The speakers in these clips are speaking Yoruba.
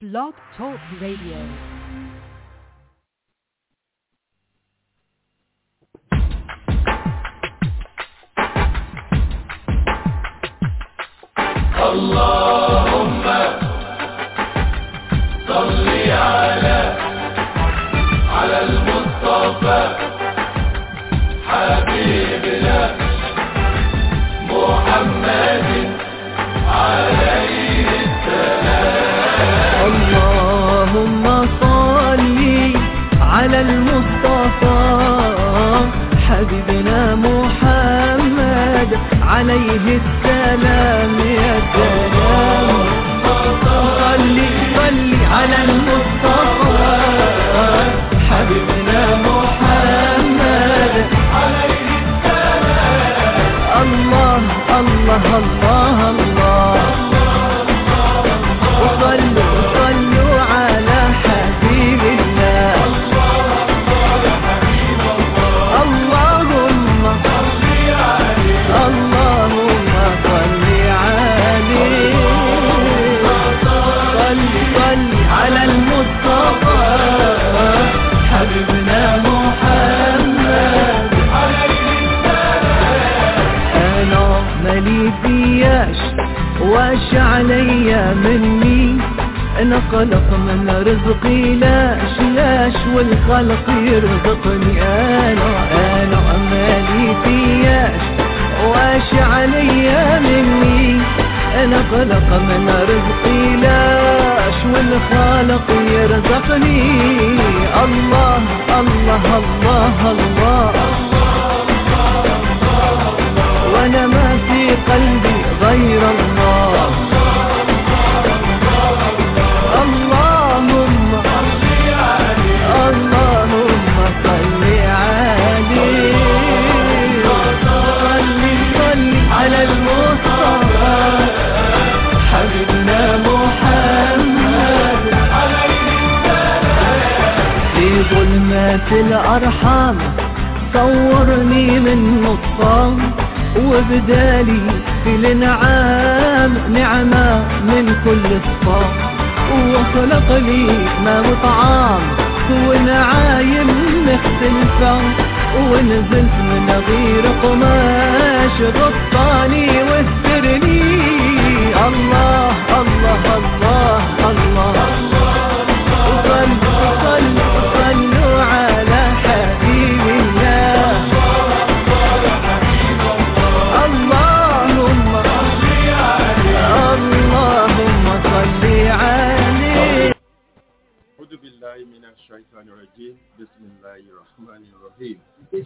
Blog Talk Radio. اللهم صل على على المصطفى حبيبنا محمد عليه اللهم صل على المصطفى حبيبنا محمد عليه السلام يا سلام صل صل على المصطفى حبيبنا محمد عليه السلام الله الله الله الله وصلوا صلوا على حبيب الله اللهم اللهم صل عليه صل صل على المصطفى حبيبنا محمد انا مالي فياش واش عليا مني انا خلق من رزقي لاش لاش والخلق يرزقني انا انا مالي فياش واش عليا مني انا خلق من رزقي لاش والخالق يرزقني الله الله الله, الله وانا ما في قلبي غير الله اللهم اللهم صل عليه صل صل على المصطفى حبيبنا محمد في ظلمات الأرحام صورني من نطفان وبدالي في الانعام نعمة من كل صفام وخلق لي ما وطعام ونعايم مختلفة ونزلت من غير قماش غطاني واسترني الله الله الله الله, صلوا صلوا صلوا على حبيب الله اللهم اللهم صل عليه أعوذ بالله من الشيطان الرجيم بسم الله الرحمن الرحيم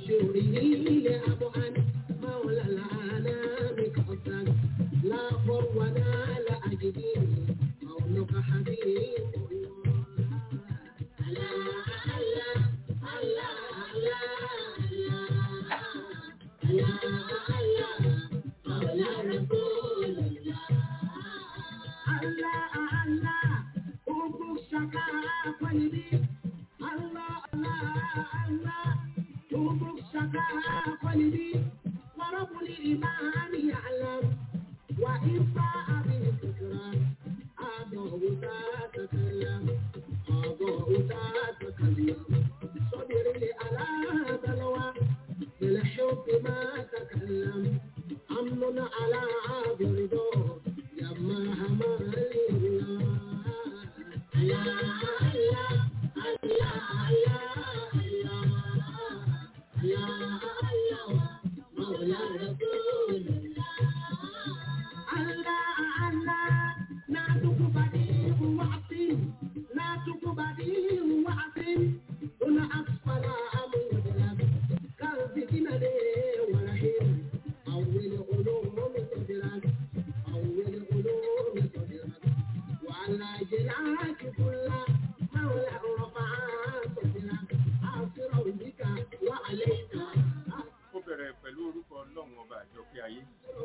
ó bẹ̀rẹ̀ pẹ̀lú orúkọ ọlọ́run ọba àjọkẹ́ ayé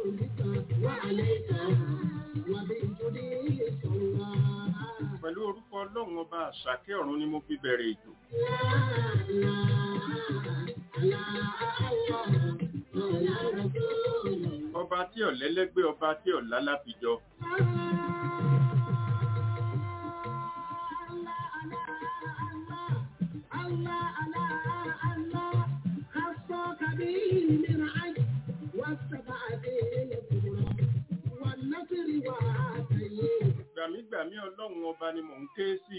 pẹ̀lú orúkọ ọlọ́run ọba àṣàkẹ́ ọ̀run ni mo fi bẹ̀rẹ̀ ètò ọba tí ọ̀lẹ́lẹ́gbẹ́ ọba tí ọ̀lá láfijọ́ ọlọ́run ọba ni mò ń ké sí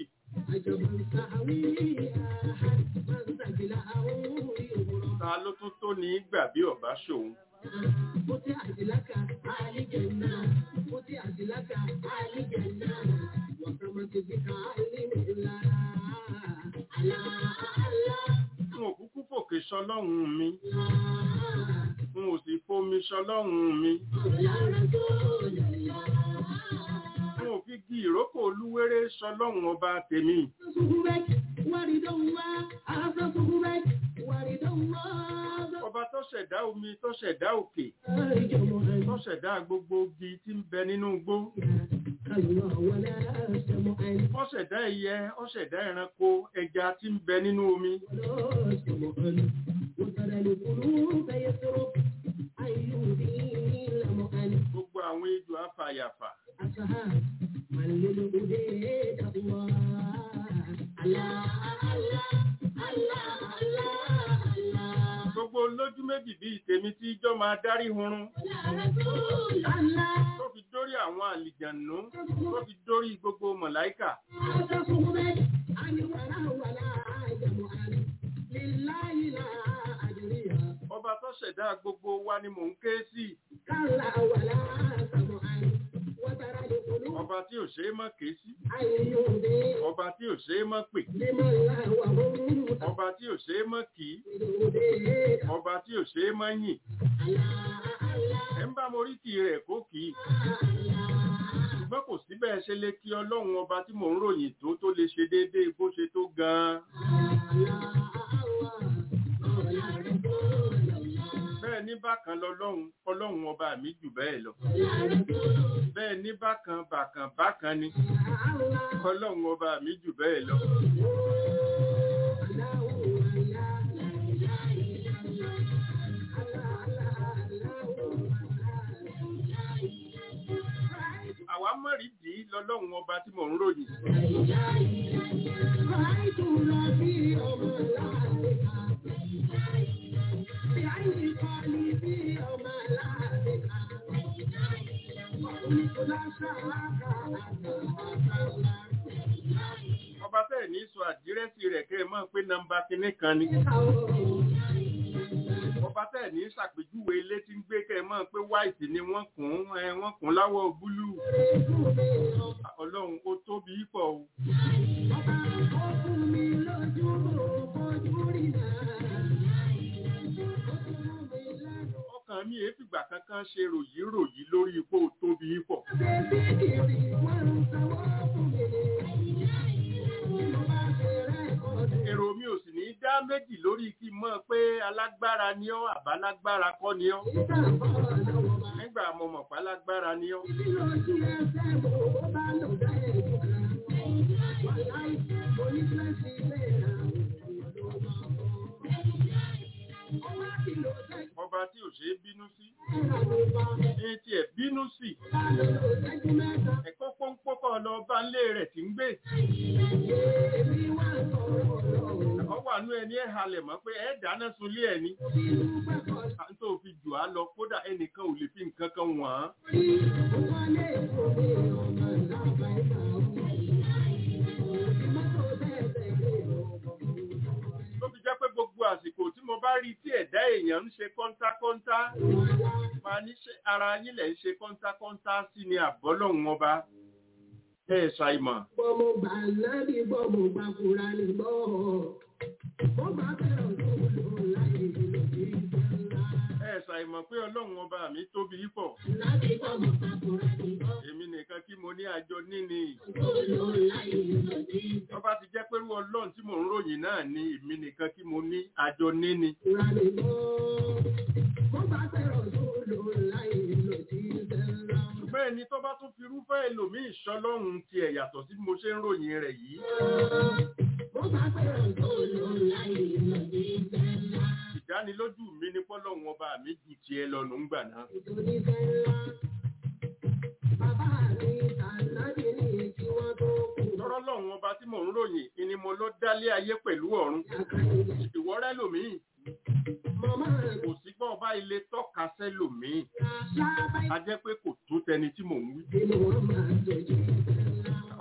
ta ló tún tó ní gbà bí ọba ṣòun n ò kúkú fòkè sọlọ́run mi n ò sì fomi sọlọ́run mi n ò fi gi ìrókò olúwéré sọlọ́run ọba tèmi ọba tó ṣẹ̀dá omi tó ṣẹ̀dá òkè tó ṣẹ̀dá gbogbo igi tí ń bẹ nínú igbó ó ṣẹ̀dá ẹyẹ ó ṣẹ̀dá ẹranko ẹja tí ń bẹ nínú omi gbogbo àwọn ejò afàyàfà gbogbo lójú méjì bíi tèmi tí ijọ́ máa dárí hurun tó fi dórí àwọn àlìjànú tó fi dórí gbogbo mọ̀láíkà ọba tó ṣẹ̀dá gbogbo wa ni mò ń ké sí ọba tí ò ṣeé mọ́ ké sí ọba tí ò ṣeé mọ́ pè ọba tí ò ṣeé mọ́ kì í ọba tí ò ṣeé mọ́ yìn ẹ̀ ń bá morí kì rẹ̀ kó kì í ṣùgbọ́n kò sí bẹ́ẹ̀ ṣe lè kí ọlọ́run ọba tí mò ń ròyìn tó tó lè ṣe déédéé bó ṣe tó gan-an bẹ́ẹ̀ ní bákan lọ́lọ́run ọlọ́run ọba mi jù bẹ́ẹ̀ lọ bẹ́ẹ̀ ní bákan bákan bákan ni ọlọ́run ọba mi jù bẹ́ẹ̀ lọ. àwa mọ̀rídì lọ́lọ́run ọba tí mò ń ròyìn. ọba tẹ̀ ní sọ àdírẹ́sì rẹ̀ kẹ́ ẹ mọ̀ pé nọ́mbà kinní kan ni. ọba tẹ̀ ní ṣàpèjúwe ilé tí ń gbé kẹ́ ẹ mọ̀ pé white ni wọ́n kùn ẹ wọ́n kùn láwọ̀ búlúù. ọlọ́run ó tóbi pọ̀ o. ọkàn mi èé fìgbà kankan ṣe ròyìn ròyìn lórí ipò tóbi pọ̀. èrò mi ò sì ní dá méjì lórí kí n mọ̀ pé alágbára ni ọ́ àbálágbára kọ́ ni ọ́ nígbà mo mọ̀ pé alágbára ni ọ́. ọba tí ò ṣe é bínú sí ní tí ẹ̀ bínú sí ẹ̀kọ́ pọ́npọ́kọ́ lọ bá ń lé rẹ̀ tí ń gbé ọ wà nú ẹni ẹ̀ halẹ̀ mọ́ pé ẹ̀ dáná sunlé ẹ̀ ni tó fi jù á lọ kódà ẹnìkan ò lè fi nǹkan kan wọ̀n án. tó fi jẹ́ pé gbogbo àsìkò tí mo bá rí tí ẹ̀dá èèyàn ń ṣe kọ́ńtákọ́ńtá máa ní ṣe ara yín lẹ̀ ń ṣe kọ́ńtákọ́ńtá sí ni àbọ́lọ́hún ọba ẹ̀ ṣàìmọ̀. Bọ́mọ gbà lábí bọ́mọ gbà kúra ní gbọ́. Mo bá fẹ́ràn tó lò láyé ìlú ìjọba. ẹ̀ ṣàìmọ̀ pé ọlọ́run ọba mi tóbi pọ̀ Lábí bọ́mọ gbà kúra ní gbọ́. èmi nìkan kí mo ní àjọ níní Tó lò láyé ìlú ìjọba. tó bá ti jẹ́ pé irú ọlọ́run tí mò ń ròyìn náà ni èmi nìkan kí mo ní àjọ níní. Kúra ní gbọ́. Mo bá fẹ́ràn tó lò láyé ìlú ìjọba. ṣùgbọ́n ẹni tó bá tún fi irúfẹ́ ẹlòmíì ṣọlọ́run tiẹ̀ yàtọ̀ sí bí mo ṣe ń ròyìn rẹ̀ yìí Mo bá fẹ́ràn tó lò láyé ìlú ìjọba. ìdánilójú mi ní pọ́lọ́run ọba mi ju tiẹ̀ lọ́nu ńgbà náà. Nítorí fẹ́ ńlá. Bàbá mi tànàbí ní kí wọ́n tó kú. lọ́rọ́ lọ́run ọba tí mò ń ròyìn ìní mo ló dálé ayé pẹ̀lú ọ̀run ìwọ́rẹ́ lòmíì Màmá rẹ̀ kò sí gbọ́ ọba ilé tọ́ka sẹ́lòmíì lábáyé. a jẹ́ pé kò tó tẹni tí mò ń wí. Nínú wọn máa jẹjẹ ńlá.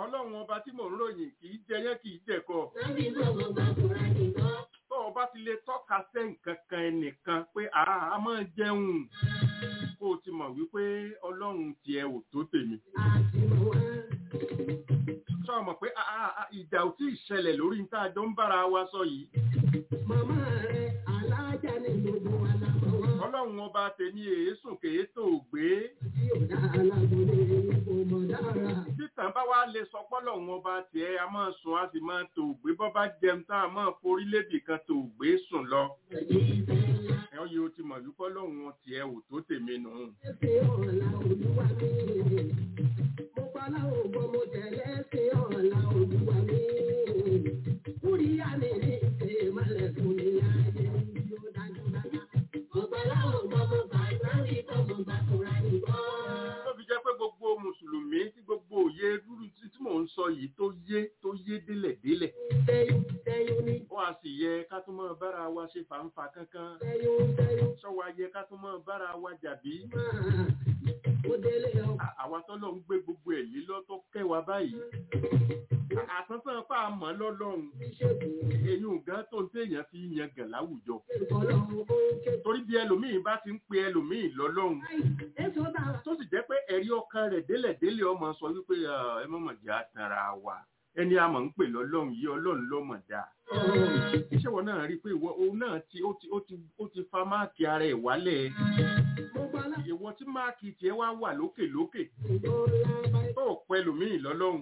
ọlọ́run ọba tí mò ń ròyìn kì í jẹyán kì í jẹ̀kọ Láti gbogbo gbàkúrà nìkan. tó o bá ti lè tọ́ka sẹ́ nǹkan kan ẹnìkan pé àá a máa jẹun kó o ti mọ̀ wípé ọlọ́run tiẹ̀ ò tó tèmi Àti mọ̀ wá. sọ mọ̀ pé àá àá, ìjà ò tí ì ṣẹlẹ̀ lórí ní tá a jọ ń bára wa sọ yìí Màmá rẹ̀ alájà ní gbogbo alámọ̀ wá. ọlọ́run ọba tèmi èésùn kèétò gbé Tí ò dá alágbóni kò mọ̀ dára. títàn bá wá lè sọ pọ́lọ́run ọba tiẹ̀ a máa sùn a sì máa tò gbé bọ́ bá jẹun tá a máa forí lébì kan tò gbé sùn lọ ẹ̀hún yìí ó ti mọ̀ wípé ọlọ́run tiẹ̀ ò tó tèmi nù. Ẹ̀sìn ọ̀la olúwa mi. Mo pálá ògbọ́n mo tẹ̀lé ẹ̀sìn ọ̀la olúwa mi. Kúríyá mi ní ìṣe ìmọ̀lẹ̀ fún mi láàyè yóò dájú dájú. Mo pálá ògbọ́n mo gbà sáré tó mo gbà kúra nìkan. tó fi jẹ́ pé gbogbo mùsùlùmí tí gbogbo òye rúru tí tí mò ń sọ yìí tó yé tó yé délẹ̀ délẹ̀ Tẹ́yún tẹ́yún ní ó a sì yẹ ká tún máa bára wa ṣe fàǹfà kankan tẹ́yún tẹ́yún sọ́wọ́ ayẹ ká tún máa bára wa jàbí máa. Mo délé ọ. À- àwa tọ́lọ́ ń gbé gbogbo ẹ̀ lé lọ́tọ́ kẹwàá báyìí À- àsánsán pa àmọ́ lọ́lọ́run Ìṣègùn eyín gan tó ń téèyàn fi yan gàn láwùjọ ìkọlọ́ ó ké. torí bí ẹlòmíì bá ti ń pe ẹlòmíì lọ́lọ́run Èso dára. tó sì jẹ́ pé ẹ̀rí ọkàn rẹ̀ délẹ̀ délẹ̀ ọmọ sọ wípé "Ah, ẹ mọ̀mọ̀ jẹ́ àtàrà wa ẹni a mọ̀ ń pè lọ́lọ́run yìí ọlọ́run lọ́mọ̀ dáa iṣẹ́ wọn náà rí i pé ìwọ òun náà ti ó ti ó ti ó ti fa máàkì ara ẹ̀ wálẹ̀ Mo pálá ìwọ tí máàkì tiẹ̀ wá wà lókè lókè ìdọ́lá báyìí. tó ò pẹ́ lòmíì lọ́lọ́run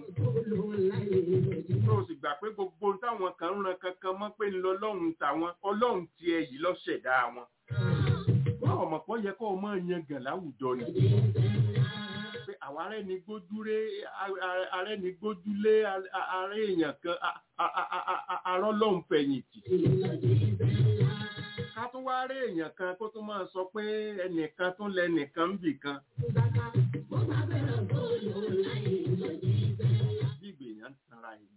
tó o sì gbà pé gbogbo ohun táwọn kan ń ran kankan mọ́ pé ńlọlọ́run tàwọn ọlọ́run tiẹ̀ yìí lọ́ṣẹ̀dá wọn wọn ò mọ̀ pọ́ yẹ kó o máa yan gàn láwùjọ ni pé àwọn ará ẹni gbójúlé ará ẹni gbójúlé ará èèyàn kan arọ́lọ́hún fẹ̀yìntì ká tún wá rí èèyàn kan kó tún máa sọ pé ẹnìkan tún lẹnìkan ń bì kan bí ìgbèyàn ń tanra ẹni.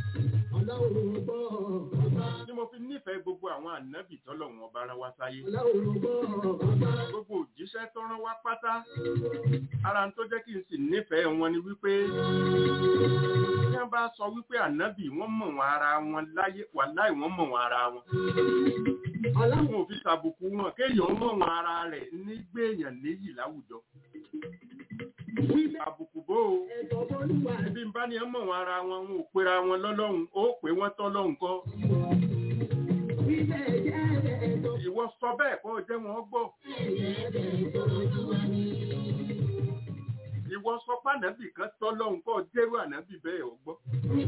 ni mo fi nífẹ̀ẹ́ gbogbo àwọn ànábì tọ́lọ́run ọba rán wá sáyé gbogbo òjíṣẹ́ tó rán wá pátá ara tó jẹ́ kí n sì nífẹ̀ẹ́ wọn ni wípé tí wọ́n bá sọ wípé ànábì wọ́n mọ̀ wọn ara wọn láyé wà láì wọ́n mọ̀ wọn ara wọn wọn ò fi tàbùkù wọn kéèyàn mọ̀ wọn ara rẹ̀ nígbèèyàn níyì láwùjọ àbùkù bó o bí n bá ní ẹ mọ̀ wọn ara wọn wọn ò pera wọn lọ́lọ́run ó pé wọ́n tọ́ lọ́hùn kọ́ ìwọ sọ bẹ́ẹ̀ kó o jẹ́ wọn gbọ́ ìwọ sọ pé ànábì kan tọ́ lọ́hùn kọ́ ọ jẹ́rú ànábì bẹ́ẹ̀ ò gbọ́.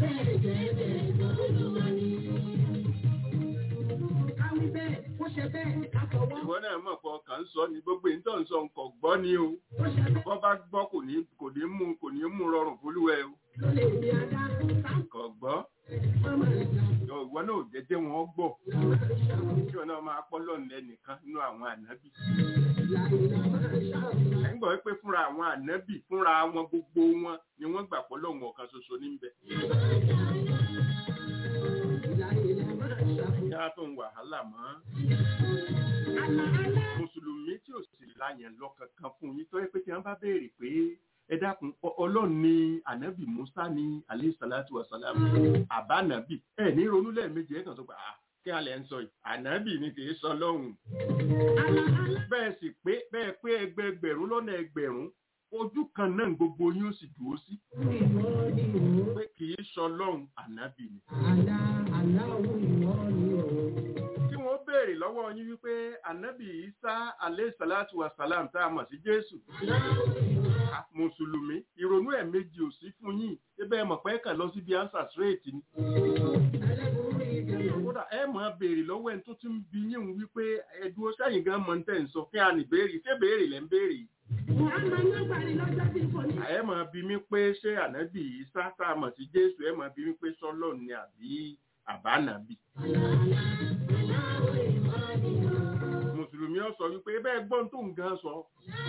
ìwọ náà mọ̀ pé ọkàn ń sọ ni gbogbo èyí tó ń sọ nǹkan gbọ́ ni o bọ́ bá gbọ́ kò ní kò ní mú kò ní mú rọrùn fúlúwẹ̀ o kò gbọ́ ìwọ náà ò jẹ́jẹ́ wọn gbọ́ kí wọn náà máa pọ́ lọ́nà ẹnìkan nínú àwọn ànábì ẹ̀ ń gbọ́ pé fúnra àwọn ànábì fúnra wọn gbogbo wọn ni wọ́n gbà pọ́ lọ́wọ́ ọ̀kan ṣoṣo níbẹ̀. yá tó ń wàhálà mọ́ mùsùlùmí tí ò sì láyẹn lọ kankan fún yín tó yẹ pé tí wọ́n bá béèrè pé ẹ dákun ọlọ́run ni ànábì musa ní alẹ́ sàlátù wasalam àbánábì ẹ ní ronú lẹ́ẹ̀mejì ẹ̀ kàn tó gbà á kí alẹ́ ń sọ yìí ànábì ni kì í sọ lọ́hùn bẹ́ẹ̀ sì pé bẹ́ẹ̀ pé ẹgbẹẹgbẹ̀rún lọ́nà ẹgbẹ̀rún ojú kan náà gbogbo yín ó sì dúró sí pé kì í sọ lọ́hùn ànábì ni. tí wọ́n béèrè lọ́wọ́ yín wípé ànábì isa alẹ́ sàlátù wasalam tá a mọ̀ sí jésù mùsùlùmí ìrònú ẹ̀ méjì ò sí fún yín ebe ẹ mọ̀ pé kàn lọ síbi ansa straight ni. kódà ẹ máa béèrè lọ́wọ́ ẹni tó ti ń bi yín wípé ẹ̀dùn sẹ́yìn gan mọ̀ ń tẹ̀ ń sọ kí a ní béèrè ṣé béèrè lẹ́ ń béèrè yìí. ẹ máa bi mí pé ṣé ànábì Ìsá tá a mọ̀ sí Jésù ẹ máa bi mí pé sọ́lọ́ ni àbí àbánàbì. mùsùlùmí ọ sọ wípé bẹ́ẹ̀ gbọ́n tó ń gan sọ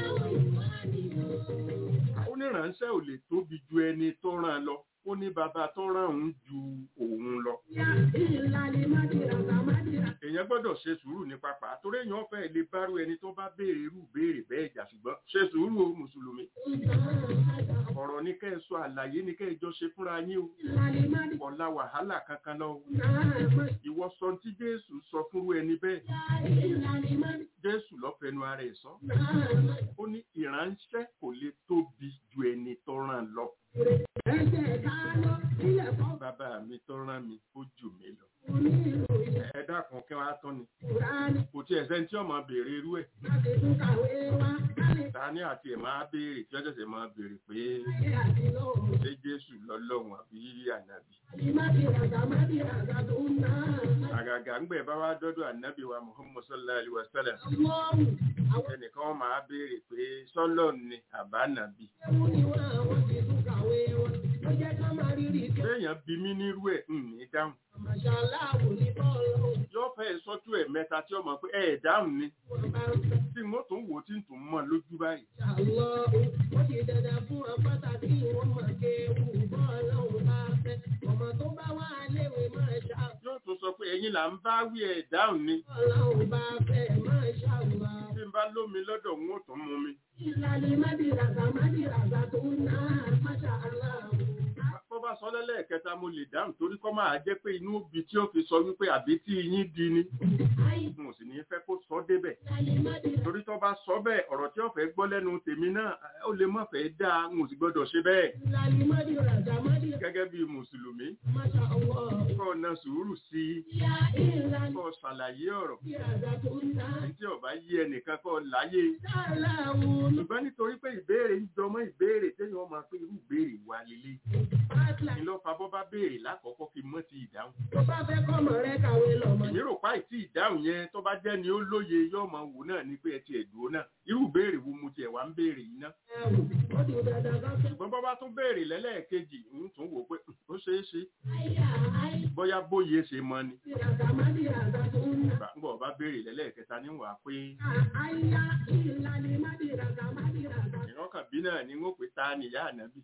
oníránṣẹ́ ò lè tóbi ju ẹni tó rán lọ ó ní bàbá tó rán òun ju òun lọ. èèyàn èèyàn gbọ́dọ̀ ṣe sùúrù ní pápá torí èèyàn fẹ́ lè bárú ẹni tó bá béèrè irú béèrè bẹ́ẹ̀ jà ṣùgbọ́n ṣe sùúrù o mùsùlùmí ọ̀rọ̀ ní kẹ́ ẹ sọ àlàyé ní kẹ́ ẹ jọ ṣe fúnra yín o ọ̀la wàhálà kankan lọ o ìwọ sọ tí jésù sọ fúnrú ẹni bẹ́ẹ̀ jésù lọ́fẹ̀ẹ́nu ara ẹ̀ sọ ó ní ìránṣẹ́ kò lè tóbi ju ẹni tó ràn lọ bàbá mi tó rán mi ó jù mí lọ ẹ dákun kí wọn á tán ni kò tí ẹsẹ tí ọmọ béèrè irú ẹ ta ni àti ẹ máa béèrè tí ọjọ́ sẹ máa béèrè pé ṣé jésù lọ́lọ́run àbí ànábì àgàgà ńgbẹ bá wá dọ́dọ̀ ànábì wa muhammad sallallahu alaihi wa sallam ẹnìkan wọn máa béèrè pé sọlọ ni àbá nàbì béèyàn bí mí nírú ẹ ń ní dáhùn yóò fẹ́ sọ́jú ẹ̀ mẹ́ta tí ọmọ pé ẹ̀ dáhùn ni tí mo tún wò tí n tún mọ̀ lójú báyìí. yóò tún sọ pé ẹ̀yin là ń bá wí ẹ̀ dáhùn ni. tí n bá lómi lọ́dọ̀ n ó tún mú mi. Ìlàlẹ̀ Mádìràgà Mádìràgà tó ń ná àpáṣà aláàbò bọ́ bá sọ lẹ́lẹ́kẹta mo lè dáhùn torí kọ́ máa jẹ́ pé inú òbí tí ó fi sọ wípé àbí tí yín di ni mo sì ní fẹ́ kó sọ débẹ̀ torí tó bá sọ bẹ́ẹ̀ ọ̀rọ̀ tí ó fẹ́ gbọ́ lẹ́nu tèmi náà ó lè má fẹ́ dáa mo sì gbọ́dọ̀ ṣe bẹ́ẹ̀ gẹ́gẹ́ bí mùsùlùmí kọ́ ọ̀nà sùúrù sí i kọ́ ṣàlàyé ọ̀rọ̀ tí ọba yí ẹnìkan kọ́ láyé ṣùgbọ́n nítorí pé ìbéèrè ń jọmọ́ ìbéèrè téèyàn máa pé irú ìbéèrè wà lélẹ̀ ni ló fa bọ́ bá béèrè lákọ̀ọ́kọ́ fi mọ́ ti ìdáhùn. tó bá fẹ́ kọ́mọ rẹ kàwé lọ́mọ. èmi rò pa ìtì ìdáhùn yẹn tó bá jẹ́ ni ó lóye yóò máa wò náà ní pé ẹ ti ẹ̀dùn náà irú béèrè wo mo tiẹ̀ wá ń béèrè yìí ná. ó di dandan kan fẹ́. ṣùgbọ́n bọ́ bá tún béèrè lẹ́lẹ́ẹ̀kejì ń tún wò pé ó ṣeé ṣe bóyá bóyè ṣe mọ ni. gbàngbọ̀ bá béèrè lẹ́lẹ́ẹ̀kẹta ní wàá pé. ìrọ́kàn bí náà ni wọ́n pè ta nìyá ànábì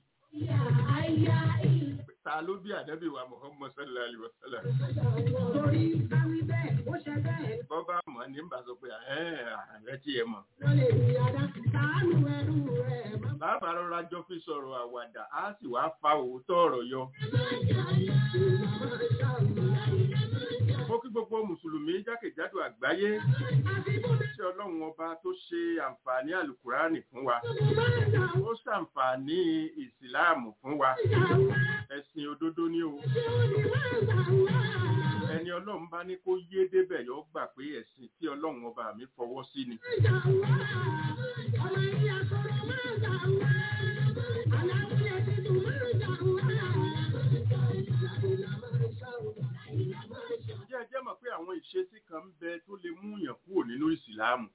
ta ló bí ànábì wa muhammad sallallahu alaihi wa sallam. torí káwí bẹ́ẹ̀ ó ṣe bẹ́ẹ̀. bọ́bá mọ̀ ní bá sọ pé ààrẹ tí ẹ mọ̀. wọ́n lè rí ara sàánú ẹrú rẹ̀. bàbá rọra jọ fi sọ̀rọ̀ àwàdà á sì wá fa òótọ́ ọ̀rọ̀ yọ. mo kí gbogbo mùsùlùmí jákèjádò àgbáyé tí ọlọ́run ọba tó ṣe àǹfààní àlùkùránì fún wa ó ṣàǹfààní ìsìláàmù fún wa ẹ̀sìn òdodo ni o ẹni ọlọ́run bá ní kó yé débẹ̀ yóò gbà pé ẹ̀sìn tí ọlọ́run ọba mi fọwọ́ sí ni. Ǹjẹ́ ẹ jẹ́ mọ̀ pé àwọn ìṣesí kan ń bẹ tó lè mú yàn kúrò nínú ìsìláàmù?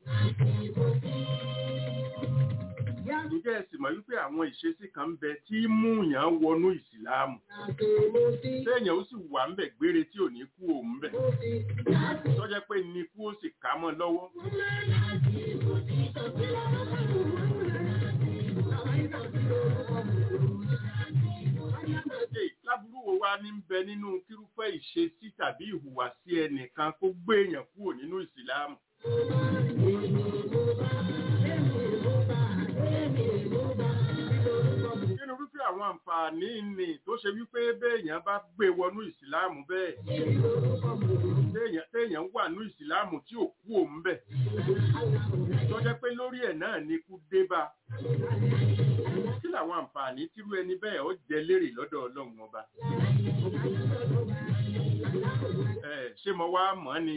Ǹjẹ́ ẹ sì mọ̀ wípé àwọn ìṣesí kan ń bẹ tí mú yàn wọnú ìsìláàmù? Téèyàn ó sì wà ń bẹ̀ gbére tí ò ní kú òun bẹ̀. Tọ́jẹ́ pé ní kú ó sì ká mọ́ lọ́wọ́. Láburú wo wá ní bẹ nínú kírúfẹ́ ìṣesí tàbí ìhùwàsí ẹnìkan kó gbé èèyàn kúrò nínú ìsìláàmù? Nínú wípé àwọn àǹfààní ni tó ṣe wípé béèyàn bá gbé wọnú ìsìláàmù bẹ́ẹ̀. Téèyàn wà ní ìsìláàmù tí ò kú òun bẹ̀. Tó jẹ́ pé lórí ẹ̀ náà ni kú dé bá. Kí làwọn àǹfààní tírú ẹni bẹ́ẹ̀ ó jẹ lérè lọ́dọ̀ Ọlọ́run ọba? Ẹ ṣé mo wá mọ̀ ni?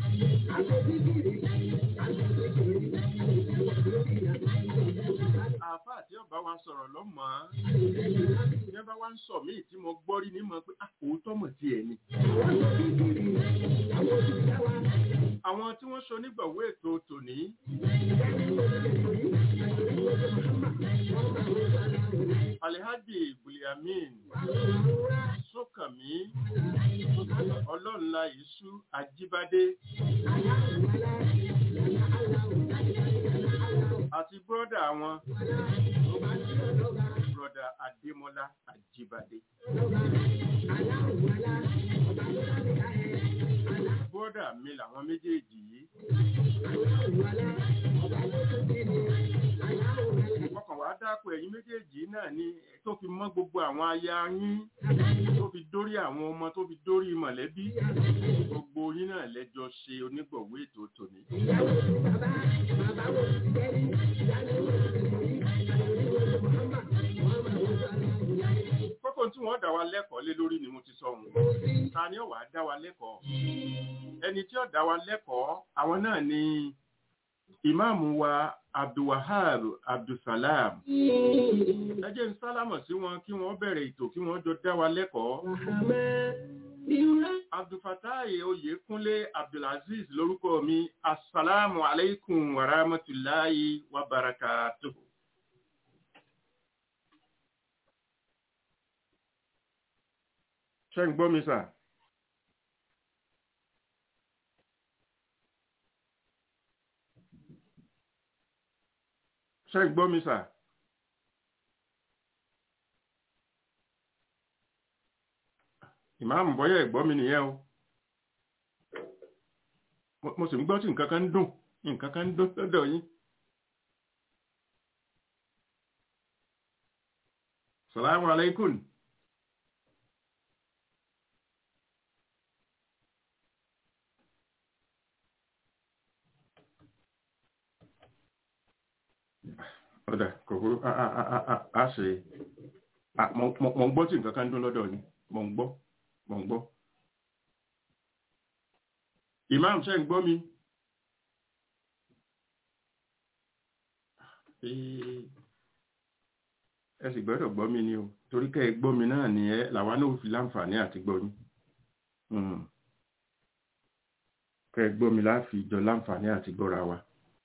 Àáfàá tí ọba wa sọ̀rọ̀ lọ́mọ́. Ní bá wá ń sọ míì tí mo gbọ́ rí ní mọ̀ pé àkóótọ́ mọ̀ tí ẹ̀ ni. Àwọn tí wọ́n ṣo nígbàwó ètò tòní. Alhaji Buliamin Sókànmí Ọlọ́nla Ìṣú Ajíbádé àti bọ́dà wọn bọ́dà Adémọ́lá Ajíbádé. Bọ́dà brọ́dà mi làwọn méjèèjì yìí ọkàn wàá dákọ̀ ẹ̀yin méjèèjì náà ni tó fi mọ́ gbogbo àwọn aya yín tó fi dórí àwọn ọmọ tó fi dórí mọ̀lẹ́bí gbogbo yín náà lẹ́jọ́ ṣe onígbọ̀wé ètò tòní. kókó tí wọ́n dá wa lẹ́kọ̀ọ́ lé lórí ni mo ti sọ òun ta ni ó wá dá wa lẹ́kọ̀ọ́ ẹni tí ó dá wa lẹ́kọ̀ọ́ àwọn náà ni ìmáàmù wa abdulwahab abdulsalam ẹ jẹ́ ń sálámọ̀ sí wọn kí wọ́n bẹ̀rẹ̀ ètò kí wọ́n jọ dá wa lẹ́kọ̀ọ́ abdulfatai oyèkúnlé abdulaziz lórúkọ mi asalaamu aleykum wa rahmatulahi wa barakatuhu. ṣé ń gbọ́ mi sà? ṣé ń gbọ́ mi sà? ìmáàmù bọ́yá ẹ̀gbọ́ mi nìyẹn o Mo- mo sì ń gbọ́ tí nǹkan kan ń dùn nǹkan kan ń dùn lọ́dọ̀ yín. salamu alaikum. ọ̀dà kòkó a ṣe a- mo mo- mo ń gbọ́ tí nǹkan kan ń dún lọ́dọ̀ yín mo ń gbọ́ mo ń gbọ́. imam ṣe ń gbọ́ mi. Ee, ẹ sì gbọ́dọ̀ gbọ́ mi ni o torí kẹ́ ẹ gbọ́ mi náà ni ẹ làwa náà ò fi láǹfààní àti gbọ́ yín. Mm. kẹ́ ẹ gbọ́ mi láàfin ìjọ láǹfààní àti gbọ́ra wa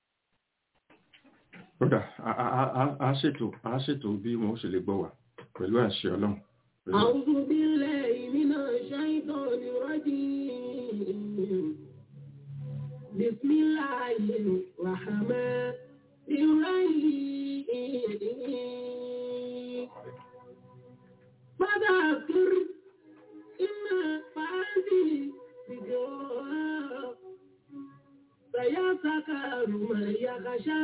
kódà a- a- a- a- a ṣètò a ṣètò bí wọn ó ṣe lè gbọ́ wa pẹ̀lú àṣẹ ọlọ́run. Pẹ̀lú- أعوذ بالله من الشيطان الرجيم بسم الله الرحمن الرحيم فذكر إما فهذه ذكرى سيذكر من يخشى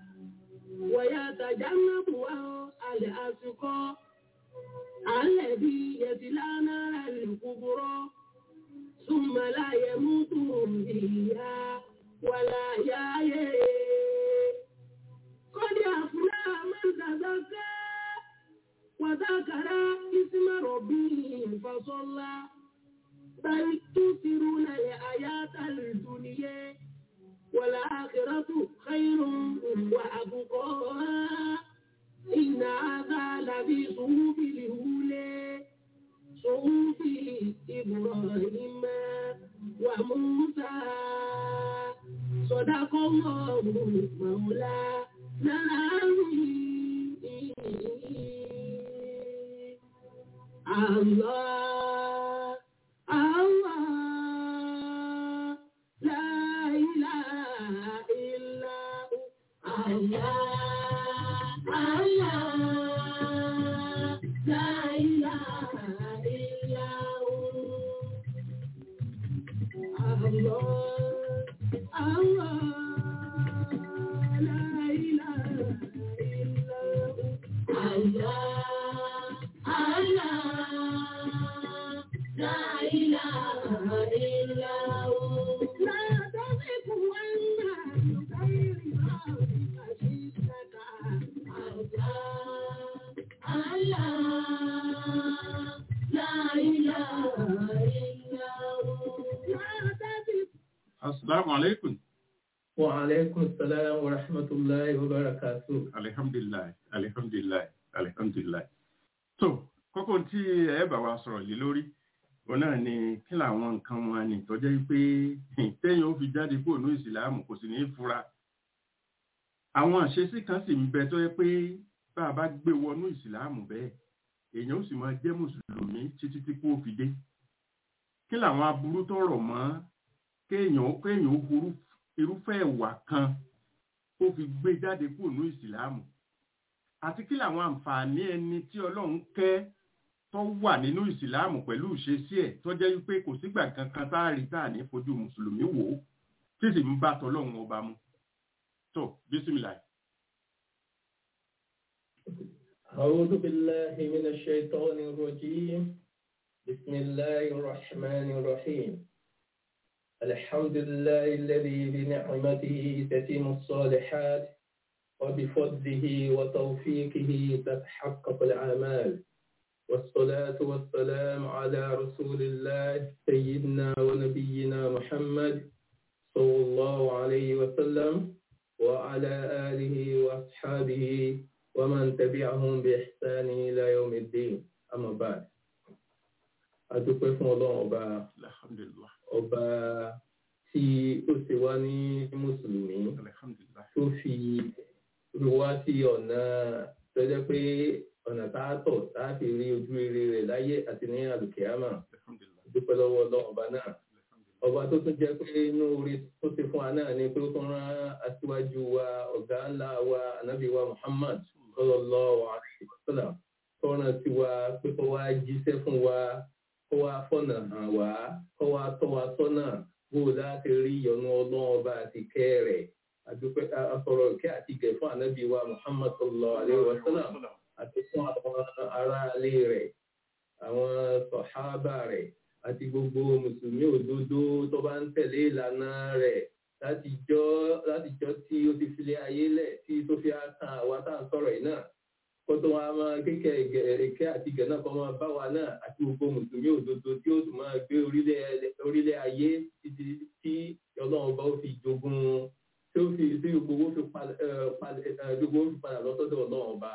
ويتجنبها الأشقى الذي يصلى نار الكبرى ثم لا يموت فيها ولا يحيى قد أفلح من تزكى وذكر اسم ربه فصلى بل تؤثرون الحياة الدنيا والآخرة خير وأبقى إن هذا لفي صحف الأولى صحف إبراهيم وموسى صدق الله مولانا الله الله لا إله إلا هو الله الله لا إله إلا هو الله الله لا إله إلا هو الله الله لا إله إلا هو لا تزغ وأنت بغير ما خشيتك الله الله لا إله إلا هو لا تزغ asalaamu aleykum. وعليكم السلام ورحمة الله وبركاته alihamdulilayi alihamdulilayi alihamdulilayi. so kókó tí ẹ bá wa sọ̀rọ̀ lé lórí òun náà ni kí làwọn nǹkan wọn ni tọ́jọ́ pé téèyàn ó fi jáde kúrò ní ìsìláàmù kò sì ní í fura. àwọn àṣesí kan sì ń bẹ tó yẹ pé bá a bá gbé wọnú ìsìláàmù bẹ́ẹ̀ èèyàn ó sì máa jẹ́ mùsùlùmí títí tí kò fi dé. kí làwọn aburú tó rọ̀ mọ́ kéèyàn kéèyàn ó burú irúfẹ́ ìwà kan ó fi gbé jáde kúrò ní ìsìláàmù àti kí làwọn àǹfààní ẹni tí ọlọ́run kẹ́ tó wà nínú ìsìláàmù pẹ̀lú ìṣesí ẹ̀ tó jẹ́ wípé kò sígbà kankan tá a rí tá a ní fojú mùsùlùmí wò ó tí sì ń bá tọlọ́run ọba mu tó bísímìlà أعوذ بالله من الشيطان الرجيم بسم الله الرحمن الرحيم الحمد لله الذي بنعمته تتم الصالحات وبفضله وتوفيقه تتحقق الأعمال والصلاة والسلام على رسول الله سيدنا ونبينا محمد صلى الله عليه وسلم وعلى آله وأصحابه ومن تبعهم بإحسان إلى يوم الدين أما بعد adúpẹ́ fún ọlọ́run ọba alhamdulillah ọba tí ó ṣe wá ní mùsùlùmí alhamdulillah tó fi rí wá sí ọ̀nà tó jẹ́ pé ọ̀nà tá a tọ̀ tá a fi rí ojú rere rẹ̀ láyé àti ní àlùkìyámà alhamdulillah dúpẹ́ lọ́wọ́ ọlọ́run ọba náà alhamdulillah ọba tó tún jẹ́ pé inú orí tó ṣe fún wa náà ni pé ó tún rán aṣíwájú wa ọ̀gá ńlá wa ànábì wa Muhammad sallallahu alaihi wasallam tó rán sí wa pé kó wá jíṣẹ́ fún wa kó wá fọ̀nà hàn wá kó wá tọ́ wa sọ́nà bó o láti rí ìyọ́nú ọlọ́run ọba àti kẹ́ rẹ̀ àdúpẹ́ asọ̀rọ̀ ìkẹ́ àti ìgẹ̀ fún ànábì wa Muhammad sallallahu alaihi wasallam àti fún àwọn aráalé rẹ̀ àwọn sọ̀hábà rẹ̀ àti gbogbo mùsùlùmí òdodo tó bá ń tẹ̀lé ìlànà rẹ̀ látijọ́ látijọ́ tí ó ti filé ayé lẹ̀ tí tó fi kan àwa tá à ń sọ̀rọ̀ yìí náà kó tó wá máa kékeré èké àti ìgẹ̀ náà kó máa bá wa náà àti gbogbo mùsùlùmí òdodo tí ó sì máa gbé orílẹ̀ orílẹ̀ ayé títí tí ọlọ́run bá ó fi jogún tí ó fi tí gbogbo owó fi padà gbogbo owó fi padà lọ́sọ́dọ̀ ọlọ́run ọba.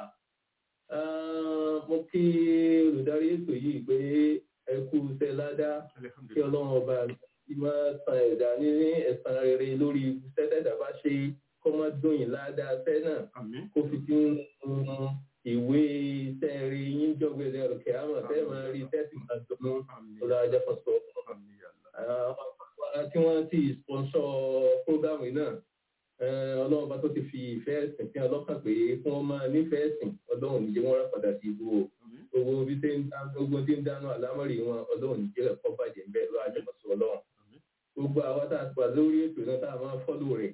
mo kí olùdarí ètò yìí pé ẹ kú iṣẹ́ ládàá kí alhamdulillah ọlọ́run ọba ti máa san ẹ̀dá ní ẹ̀san rere lórí sẹ́tẹ̀dá bá ṣe kó má dóyìn ládàá sẹ́ náà àmín kó fi tí ń ìwé iṣẹ́ rí yín jọ̀gbẹ̀dẹ̀ òkè àmọ̀ tẹ́ máa rí tẹ́sí máa dùnú àmín ọ̀dọ̀ ajẹ́fọ̀sọ. àmín Allah Àwọn tí wọ́n ti sponsor program yìí náà eh, ọlọ́run bá tó ti fi ìfẹ́ ẹ̀sìn sí ọlọ́kàn pé kí wọ́n máa nífẹ̀ẹ́ ẹ̀sìn ọlọ́run níjẹ́ wọ́n rà padà sí ibú o àmín gbogbo bí ṣe ń dá gbogbo tí ń dáná àlámọ̀rí wọn ọlọ́run níjẹ́ ẹ̀kọ́ bàjẹ́ ń bẹ̀ lọ́wọ́ ajẹ́fọ̀sọ ọlọ́run àmín gbogbo àwọn tá a ti wà lórí ètò náà tá a máa fọ́lù rẹ̀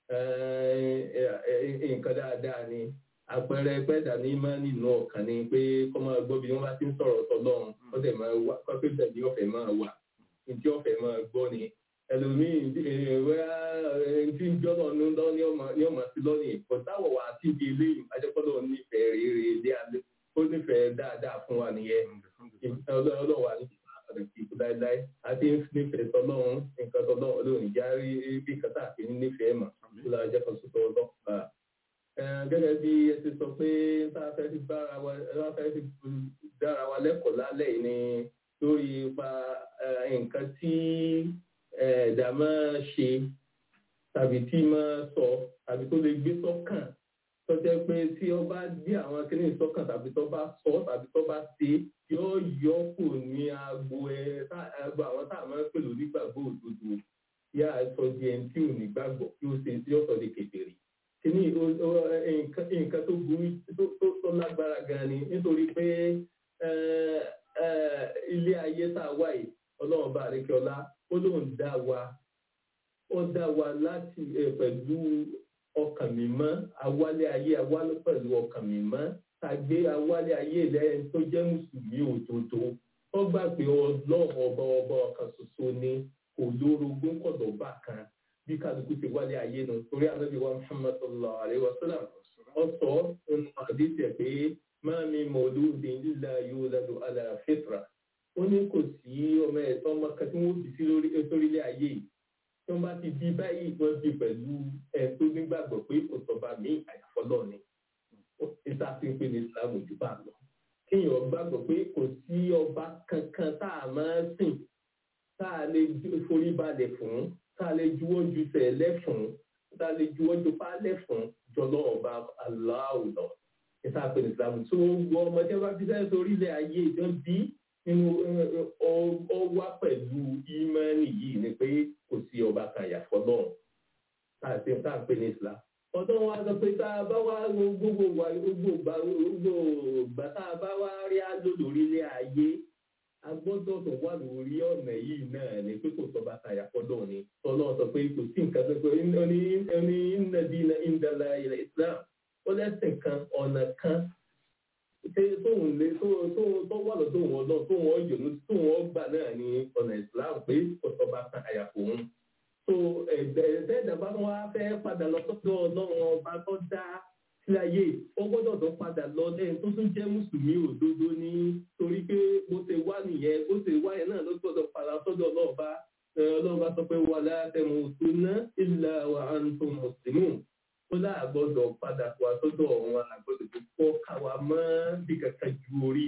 nǹkan dáadáa ni àpẹẹrẹ pẹ́ẹ́dà ní máa nínú ọ̀kan ni pé kọ́ máa gbọ́ bí wọ́n bá ti ń sọ̀rọ̀ tọ́lọ́run ó dẹ̀ máa wá kọ́pẹ́ tẹ̀lé ọ̀fẹ́ máa wà ìdí ọ̀fẹ́ máa gbọ́ ni ẹlòmíì wẹ́ẹ́ tí ń jọ́nà ní lọ́ ní ọmọ sí lọ́nìí kò táwọ̀ wá sí ibi eléyìí ajẹ́pọ́lọ́ nífẹ̀ẹ́ rere ilé alẹ́ ó nífẹ̀ẹ́ dáadáa fún wa nìyẹn alhamdulillah ọlọ́wà ní ìpàdé ìkú láéláé àti nífẹ̀ẹ́ tọ́lọ́run nǹkan tọ́lọ́run olóhùn já rí bí kàtà àti nífẹ̀ẹ́ mà àmín tó lára jẹ́ kan sọ́tọ̀ ọlọ́pàá. gẹ́gẹ́ bí ẹ ti sọ pé tá a fẹ́ fi bára wa tá a fẹ́ fi dára wa lẹ́kọ̀ọ́ lálẹ́ yìí ni lórí ipa eh, nǹkan tí eh, ẹ̀dá máa ṣe tàbí tí máa sọ tàbí tó lè gbé sọ́kàn tó jẹ́ pé tí ó bá gbé àwọn kíní sọ́kàn tàbí tó bá sọ tàbí tó bá ṣe yóò yọ kù ní agbo ẹ tá- agbo àwọn tá a máa ń pè lónígbàgbọ́ òdodo yá sọ di ẹni tí ò ní gbàgbọ́ kí ó ṣe tí ó sọ di kékeré kíní ó- ó- nǹkan nǹkan tó burú tó- tó- tó lágbára gan ni nítorí pé eh, eh, ilé ayé tá a wà yìí ọlọ́run bá àríkẹ́ọlá ó lóun dá wa ó dá wa láti eh, pẹ̀lú ọkàn mímọ́ awálé ayé awálé pẹ̀lú ọkàn mímọ́ tàgbé awálé ayé lẹ́yìn tó jẹ́ mùsùlùmí òdodo ó gbà pé ọlọ́run ọba ọba ọ̀kan ṣoṣo ni kò lórogún kọ̀dọ̀ bá kan bí kálukú ti wálé ayé nu torí ànábì wa muhammad sallallahu alayhi wa sallam ó sọ nínú àdìsí ẹ̀ pé máa mi mọ̀lúùdín lílà yóò lọ́dọ̀ ala fitra ó ní kò sí ọmọ ẹ̀tọ́ ọmọ kan tí wọ́n bí sí lórí sórílẹ̀ ayé yìí tí wọ́n bá ti bí báyìí wọ́n bí pẹ̀lú ẹ̀ tó nígbàgbọ́ pé kò sọba mí àyàfọ́lọ́ ni ìta fi ń pè ní islam ojú bá lọ kéèyàn gbàgbọ́ pé kò sí ọba kankan tá a máa sìn tá a lè ju- forí balẹ̀ fún tá a lè juwọ́ ju sẹ̀lẹ̀ fún tá a lè juwọ́ ju pálẹ̀ fún jọlọ́ ọba aláwọ̀ lọ ìta pè ní islam tó gbọ́ ọmọdé bá fi sẹ́yìn sórí ilẹ̀ ayé ìjọ bí nínú ọ wá pẹ̀lú ìmánì yìí ni pé kò sí ọba kan àyàfọ́ náà tá a ti tá a pè ní islam ọdún wa sọ pé tá a bá wá gbogbo wa gbogbo ìgbà gbogbo ìgbà tá a bá wá rí àlò lórílẹ̀ ayé ọ̀nà yìí náà ni pé kò sọ bá ta àyàfọ́dọ̀ ni tọ́lọ́ sọ pé kò sí nǹkan tó pé ó ní ní nàdínà ìdàlà ilẹ̀ Islam ó lẹ́sìn kan ọ̀nà kan ṣé tóun lé tó tó tó wà lọ́dọ̀ wọn lọ tó wọn yòónú tó wọn gbà náà ní ọ̀nà Islam pé kò sọ bá ta àyàfọ́ òun so ẹ̀ẹ́dẹ́gbẹ̀dá bá wá fẹ́ padà lọ sọ́dọ̀ ọlọ́run ọba tó dá síláyé ó gbọ́dọ̀ tó padà lọ lẹ́yìn tó tún jẹ́ mùsùlùmí òdodo ní torí pé bó ṣe wá nìyẹn bó ṣe wá yẹn náà ló gbọ́dọ̀ padà sọ́dọ̀ ọlọ́ọ̀ba ọlọ́ọ̀ba sọ pé wà látẹ̀mú sunná ìlà wà á ń tó mùsùlùmí ó láà gbọ́dọ̀ padà wá sọ́dọ̀ ọ̀hún àgbọ̀dọ̀ tó kọ́ káwa mọ́ bí kankan ju orí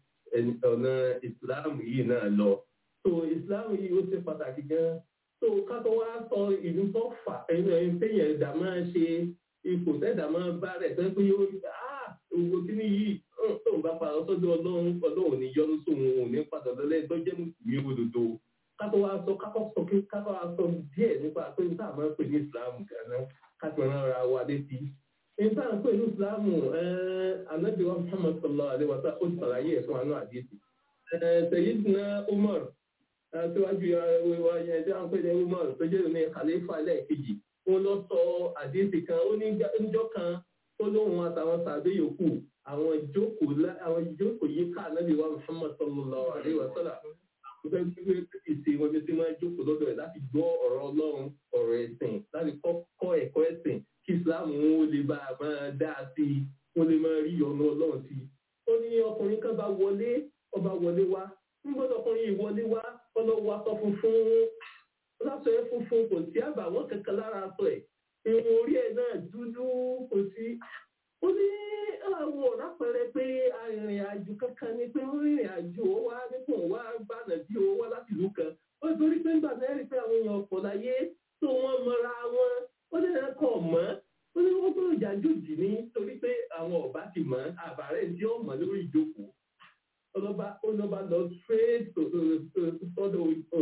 ọ̀nà ìsìláàmù yìí náà lọ so ìsìláàmù yìí ó ṣe pàtàkì gan so ká tó wá sọ ìlú tó fà ẹni téèyàn ẹ̀dá máa ṣe ipò tẹ́dà máa bá rẹ̀ tẹ́ pé yóò rí ah owó tí ní yìí tóun bá padà sọ́dọ̀ ọlọ́run ọlọ́run ní yọnu sóun òun ní padà lọ́lẹ́ tó jẹ́ mùsùlùmí òdodo kátó wá sọ kákọ́ sọ pé kátó wá sọ díẹ̀ nípa pé níta máa ń pè ní ìsìlámù gánà kátó rán ara wa létí. níta ń pè ní ìsìlámù anabi wa muhammad sallallahu alaihi wa sallam ó ti sàlàyé ẹ̀ fún anú àdéhùn. sayyidina umar síwájú wa yẹn tí a ń pè ní umar tó jẹ́ ní khalifa lẹ́ẹ̀kejì wọn lọ sọ àdéhùn kan ó ní níjọ́ kan tó lóun àtàwọn sàbẹ yòókù àwọn ìjókòó àwọn ìjókòó yìí ká ànábì wa muhammad sallallahu alaihi wa sallam ó fẹ́ gbé ìsè wọn bí ó ti máa jókòó lọ́dọ̀ ẹ̀ láti gbọ́ ọ̀rọ̀ ọlọ́run ọ̀rọ̀ ẹ̀sìn láti kọ́ ẹ̀kọ́ ẹ̀sìn kí islam ó lè bá a máa dá a sí i ó lè máa rí ọ̀nà ọlọ́run sí i. ó ní ọkùnrin kan bá wọlé ọba wọlé wá ń gbọ́dọ̀ ọkùnrin yìí wọlé wá ọlọ́wọ́ aṣọ funfun lásọ ẹ funfun kò sí àbàwọ́n kankan lára aṣọ ẹ̀ irun orí ẹ̀ náà dúdú kò sí. ó ní àwọn ọ̀rá pẹrẹ pé arìnrìn àjò kankan ni pé ó rìnrìn àjò ó wá nípò wá gbànà bí ó wá láti ìlú kan. ó torí pé nígbà náà rí pé àwọn èèyàn ọ̀pọ̀ láyé tó wọ́n mọra wọn ó ní ẹ̀kọ́ mọ́ ó ní wọ́n gbọ́dọ̀ jàjòjì ní torí pé àwọn ọ̀bá ti mọ̀ àbárẹ̀ tí ó mọ̀ lórí ìjókòó ọlọ́ba ọlọ́ba lọ straight sọ́dọ̀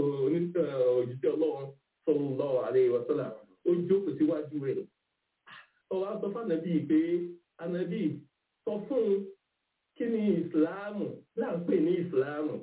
òjíṣẹ́ ọlọ́run sallallahu alaihi wasallam ó jókòó síwájú rẹ̀. ọwọ́ sọ fún ànábì pé ànábì sọ fún un kí ni ìsìláàmù là ń pè ní ìsìláàmù.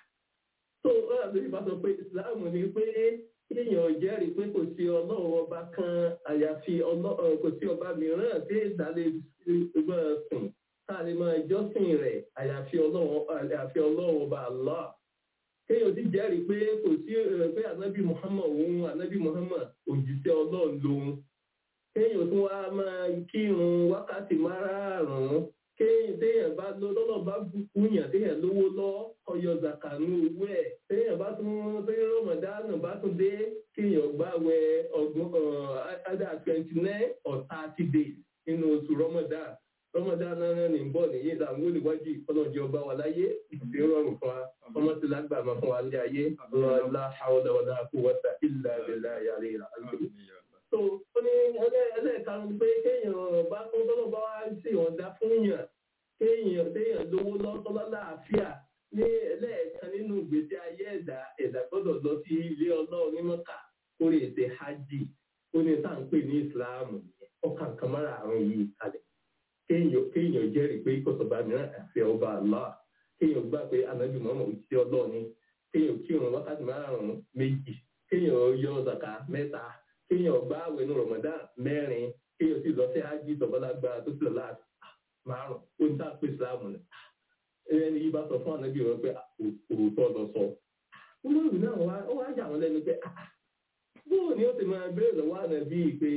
tó ànábì bá sọ pé ìsìláàmù ni pé kéèyàn jẹ́rìí pé kò sí ọlọ́run ọba kan àyàfi kò sí ọba mìíràn tí ìdálé gbọ́n sùn táàlì máa jọ́sìn rẹ̀ àyàfi ọlọ́run ọba Allah. Kéèyàn ti jẹ́rìí pé kò sí pé ànábì Muhammad òun ànábì Muhammad òjíṣẹ́ ọlọ́run lòun. Kéèyàn tún wá máa kírun wákàtí márààrún. Kéèyàn téèyàn bá lọ lọ́nà bá bùkún yàn téèyàn lówó lọ ọyọ zakanu owó ẹ̀. Téèyàn bá tún pé Rọ́mọdánù bá tún dé kéèyàn gbàwẹ̀ ọgbọ̀n adá twenty nine or thirty days nínú oṣù Rọ́mọdánù rọmọdánù náà ní bọ nìyí làwọn olùwájú ọlọ́jọ́ ọba wà láyé ìdè rọrùn fún wa ọmọ tí lágbàmọ fún wa ní ayé ọlọ́lá àwọdàwọdà kó wọta ìlà ìlà yàrá ìlà ayé. so ó ní ẹlẹ́ẹ̀karùn-ún pé kéèyàn bá tó tọ́lọ́ bá wá sí ọ̀dà fún yàn kéèyàn téèyàn lówó lọ́tọ́lá láàfíà ní ẹlẹ́ẹ̀kan nínú ìgbésí ayé ẹ̀dá ẹ̀dá gbọ́dọ̀ lọ sí ilé ọlọ́run ní mọ́kà kó lè ṣe hajj ó ní tá à ń pè ní ìsìláàmù ọkàn kan mára àrùn yìí kalẹ̀ kéèyàn kéèyàn jẹ́rìí pé kọ̀sọ̀bá mìíràn àti ọba àlá kéèyàn gbà pé anábì mọ́mọ́ òjíṣẹ́ ọlọ́ọ̀ni kéèyàn kírun wákàtí márùn-ún méjì kéèyàn yọ zaka mẹ́ta kéèyàn gbà àwẹ̀ ní rọ̀mọ́dá mẹ́rin kéèyàn sì lọ sí hajj tọ́gbọ́lágbá tó sì lọ láti márùn-ún ó ní sáà pé islam ni ẹni yìí bá sọ fún anábì wọn pé òótọ́ lọ sọ. wọ́n lórí náà wá ó wá yà wọ́n lẹ́nu pé bóò ni ó ti máa béèrè lọ́wọ́ ànábì pé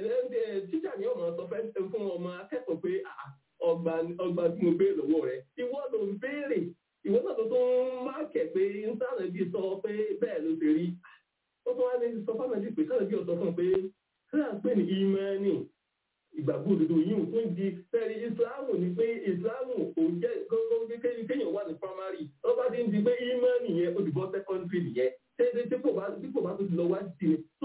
tíjà ni ọmọ sọ fẹ́ fún ọmọ akẹ́kọ̀ọ́ pé ọgbà ọgbà tí mo béèrè lọ́wọ́ rẹ̀ ìwọ ló ń béèrè ìwọ náà tó tún máàkẹ̀ pé nsàlẹ̀ bí sọ pé bẹ́ẹ̀ ló ti rí ó tún wá ní sọ fún ànábì pé sàlẹ̀ bí ọ̀sọ́ fún un pé kíláà ń pè ní ìmánì ìgbàgbọ́ òdodo yìí ò tún di sẹ́rí ìsìláàmù ni pé ìsìláàmù kò jẹ́ gbọ́ngàn kéèyàn wà ní primary lọ́ba ti ń di pé ìmánì yẹn ó ti bọ́ secondary nìyẹn tẹ́lẹ̀ tí kò bá tí kò bá tó ti lọ wá sí ni so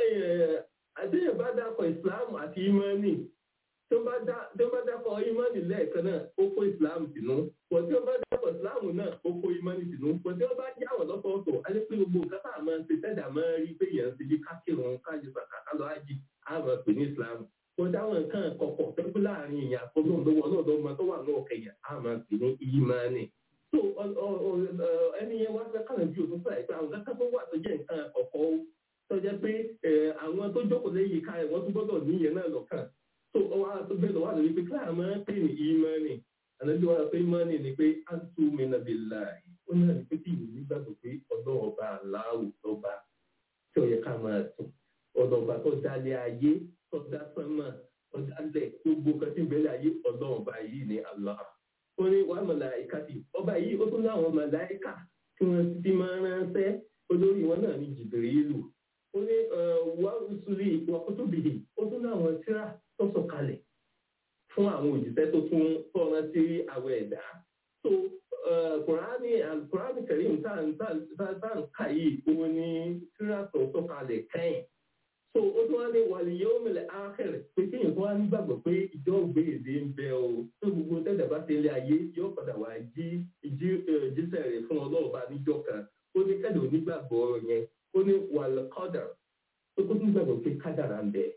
àtẹ̀yìn bá dákọ̀ ìsìláàmù àti ìmánì tó bá dákọ̀ ìmánì lẹ́ẹ̀kan náà ó kó ìsìláàmù sínú pọ̀ tí wọ́n bá dákọ̀ ìsìláàmù náà ó kó ìmánì sínú pọ̀ tí wọ́n bá yá wọ̀ lọ́tọ̀ọ̀tọ̀ á lè pé gbogbo nǹkan tá a máa ń ṣe tẹ́jà máa ń rí pé yẹn ń ṣe bí kákìrún káyọ̀ sàkà lọ ájì á máa pè ní ìsìláàmù pọ̀ táwọn nǹkan kọ̀kọ̀ tó pé láàrin ìyàn àkọ́gbọ́n lọ́wọ́ náà lọ́mọ tó wà náà kẹyà á máa pè ní ìmánì so ẹni yẹn wá fẹ́ kànáà bí òtún fún àìpẹ́ àwọn kankan tó wà tó jẹ́ nǹkan ọ̀kọ́ tó jẹ́ pé àwọn tó jókòó lẹ́yìn ká ẹ̀ wọ́n tún gbọ́dọ̀ níyẹn náà lọ́kàn tó ọwọ́ tó bẹ́ẹ̀ lọ́wọ́ àlọ́ wípé kíláà máa ń pè ní ìmánì ànájú wa pé ìmánì ni pé á tú mi nàbí láàyè ó náà ní pé kí ìlú nígbàgbọ́ pé ọ̀dọ́ ọba aláwò lọ́ba tí ó yẹ ká máa sùn ọ̀dọ̀ ọba tó dálé ayé tó dá sánmà tó dálẹ̀ gbogbo kan tí ń bẹ̀rẹ̀ ayé ọ̀dọ́ ọba yìí ní Allah ó ní wàá màláìka sí ọba yìí ó tún láwọn màláìka tí wọ́n ti máa ránṣẹ́ olórí wọn náà ní Jibrilu ó ní wàá rusuli wà kutubihi ó tún láwọn tírà tó sọ̀kalẹ̀ fún àwọn òjíṣẹ́ tó tún tọ́ra sí àwọn ẹ̀dá so kùránì kùránì kẹrin tá à ń kà yìí òun ni tírà tó sọ̀kalẹ̀ kẹ́yìn so ó tún wá ní wàlẹ̀ yóò mẹ́lẹ̀ ákẹ́rẹ̀ pé kéèyàn tó wá nígbàgbọ́ pé ìjọ gbèèdè ń bẹ o tó gbogbo tẹ́lẹ̀ bá ti lé ayé yóò padà wá jí jíṣẹ́ rẹ̀ fún ọlọ́ọ̀bá níjọ́ kan ó ní kẹ́lẹ̀ onígbàgbọ́ yẹn ó ní wàlẹ̀ kọ́dà ó tó tún gbàgbọ́ pé kádàrà ń bẹ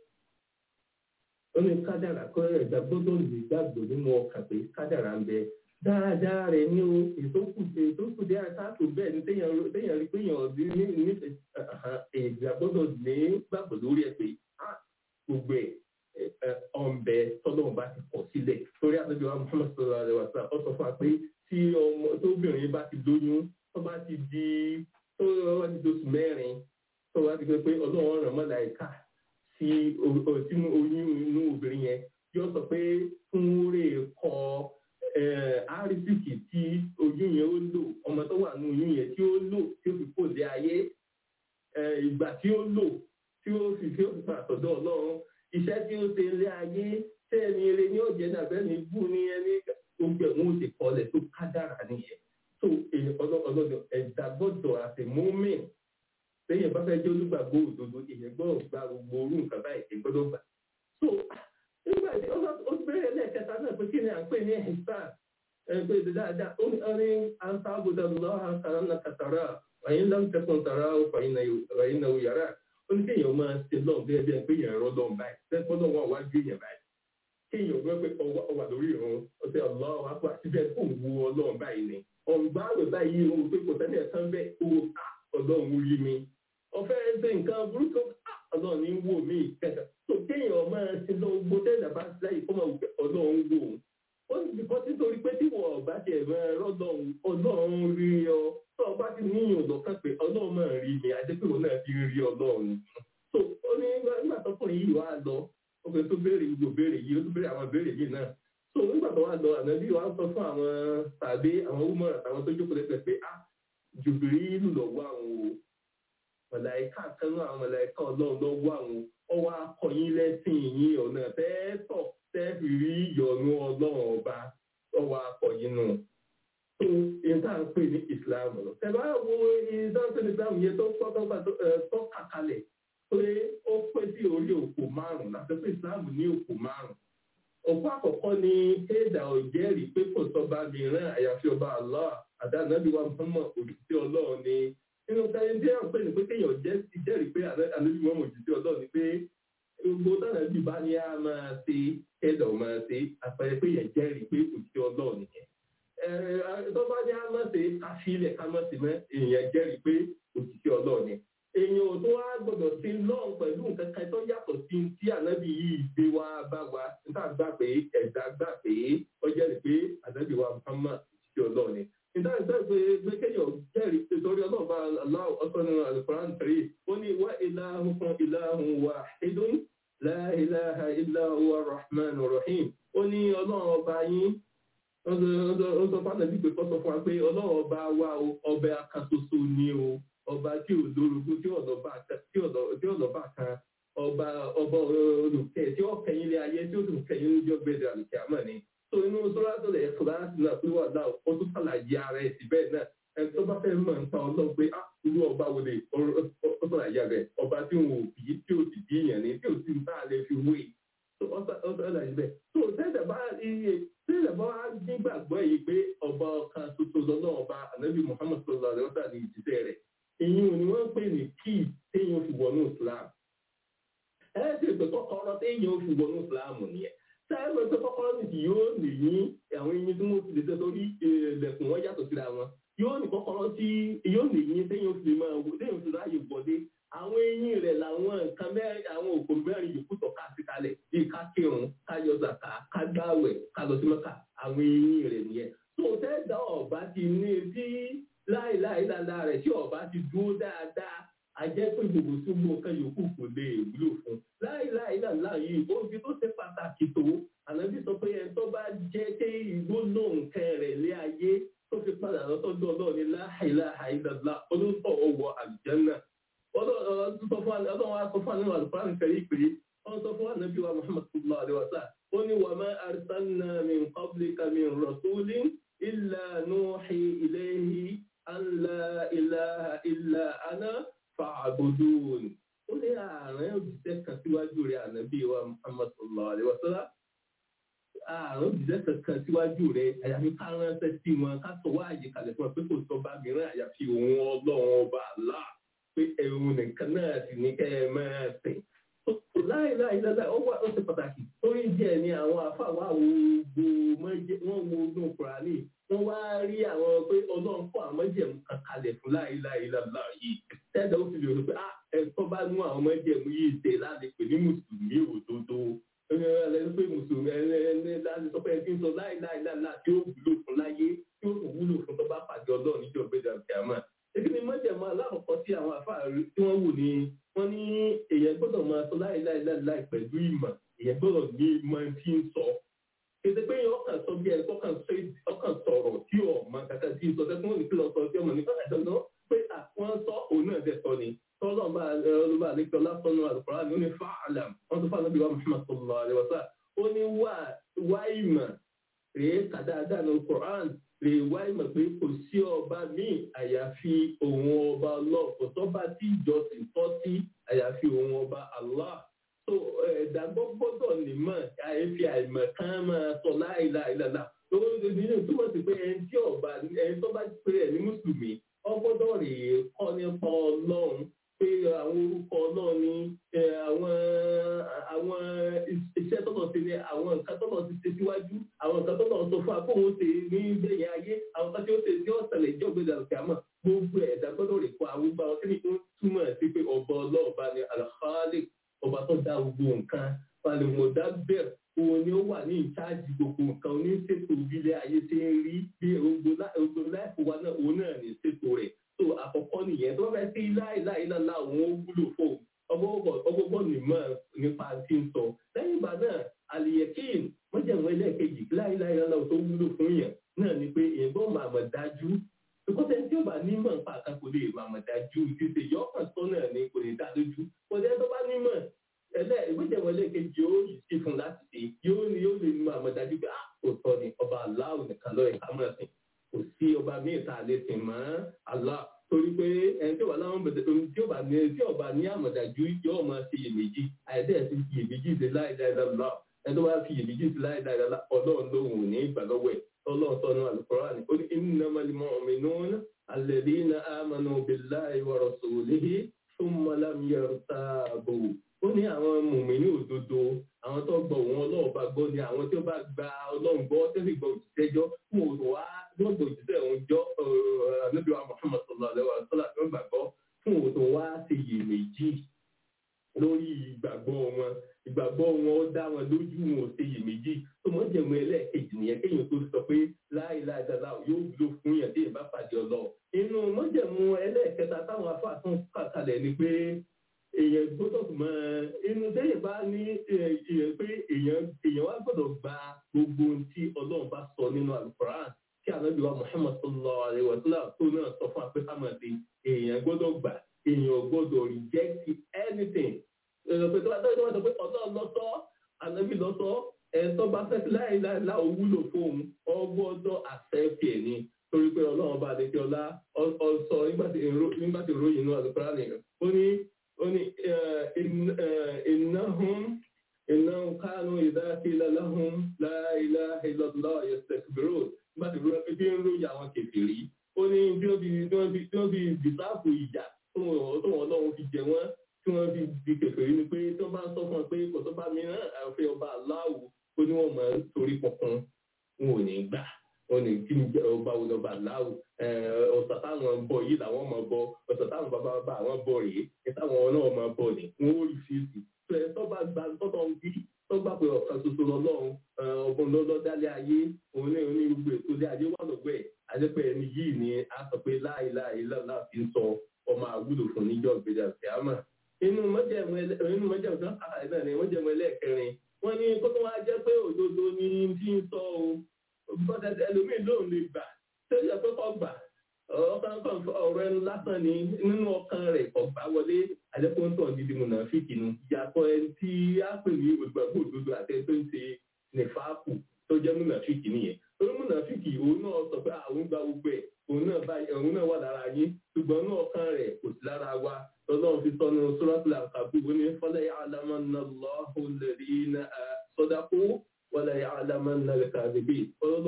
ó ní kádàrà kọ́ ẹ̀dá gbọ́dọ̀ lè gbàgbọ́ nínú ọkàn pé kádàrà ń bẹ dáadáa rẹ̀ ní o ètò kù ètò kù dé àtàkù bẹ́ẹ̀ ni téèyàn rí pé èèyàn ní nífẹ̀ẹ́ ìgbà gbọ́dọ̀ ní gbàgbọ́ lórí ẹ̀ pé gbogbo ẹ̀ ọ̀nbẹ tọ́lọ́run bá ti kọ̀ sílẹ̀ torí àtọ́jú wa Muhammad sallallahu alaihi wa sallam ó sọ fún wa pé tí ọmọ tóbìnrin bá ti lóyún tó bá ti di tó bá ti di oṣù mẹ́rin tó bá ti gbé pé ọlọ́run ràn mọ́ láìka sí sínú oyún inú obìnrin yẹn yóò sọ pé fún rè kọ́ àrísìkì tí oyún yẹn ó lò ọmọ tó wà ní oyún yẹn tí ó lò tí ó fi kó lé ayé ìgbà tí ó lò tí ó fi tí ó fi pàtọ́dọ̀ ọlọ́run iṣẹ́ tí ó ṣe lé ayé tẹ́ ẹni eré ní ọ̀jẹ̀ nàbẹ́ ní bú ní ẹni gbogbo ẹ̀wọ̀n ó ti kọ́lẹ̀ tó kádàrà nìyẹn tó ọlọ́dọ̀ ẹ̀dá gbọ́dọ̀ àti mọ́mìn lẹ́yìn bá fẹ́ jẹ́ olùgbàgbọ́ òdodo èèyàn gbọ́dọ̀ gba gbogbo orú nǹkan báyìí èèyàn gbọ́dọ̀ gbà. so nígbà tí ó bẹ̀rẹ̀ lẹ́ẹ̀kẹta náà pé kí ni à ń pè ní ẹ̀sán ẹgbẹ́ ìdí dáadáa ó ní ọrí àǹtá àbúdá lọ́wọ́ àkàrà náà kàtàrà wàyín láǹtẹ̀kùn tàrà wàyín náà yàrá ó ní kéèyàn máa ṣe lọ́n bí ẹbí ẹ pé èèyàn rọ́ lọ́n báyìí tẹ́gbọ́n náà wà wájú èèyàn báyìí kéèyàn gbọ́ pé ọwà lórí ìrún ọ̀sẹ̀ ọlọ́wọ́ àpò àtibẹ̀ kò wu ọlọ́run báyìí ni ọ̀gbá àwẹ̀ báyìí ó pé kò sẹ́ni ẹ̀sán bẹ́ẹ̀ owó ọlọ́run rí mi ọ̀fẹ́ ṣe nǹkan burúkú ọlọ́run ní wò mí kẹta tó kéèyàn máa ṣe lọ gbó tẹ́lẹ̀ bá ṣe láyé kó máa wù pé ọlọ́run wò ó ó sì kọ́ títorí pé tí wọ́n ọ̀bá ti ẹ̀rọ ọlọ́run ọlọ́run rí ọ tó ọba ti níyàn lọ́kàn pé ọlọ́run máa rí mi àdépéwò náà fi rí ọlọ́run tó ó ní nígbà tọkùnrin yìí wàá lọ ọkùnrin tó béèrè gbogbo béèrè yìí ó tún béèrè àwọn béèrè yìí náà tó nígbà tó wà lọ ànábì wàá sọ fún àwọn tàbí àwọn wúmọ̀ àtàwọn tó jókòó lẹ́gbẹ̀ẹ́ pé ah jùbìrí ìlú lọ́wọ́ àwọn o mọ̀láìká kanú àwọn mọ̀láìká ọlọ́run lọ́wọ́ àwọn ọwọ́ akọ̀yìn lẹ́sìn yín ọ̀nà tẹ́ẹ̀tọ̀ tẹ́ẹ̀fì rí ìyọ̀nù ọlọ́run ọba ọwọ́ akọ̀yìn nù. tó ìta ń pè ní islam lọ. tẹ̀bá wo ìta ń pè ní islam yẹn tó tọ́ kàkalẹ̀ pé ó pé sí orí òkú márùn-ún láti pé islam ní òkú márùn-ún. òkú àkọ́kọ́ ni kéèdà òjẹ́rìí pé kò sọ́ba mìíràn àyàfi ọba Allah àdánábì wa Muhammad òṣìṣẹ́ ọlọ́run ni nínú táyé tí à ń pè ní pé kéèyàn jẹ́ ìjẹ́rìí pé ànábì wọn mọ̀ òjìṣẹ́ ọlọ́run ni pé gbogbo tánàbì bá ní a máa ṣe kẹ́dọ̀ máa ṣe àpẹẹrẹ pé yẹn jẹ́rìí pé òjìṣẹ́ ọlọ́run nìyẹn. tó bá ní a máa ṣe káfílẹ̀ ká máa ṣe mọ́ èèyàn jẹ́rìí pé òjìṣẹ́ ọlọ́run ni. èèyàn ò tó wá gbọdọ̀ sí lọ́n pẹ̀lú nǹkan kan tó yàtọ̀ sí tí ànábì yìí gbé wá bá wa níta gbà pé ẹ̀dá gbà pé ó jẹ́rìí pé ànábì wa Muhammad òjìṣẹ́ ọlọ́run ni ìdáhùn ìdáhùn pé pé kéèyàn jẹ́rìí pé torí ọlọ́ọ̀bá aláwọ̀ ọ̀sán alukoran tẹ̀lé ó ní wá ìlàhùn kan ìlàhùn wà ìdún láìláha ìlàhùn rahman rahim ó ní ọlọ́run ọba yín ó sọ fún àtàbí pé kọ́sọ̀ fún wa pé ọlọ́run ọba wa ọbẹ̀ akasoso ni o ọba tí ò lórogún tí ọ̀dọ̀bà kan ọba ọba olùkẹ́ tí ó kẹyìn ilé ayé tí ó sì kẹyìn ní ọjọ́ gbẹ̀dẹ̀ àlùkẹ́ àmọ́ ni so inú sọ́ràtò lè kíláàsì náà pé wà náà ó tún ṣàlàyé ara ẹ̀ síbẹ̀ náà ẹni tó bá fẹ́ mọ̀ nípa ọlọ́run pé á irú ọba wo lè ó ṣàlàyé rẹ̀ ọba tí òun ò bí tí ò sì bí èèyàn ní tí ò sì ń bá a lè fi wé ó ṣàlàyé bẹ́ẹ̀ so tẹ́lẹ̀ bá iye tẹ́lẹ̀ bá wá nígbàgbọ́ yìí pé ọba kan tuntun lọ́nà ọba ànábì Muhammad sallallahu alaihi wasallam ní ìjíṣẹ́ rẹ̀ ìyún ni wọ́n ń pè ní kíì téèyàn fi wọnú Islam ẹ̀ ẹ́ sì pé kọ́kọ́rọ́ téèyàn fi wọnú Islam nìyẹn sáyẹn tó kọ́kọ́rọ́ nìyí yóò lè yín àwọn eyín tí wọ́n fi lè ṣe torí ilẹ̀kùn wọn yàtọ̀ síra wọn yóò ní kọ́kọ́rọ́ tí yóò lè yín téyàn fi máa wò téyàn fi ráàyè wọlé àwọn eyín rẹ̀ làwọn nǹkan mẹ́rin àwọn òkò mẹ́rin yòókù tọ́ ká sí kalẹ̀ bíi ká kírun ká yọ zàkà ká gbáwẹ̀ ká lọ sí mọ́kà àwọn eyín rẹ̀ nìyẹn tó tẹ́ dá ọ̀bá ti ní tí láìláì dáadáa rẹ̀ tí ọ̀bá ti dúró dáadáa ajẹ́ pé gbogbo tí gbogbo nǹkan yòókù kò lè wúlò fún láìláì dáadáa yìí ó fi tó ṣe pàtàkì tó ànábì sọ pé ẹni tó bá jẹ́ pé ìgbóná nǹkan rẹ̀ lé ayé tó fi padà lọ́tọ́jú ọlọ́ọ̀ni láìláì dáadáa olóńtọ̀ ọwọ́ àlùjànnà ọlọ́run wa sọ fún àná àlùfáà nìkan yìí pé wọ́n sọ fún ànábì wa muhammad sallallahu alaihi wa sallam ó ní wa ma arsalna min qablika min rasulin illa nuhi ilayhi an la ilaha illa ana fa'budun ó ní ààrẹ òjíṣẹ́ kan síwájú rẹ̀ ànábì wa muhammad sallallahu alaihi wa sallam ààrẹ òjíṣẹ́ kankan síwájú rẹ̀ àyàfi ká ránṣẹ́ sí wọn ká sọ wá àyè kalẹ̀ fún wọn pé kò sọ bá mìíràn àyàfi òun ọlọ́run ọba Allah pé ẹ̀rù nìkan náà sì ní kẹ́ ẹ máa sìn. láìláì dáadáa ó wà ó ṣe pàtàkì torí díẹ̀ ni àwọn àfàwọ̀ àwògbò wọ́n wo inú kùránì wọ́n wá rí àwọn pé ọlọ́run fún àwọn mọ́jẹ̀mú kan kalẹ̀ fún láìláì dáadáa yìí tẹ́lẹ̀ ó fi lè rò pé ẹ̀kọ́ bá mú àwọn mọ́jẹ̀mú yìí ṣe láti pè ní mùsùlùmí òdodo ẹni pé mùsùlùmí ẹni láti sọ pé ẹni tí ń sọ láìláì dáadáa tí ó wúlò fún láyé tí ó wúlò fún tó bá pàdé ọlọ́run níjọ́ gbẹdẹ àbíàmà èyí ni mọ́jẹ̀mọ́ alákọ̀ọ́kọ́ tí àwọn àfáàrí tí wọ́n wò ní wọ́n ní èèyàn gbọ́dọ̀ máa sọ láìláìláìláì pẹ̀lú ìmọ̀ èèyàn gbọ́dọ̀ ní ìmọ̀ tí ń sọ. Kété pé yẹn ọkàn sọ bí ẹ̀kọ́ ọkàn sọ̀rọ̀ tí ò mọ kàkà tí ń sọ tẹ́kún òní kí lọ sọ tí ọmọ ní kọ́kà dandan pé àwọn sọ òun náà dẹ̀ sọ ni. Tọ́lọ́ bá ọlọ́ba àlejò lásánú àlùkòrá ni ó ní fáàlàm wọ́n tó fáàlàm bí wà Muhammad sallallahu alaihi wasallam ó ní wá ìmọ̀ rèé kàdáadáa ní Quran lè wá ìmọ̀ pé kò sí ọba míì àyàfi òun ọba Allah kò sọ́ba tí ìjọsìn tọ́ sí àyàfi òun ọba Allah so ẹ̀dàgbọ́ gbọ́dọ̀ nímọ̀ àyàfi àìmọ̀ kan máa sọ láìláìláìlá lọ́wọ́ nínú túmọ̀ sí pé ẹni tí ọba ẹni tó bá pè é ní mùsùlùmí ọgbọ́dọ̀ rèé kọ́ nípa ọlọ́run pé àwọn orúkọ náà ní àwọn àwọn iṣẹ́ tọ́lọ̀ ti ní àwọn nǹkan tọ́lọ̀ ti ṣe síwájú àwọn nǹkan tọ́lọ̀ sọ fún akóhun ṣe ní ìgbẹ̀yìn ayé àwọn kan tí ó ṣe tí ó ṣẹlẹ̀ ìjọ gbẹdẹ àlùkàmọ́ gbogbo ẹ̀dá gbọ́dọ̀ rè kó àwọn gbà wọn kí ni ó túmọ̀ sí pé ọba ọlọ́ọ̀ba ni alhalik ọba tó dá gbogbo nǹkan falẹ̀mọ̀dá bẹ̀rẹ̀ òun ni ó wà ní ìtaàjì gbogbo nǹkan oníṣètò ìbílẹ̀ ayé ṣe ń rí bí ogbó láìpò wa náà òun náà ní ṣètò rẹ̀ so àkọ́kọ́ nìyẹn tó fẹ́ sí láìláìláìlá òun ó wúlò fún ọgbọ́gbọ́ nímọ̀ nípa tí ń sọ lẹ́yìn ìgbà náà àlìyẹ̀kín mọ́jẹ̀mọ́ ẹlẹ́ẹ̀kejì láìláìláìlá tó wúlò fún yẹn náà ni pé èèyàn gbọ́ máa mọ̀ dájú ìkọ́sẹ̀ tí ó bá nímọ̀ nípa àkàkọ́ lè máa mọ̀ dájú ìfisè yọ ọkàn sọ náà ni kò ní dá lójú kọ́sẹ̀ tó bá nímọ̀ ẹlẹ́ ìgbẹ́jẹ̀mọ́ ẹlẹ́ẹ̀kejì yóò yìí sí fún láti ṣe yóò ní yóò lè máa mọ̀ dájú pé àkótọ́ ni ọba aláwọ̀ nìkan lọ́ọ̀ ká mọ̀ sí kò sí ọba míì tá a lè sìn mọ́ Allah torí pé ẹni tí ó wà láwọn bẹ̀rẹ̀ tí ó bá ní tí ó bá ní àmọ̀dájú yóò máa ṣe iyèméjì àìdẹ́ ti fi iyèméjì ṣe láìdáìdáìlá ẹni tó bá fi iyèméjì ṣe láìdáìdáìlá ọlọ́run lóhùn ní ìgbà lọ́wọ́ ẹ̀ ọlọ́run sọ́nù Al-Qur'an ó ní innamal mu'minuna alladhina amanu billahi wa rasulihi thumma lam yartabu ó ní àwọn mùmínì òdodo àwọn tó gbọ́ òun ọlọ́run bá gbọ́ ni àwọn tí ó bá gba ọlọ́run gbọ́ tẹ́lẹ̀ gbọ́ òṣìṣẹ́jọ́ fún òun wá lọ́dọ̀ òṣìṣẹ́ òun jọ ànábì wa Muhammad sallallahu alaihi wa sallam ló gbàgbọ́ fún òun tó wá ṣe iyèméjì lórí ìgbàgbọ́ wọn ìgbàgbọ́ wọn ó dá wọn lójú wọn ò ṣe iyèméjì tó mọ́ jẹ̀mú ẹlẹ́ẹ̀kejì nìyẹn kéèyàn tó sọ pé láìláìdára yóò wúlò fún yàn tí ìbá pàdé ọlọ́ inú mọ́jẹ̀mú ẹlẹ́ẹ̀kẹta táwọn afáàtún kàkalẹ̀ ni pé èèyàn gbọ́dọ̀ mọ inú tẹ́yìn bá ní èèyàn pé èèyàn èèyàn wá gbọ́dọ̀ gba gbogbo ohun tí ọlọ́run bá sọ nínú alukoran tí ànábì wa muhammad sallallahu alaihi wa sallam tó náà sọ fún apẹ́ hamadi èèyàn gbọ́dọ̀ gbà èèyàn gbọ́dọ̀ reject anything èèyàn pé tó bá tọ́jú wọn sọ pé ọlọ́run lọ́sọ́ ànábì lọ́sọ́ ẹ̀ tó bá fẹ́ sí láìláìlá òwúlò fóun ọgbọ́dọ̀ accept ẹ̀ ni torí pé ọlọ́run bá adékẹ́ ọlá ọsọ nígbà tí ìròyìn inú alukoran nìyẹn ó ní oni innahum innahum kanu idha qila lahum la ilaha illallah yastakbirun bá ti rúra bí ń ròyìn àwọn kèfèrí ó ní bí wọ́n fi bí wọ́n fi bí wọ́n fi dìsáàbù ìjà tó wọn lọ́wọ́ fi jẹ wọ́n tí wọ́n fi di kèfèrí ni pé tí wọ́n bá ń sọ fún ọ pé kò tó bá mi náà àfẹ́ ọba aláwo ó ní wọ́n àwọn bọ̀ rèé ní táwọn náà máa bọ̀ ní wọn ó rí fíìsì tó ẹ tó bá gba tọ́tọ̀ ń bí tó gbà pé ọ̀kan ṣoṣo lọ́lọ́run ọgbọ́n lọ́lọ́ dálé ayé òun ní oní gbogbo ètò ilé ayé wà lọ́gbọ́ ẹ̀ àdẹ́pẹ́ ẹni yìí ni a sọ pé láìláì lọ́la fi ń sọ ọmọ àwúlò fún níjọ́ ìgbéjà ìfẹ́àmà inú mọ́jẹ̀mú inú mọ́jẹ̀mú tó ń kàkà náà ni mọ́jẹ̀mú ẹlẹ́ẹ̀kẹrin wọ́n ní kó tó wá jẹ́ pé òdodo ni tí ń sọ o bọ́dẹ̀ ẹlòmíì lóun lè gbà tẹ́lẹ̀ pé kọ́ gbà ọkàn kan ọ̀rọ̀ ẹnu lásán ni nínú ọkàn rẹ̀ ọ̀gbá wọlé àdẹ́kùntàn dídí mùnàfíkì nu ìyàtọ̀ ẹni tí a pè ní olùgbàgbọ́ òdodo àti ẹni tó ń ṣe nìfàákù tó jẹ́ mùnàfíkì nìyẹn torí mùnàfíkì òun náà sọ pé àwọn gba gbogbo ẹ̀ òun náà bá òun náà wà lára yín ṣùgbọ́n ní ọkàn rẹ̀ kò sí lára wa lọ́lọ́run fi sọnù suratul Ankabut ó ní fala ya'lamanna Allahu alladhina sadaqu wala ya'lamanna al-kadhibin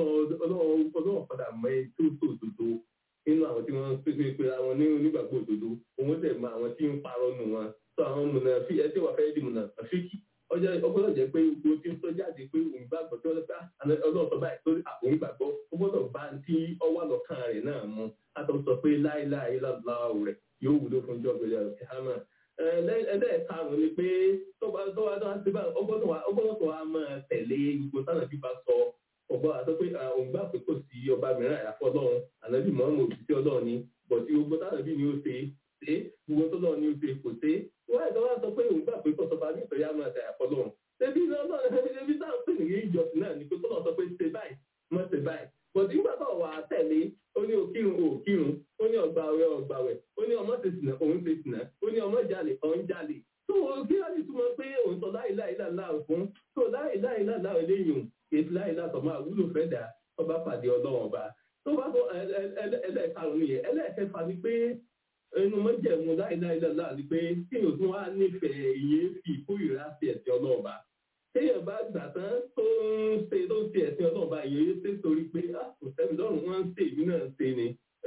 ọlọ́run padà mọ ẹ tó tó òdodo nínú àwọn tí wọ́n pépé pé àwọn ní onígbàgbọ́ òdodo òun tẹ̀ mọ àwọn tí ń parọ́ nù wọn sọ àwọn mùnàfí ẹ tí wọ́n fẹ́ di mùnàfíkì ọjọ́ ọgbọ́dọ̀ jẹ́ pé gbogbo tí ń sọ jáde pé òun gbàgbọ́ tí wọ́n fẹ́ ọlọ́run sọ báyìí torí òun gbàgbọ́ ó gbọ́dọ̀ bá ń tí ọwọ́ lọ́kàn rẹ̀ náà mu látọ̀ sọ pé láéláé láláà rẹ̀ yóò wúlò fún jọ́gbẹ̀lẹ̀ ọ̀kẹ́hámà ẹlẹ́ẹ̀karùn-ún ni pé tọ́ba tọ́ba tọ́ba ti bá ọgbọ́dọ̀ tó wá máa tẹ̀lé gbogbo sáà bí bá sọ ọgbọ́n àti pé òun gbà pé kò sí ọba mìíràn àyàfọ́ ọlọ́run ànábì mọ́mọ́ òṣìṣẹ́ ọlọ́run ni bọ̀dí gbogbo sáà bí ni ó ṣe ṣe gbogbo tó lọ́ọ̀ ni ó ṣe kò ṣe wọ́n ẹ̀dọ́ wá sọ pé òun gbà pé kọ́sọ́ba ní ìtọ́jú àmọ́ àti àyàfọ́ ọlọ́run ṣebí ṣebí sáà ń pè ní ìjọsìn náà ni pé tó lọ́ọ̀ sọ pé ṣe báyìí mọ́ ṣe báyìí bọ̀dí nígbà tó wà á tẹ̀lé ó ní òkírun òkírun ó ní ọgbàwẹ̀ ọgbàwẹ̀ ó ní ọmọ ṣe sìnà òun ṣe sìnà ó ní ọmọ jalè òun jalè tó kí wọ́n ti túmọ̀ pé òun sọ láìláìláìlá fún tó láìláìláìlá eléyìí ètò láìláìlá sọ máa wúlò fẹ́ dà ọba pàdé ọlọ́run ọba tó bá tó ẹlẹ́ẹ̀karùn-ún yẹn ẹlẹ́ẹ̀kẹfà ni pé inú mọ́jẹ̀mú láìláìláìlá ni pé kí ni òtún wá nífẹ̀ẹ́ ìyẹn fi ìkórìíra sí ẹ̀sìn ọlọ́run ọba téèyàn bá gbà tán tó ń ṣe tó ń ṣe ẹ̀sìn ọlọ́run bá yẹn ṣe torí pé kò sẹ́mi lọ́rùn wọ́n ń ṣe ìlú náà ṣe ni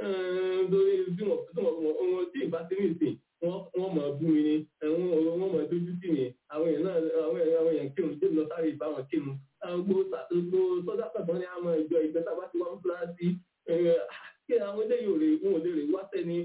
lórí bí wọ́n tí wọ́n wọ́n tí ìbá ti ní ìsìn wọ́n mọ̀ bú mi ni wọ́n mọ̀ dójú sí mi àwọn èèyàn náà àwọn èèyàn àwọn èèyàn kírun tí lọ sáré ìbá wọn kírun gbogbo gbogbo sọ́dá pẹ̀tọ́ ní àwọn ìjọ ìgbẹ́ tábà ti wá ń fúra sí kí àwọn eléyìí ò lè wọn ò lè rè wá sẹ́ni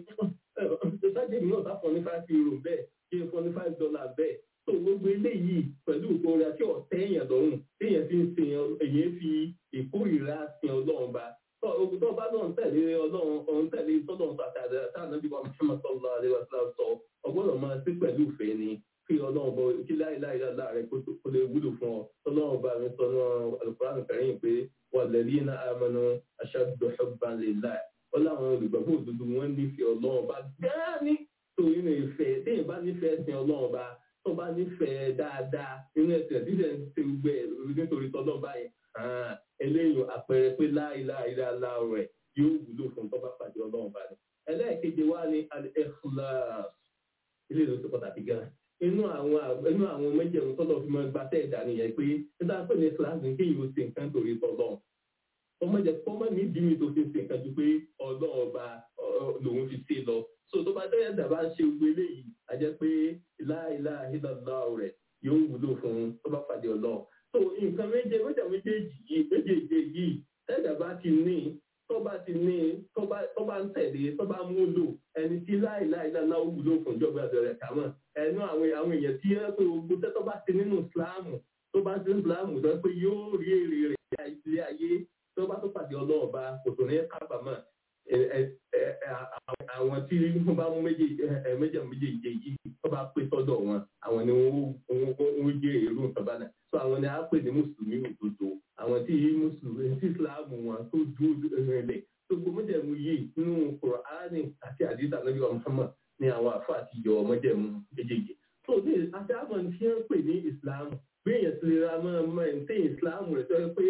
sájèmí náà bá fọ́ ní five euro bẹ́ẹ̀ kí n fọ́ ní five dollar bẹ́ẹ̀ tó gbogbo eléyìí pẹ̀lú ìkórè àti ọ̀tẹ́ èèyàn lọ́rùn téèyàn fi ń sin èyàn fi ìkórìíra sin ọlọ́run ba ogun tó bá lọ́n tẹ̀lé ọlọ́run ọ̀hún tẹ̀lé tọ́lọ́run àti àdáta nàbí wa Muhammad sallallahu alaihi wasallam sọ ọgbọ́dọ̀ máa sí pẹ̀lú ìfẹ́ ni kí ọlọ́run bọ kí láìláì láàrẹ kó lè wúlò fún ọ tọ́lọ́run bá mi sọ ní Al-Qur'an Karim pé walladhina amanu ashaddu hubban lillah ó láwọn olùgbàgbọ́ òdodo wọn nífẹ̀ẹ́ ọlọ́run bá gáàní torí ní ìfẹ́ téèyàn bá nífẹ̀ẹ́ sin ọlọ́run bá tó bá nífẹ̀ẹ́ dáadáa nínú ẹ̀sìn dídẹ̀ ń ṣe gbẹ nítorí tọ́lọ́ báyìí eléyìí àpẹẹrẹ pé láìláìláìlá rẹ̀ yóò wúlò fún tó bá pàdé ọlọ́run bá ní. ẹlẹ́ẹ̀keje wá ní al-ikhlas ilé ìlú tó pàtàkì gan inú àwọn inú àwọn méjèèjì tọ́lọ̀ fi máa gba tẹ́ ẹ̀dá nìyẹn pé nígbà pé ní kíláàsì ní kéyìí ó ṣe nǹkan torí tọ́lọ́ ọmọ jẹ kọ́mọ ní ìdíwì tó fi ṣe nǹkan ju pé ọlọ́run ọba lòun fi ṣe lọ so tó bá tẹ́yẹ̀ dàbá ṣe gbogbo eléyìí a jẹ́ pé láìláìlá rẹ̀ yóò wúlò fún tó bá pàdé ọlọ́run so nǹkan méje méje méjèèjì yìí méjèèjì yìí tẹ́jà bá ti ní tó bá ti ní tó bá ń tẹ̀lé tó bá mú lò ẹni tí láìláì náà náà wúlò fún ìjọba ìbẹ̀rẹ̀ kàmọ́ ẹnu àwọn àwọn èèyàn tí ẹ pé gbogbo tẹ́ tó bá ti nínú ìsìláàmù tó bá ti nínú ìsìláàmù tó pé yóò rí èrè rẹ̀ ilé ayé tó bá tó pàdé ọlọ́ọ̀ba kò tó ní kábàámọ̀ àwọn tí wọ́n bá mú méjì méjì méjì yìí tó bá pé sọ́dọ̀ wọn àwọn ni wọ́n jẹ́ èrò nǹkan bá náà so àwọn ni a pè ní mùsùlùmí òdodo àwọn tí mùsùlùmí tí islam wọn tó dúró rẹlẹ̀ tó gbogbo mọ́jẹ̀mú yìí nínú kùránì àti àdìsá nàbí wa muhammad ní àwọn àfa àti yọ mọ́jẹ̀mú méjèèjì so ní àti àwọn tí wọ́n pè ní islam bí èèyàn ti ra máa máa ń tẹ islam rẹ̀ tó yẹ pé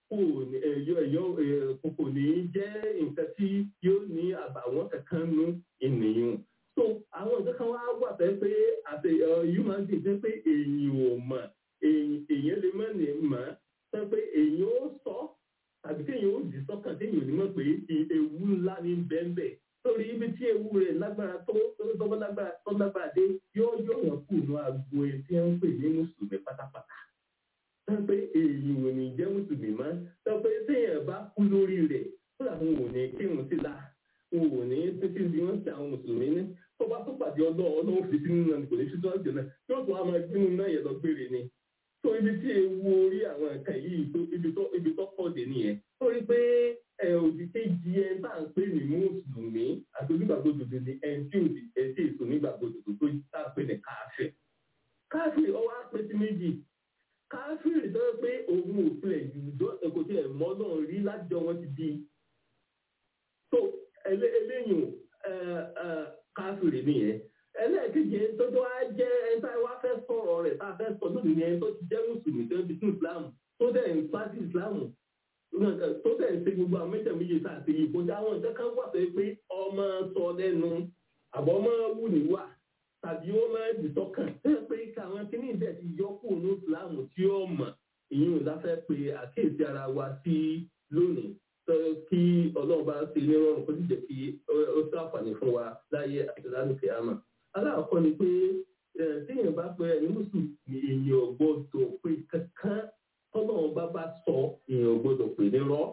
kò ní jẹ́ nǹkan tí yóò ní àbàwọ́n kankan nú ènìyàn so àwọn nǹkan kan wá wà fẹ́ pé àti human being fẹ́ pé èèyàn ò mọ̀ èèyàn lè má ní mọ̀ sọ pé èèyàn ó sọ tàbí kéèyàn ó dì sọ́kàn téèyàn ò ní mọ̀ pé ewu ńlá ní bẹ́ẹ̀nbẹ́ lórí ibi tí ewu rẹ̀ lágbára tó tọ́gbọ́n lágbára tó lágbára dé yóò yóò yàn kù ní agbo ẹ̀ tí wọ́n ń pè ní mùsùlùmí pátápátá sọ pé èèyàn ò ní jẹ́ mùsùlùmí mọ́ sọ pé téèyàn bá kú lórí rẹ̀ fúlà wọn ò ní kírun sí la wọn ò ní títí bí wọ́n ti àwọn mùsùlùmí ní tó bá tó pàdé pàdé ọlọ́run ọlọ́run fi sínú náà kò ní fi sọ́ọ́ jẹ̀nà yóò tún á máa gbínú náà yẹn lọ gbére ni tó ibi tí ewu orí àwọn nǹkan yìí tó ibi tó ibi tó pọ̀ dé nìyẹn ó rí pé ẹ òdì kejì ẹ bá ń pè ní mùsùlùmí àti onígbàgbọ́dọ̀dọ̀ ni ẹ tí òdì ẹ tí èso onígbàgbọ́dọ̀dọ̀ tó tá a pè ní káfíìn káfíìn ọwọ́ á pè sí méjì káfíìn tó yẹ pé òun ò tilẹ̀ jùlọ kò tilẹ̀ mọ́ náà rí lájọ wọn ti di tó eléyìn káfíìn nìyẹn ẹlẹ́ẹ̀kejì ẹni tó tó wá jẹ́ ẹni tá a wá fẹ́ sọ̀rọ̀ rẹ̀ tá a fẹ́ sọ lónìí ni ẹni tó ti jẹ́ mùsùlùmí tó ti tún ìsìláàmù tó dẹ̀ ń pàṣẹ ìsìláàmù tó dẹ̀ ń ṣe gbogbo àwọn mẹ́tẹ̀ méje tá a ti yìí kọjá àwọn ìjọ kan wà pé pé ọmọ sọ lẹ́nu àbọ̀ ọmọ wù ní wà tàbí ó máa dì sọ́kàn tó yẹ pé káwọn kíní ìbẹ̀ ti yọ kúrò ní ìsìláàmù tí ó mọ̀ ìyún ìláfẹ́ pé àkíyèsí ara wa sí lónìí kí ọlọ́run bá ṣe ní rọrùn kó sì jẹ́ kí ó ṣàǹfààní fún wa láyé àti lálùkẹ́ àmà aláàkọ́ ni pé téèyàn bá pẹ́ ẹni mùsùlùmí èèyàn gbọ́dọ̀ pé kankan tọ́lọ́run bá bá sọ èèyàn gbọ́dọ̀ pè ní rọ́.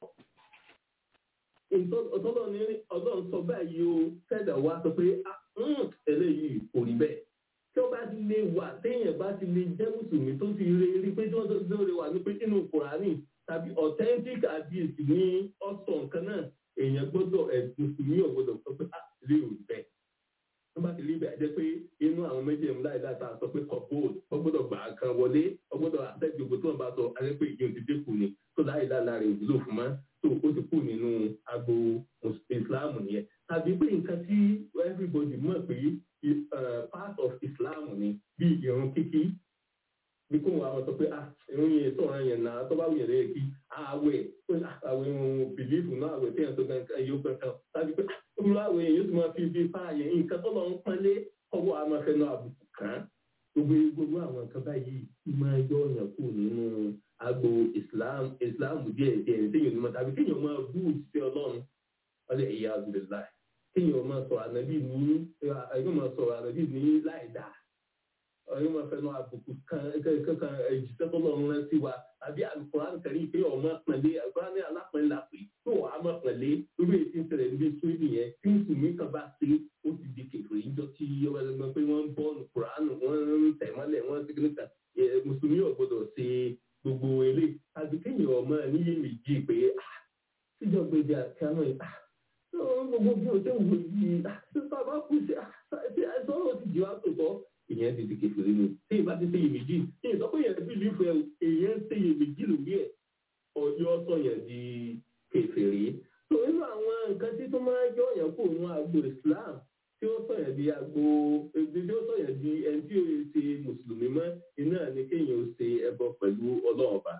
ọlọ́run sọ báyìí o fẹ́dà wá sọ pé eléyìí kò rí bẹ́ẹ̀. tí ó bá ti lè wà téèyàn bá ti lè jẹ́ mùsùlùmí tó ti rí rí pé tí wọ́n tó lè wà ní pé inú kùránì tàbí authentic hadith ní ọ̀sán nǹkan náà èèyàn gbọ́dọ̀ ẹ̀sùn mùsùlùmí ò gbọ́dọ̀ sọ pé rí ò bẹ́ẹ̀ wọ́n bá ti rí bẹ́ẹ̀ jẹ́ pé inú àwọn méjèèjì láì láta sọ pé kọ̀bóòd wọ́n gbọ́dọ̀ gbà kan wọlé wọ́n gbọ́dọ̀ àtẹ́jú gbogbo tí wọ́n bá sọ alẹ́ pé ìyẹn ti dínkù ni tó láì lára rẹ̀ òwúlò fún mọ́ tó ó ti kù nínú agbo islam nìyẹn tàbí pé nǹkan tí everybody mọ̀ pé part of islam ni bí ìrun kíkí bí kò wọ́n àwọn sọ pé ah ìrun yẹn sọ̀rọ̀ yẹn náà tó bá wù yẹn lẹ́yìn kí àwẹ̀ àwẹ̀ ohun bìlífù náà àwẹ̀ tí yẹn tó gan yóò kankan tàbí pé olùwà àwẹ̀ yẹn yóò tún máa fi bí fáàyè nǹkan tó lọ ń pọ́nlé ọwọ́ a máa fẹnu àbùkù kàn gbogbo gbogbo àwọn nǹkan báyìí máa yọ ọ̀yàn kù nínú agbo islam islam díẹ̀ díẹ̀ téèyàn ní ma tàbí kéèyàn máa bú òṣìṣẹ́ ọlọ́run ọlẹ́ ìyá abdullahi kéèyàn máa sọ ànábì ní kéèyàn máa sọ ànábì ní láì dáa ọyún máa fẹnu àbùkù kan kankan ìjíṣẹ́ tó lọ́run rẹ sí wa àbí alukoran kẹrin pé ọmọ pẹ̀lẹ́ alukoran ní alápẹ̀lẹ́ la pè tó wàá mọ̀ pẹ̀lẹ́ lórí ètí ìṣẹ̀lẹ̀ níbi sóyè nìyẹn tí mùsùlùmí kan bá ṣe ó ti di kékeré níjọ́ tí ọba ẹgbẹ́ pé wọ́n ń bọ́ alukoran wọ́n ń tẹ̀ mọ́lẹ̀ wọ́n ti kíníkà mùsùlùmí ò gbọdọ̀ ṣe gbogbo ilé àbí kéèyàn ọmọ níyè méjì pé síjọ́ gbèdé àkànnà yìí gbogbo bí o ṣe wù yìí bàbá kù sí àìsàn ti jù wá tòótọ́ ìyẹn ti di kẹfìrí ni tí ìbá ti ṣe iyèméjì tí ìsọ pé yẹn bí ìlú ẹ èyàn ń ṣe iyèméjì lórí ẹ ọjọ́ sọ yẹn di kẹfìrí. tó nínú àwọn nǹkan tí tó máa yọ yẹn kó nínú agbo Islam tí ó sọ yẹn di agbo ebi tí ó sọ yẹn di ẹni tí ó yẹ ṣe mùsùlùmí mọ́ iná ni kéèyàn ó ṣe ẹbọ pẹ̀lú ọlọ́ọ̀ba.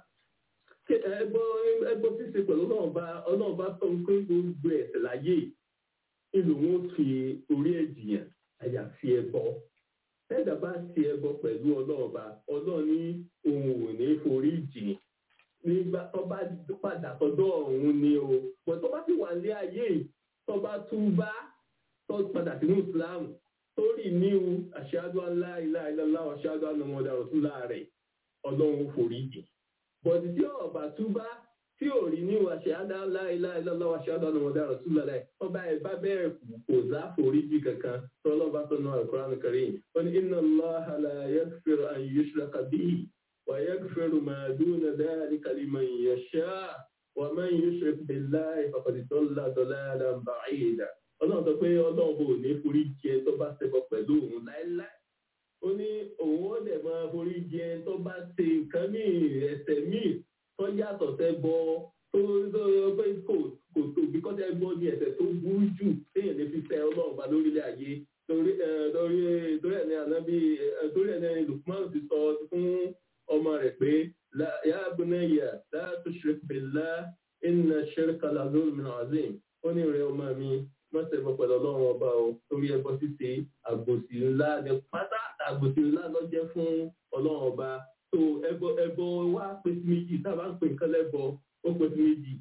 ẹbọ ẹbọ ṣíṣe pẹ̀lú ọlọ́ọ̀ba ọlọ́ọ̀ba sọ pé gbogbo ẹ̀ṣẹ̀ láyé ìlú wọn fi orí ẹ̀jìyàn àyàfi ẹbọ tẹ́ẹ̀dá bá ti ẹbọ pẹ̀lú ọlọ́ọ̀ba ọlọ́ọ̀ ní òun ò ní forí jìn nígbà tó bá padà tọdọ́ ọ̀hún ni o pọ̀ tó bá ti wà ní ayé tó bá tún bá tó padà sínú Islam torí níhu ashhadu an la ilaha illallah wa ashhadu anna muhammadan rasulullah rẹ̀ ọlọ́run forí jìn bọ̀dì tí ọ̀bà tún bá tí ò rí ní ashhadu an la ilaha illallah wa ashhadu anna muhammadan rasulullah rẹ̀ ọba ẹ̀ bá bẹ̀rẹ̀ kò zá foríjì kankan tọ́lọ́ bá tọ́ náà al-Qur'an al-Karim wọ́n ní inna Allaha la yaghfiru an yushraka bihi wa yaghfiru ma duna dhalika liman yasha' wa man yushrik billahi faqad dalla dalalan ba'ida ọlọ́run sọ pé ọlọ́run kò ní foríjì ẹ tó bá ṣẹbọ pẹ̀lú òun láéláé ó ní òun ó dẹ̀ máa foríjì ẹ tó bá ṣe nǹkan míì ẹ̀ṣẹ̀ míì tó yàtọ̀ sẹ́bọ tó tó pé kò kò tóbi kọ́tà ẹgbọ́n ní ẹ̀ṣẹ̀ tó burú jù téèyàn lè fi fẹ́ ọlọ́run bá lórílẹ̀ ayé torí torí torí ẹ̀ ní ànábì torí ẹ̀ ní Lukman ti sọ fún ọmọ rẹ̀ pé ya bunayya la tushrik billah inna shirka la zulmun azim ó ní rẹ̀ ọmọ mi má ṣe bọ pẹ̀lú ọlọ́run ọba o torí ẹbọ ṣíṣe àgbòsí ńlá ní pátá àgbòsí ńlá ló jẹ́ fún ọlọ́run ọba tó ẹbọ ẹbọ wa pé sí méjì tábà ń pè nǹkan lẹ́bọ ó pè sí méjì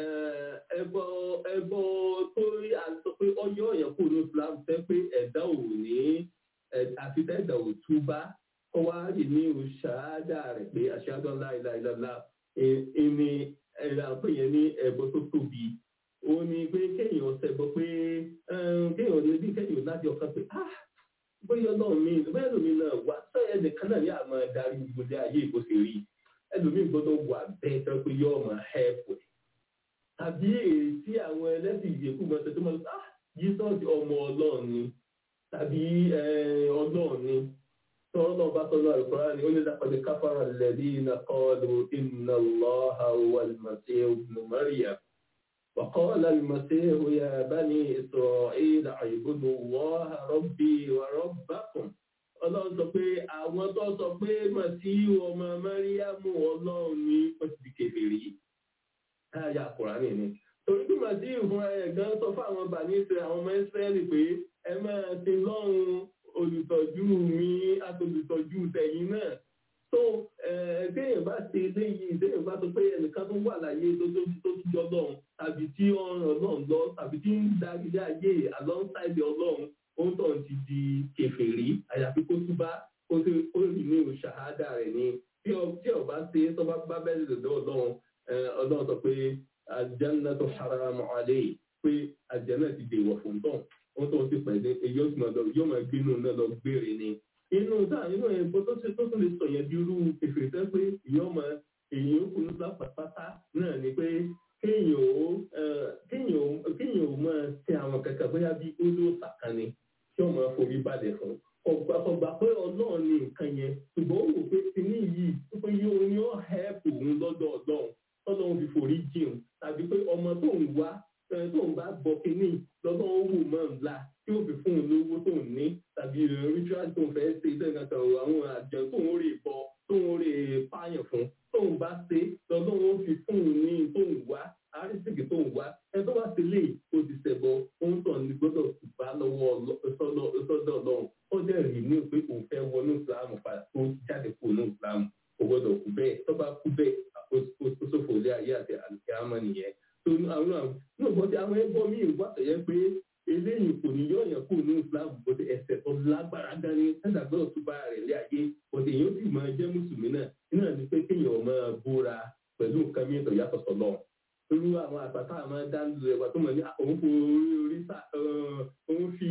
ẹbọ ẹbọ tó rí àtọ pé ọyọ ọyàn kò ní Islam fẹ́ pé ẹ̀dá ò ní àfi ẹ̀dá ò túbá kọ wá rí ní òṣàádà rẹ̀ pé ashhadu an la ilaha illallah ẹni ẹ̀rọ àpè yẹn ní ẹbọ tó tóbi ó ní pé kéèyàn ṣẹbọ pé kéèyàn ní bí kéèyàn láti ọkàn pé ah bóyá ọlọ́run mi bóyá ẹlòmíì náà wá sọ ẹnìkan náà yà máa darí gbogbo ayé ìbò ṣe rí ẹlòmíì gbọ́dọ̀ wà bẹ́ẹ̀ tó pé yóò máa hẹ́ẹ̀pù ẹ̀ tàbí èyí tí àwọn ẹlẹ́sìn ìyẹ̀kú mọ̀ tó máa ah jísọ́ọ̀sì ọmọ ọlọ́run ni tàbí ọlọ́run ni tọ́rọ náà bá tọ́lọ́ àlùkòrá ni ó ní lápàdé káfàrà lẹ́bí iná kọ́ọ̀lù iná lọ́ha wà lùmọ̀tí ibn Maryam وقال المسيح يا بني إسرائيل اعبدوا الله ربي وربكم ọlọ́run sọ pé àwọn tó sọ pé màsíù ọmọ mẹ́ríàmù ọlọ́run ní wọ́n ti di kèfèrí káyà kùránì ni torí bí màsíù fún ẹ̀ gan sọ fún àwọn bàní ìsirẹ̀ àwọn ọmọ ìsírẹ́lì pé ẹ máa ti lọ́run olùtọ́jú mi àtolùtọ́jú tẹ̀yìn náà tó téèyàn bá ṣe léyìí téèyàn bá sọ pé ẹnìkan tó wà láyé tó tó tó tó jọ lọ́run tàbí tí ọ̀ràn ọlọ́run lọ tàbí tí ń darí ayé alongside ọlọ́run òun tó ń ti di kèfèrí àyàfi kó túbá kó tó ó rí ní ṣàhádà rẹ̀ ni tí ọba ṣe tó bá bá bẹ́ẹ̀ lọ́dọ̀ ọlọ́run ọlọ́run sọ pé àjẹ́nà tó haramu alayhi pé àjẹ́nà ti dèwọ̀ fún tán wọ́n tó ti pẹ̀lú èyí ó ti máa lọ yóò máa gbénu náà lọ gbére ni inú táà inú ẹ̀ bó tó ṣe tó tún lè sọ yẹn bí irú kèfèrí tẹ́ pé ìyọ́ ọmọ èyí ó kunu lápapátá náà ni pé kéèyàn ó kéèyàn ó máa tẹ àwọn kẹ̀kẹ́ bóyá bí odò sàkánni tí wọ́n máa forí balẹ̀ fún ọgbà ọgbà pé ọlọ́run ní nǹkan yẹn ṣùgbọ́n ó wò pé kíní yìí pé yóò ní ó hẹ́ẹ̀pù òun lọ́dọ̀ ọlọ́run tọ́lọ́run fi forí jìn tàbí pé ọmọ tó ń wá tó ń bá bọ kíní lọ́dọ̀ ó wù mọ́ ńlá tí ó fi fún un lówó tó ń ní tàbí ritual tó ń fẹ́ ṣe ìtẹ́gàn kan àwọn àjọ tó ń rè bọ tó ń rè pààyàn fún tó ń bá ṣe lọ́dọ̀ ó fi fún un ní tó ń wá àrísìkì tó ń wá ẹ tó bá ti lè o ti ṣẹ̀bọ ohun tó ní gbọ́dọ̀ bá lọ́wọ́ sọ́dọ̀ ọlọ́run ó dẹ̀ rí ní pé òun fẹ́ wọnú ìsìlámù padà tó jáde kúrò ní ìsìlámù kò gbọ́dọ̀ kú bẹ́ẹ̀ tó bá kú bẹ́ẹ̀ ó ṣòfò ilé ayé àti àlùkìyámà nìyẹn tó àwọn àwọn náà bọ́ sí àwọn ẹgbọ́n míì wá tẹ̀yẹ pé eléyìí kò ní yọ̀ọ̀yàn kúrò ní ìsìlámù bó ti ẹsẹ̀ tó lágbára dání ẹ̀dá gbọ́dọ̀ tó bá rẹ̀ lé ayé bó ti èyàn sì máa jẹ́ mùsùlùmí náà iná ní pé kéèyàn máa búra pẹ̀lú nǹkan mìíràn yàtọ̀ sọ́lọ́ irú àwọn àgbàtà máa dá lu ẹ̀wà tó mọ̀ ní òun fi orí orí sá òun fi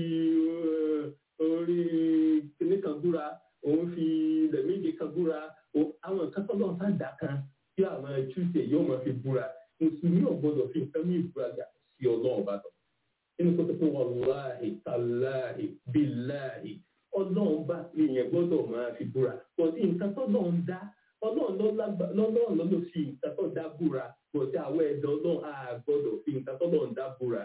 orí kíní kan búra òun fi ilẹ̀ méje kan búra àwọn nǹkan tó lọ́n sáà dà kan tí àwọn ẹ̀túnṣe yóò máa fi búra mùsùlùmí ò gbọ́dọ̀ fi nǹkan mí ìbúra jà sí ọlọ́run bá tọ̀ nínú kó tó pé wàláhì tàláhì bíláhì ọlọ́run bá èèyàn gbọ́dọ̀ máa fi búra kò sí nǹkan tó lọ́n dá ọlọ́run lọ́lọ́run lọ́lọ́ fi nǹkan tó dá búra kò sí àwọn ẹ̀dọ́ ọlọ́run á gbọ́dọ̀ fi nǹkan tó lọ́n dá búra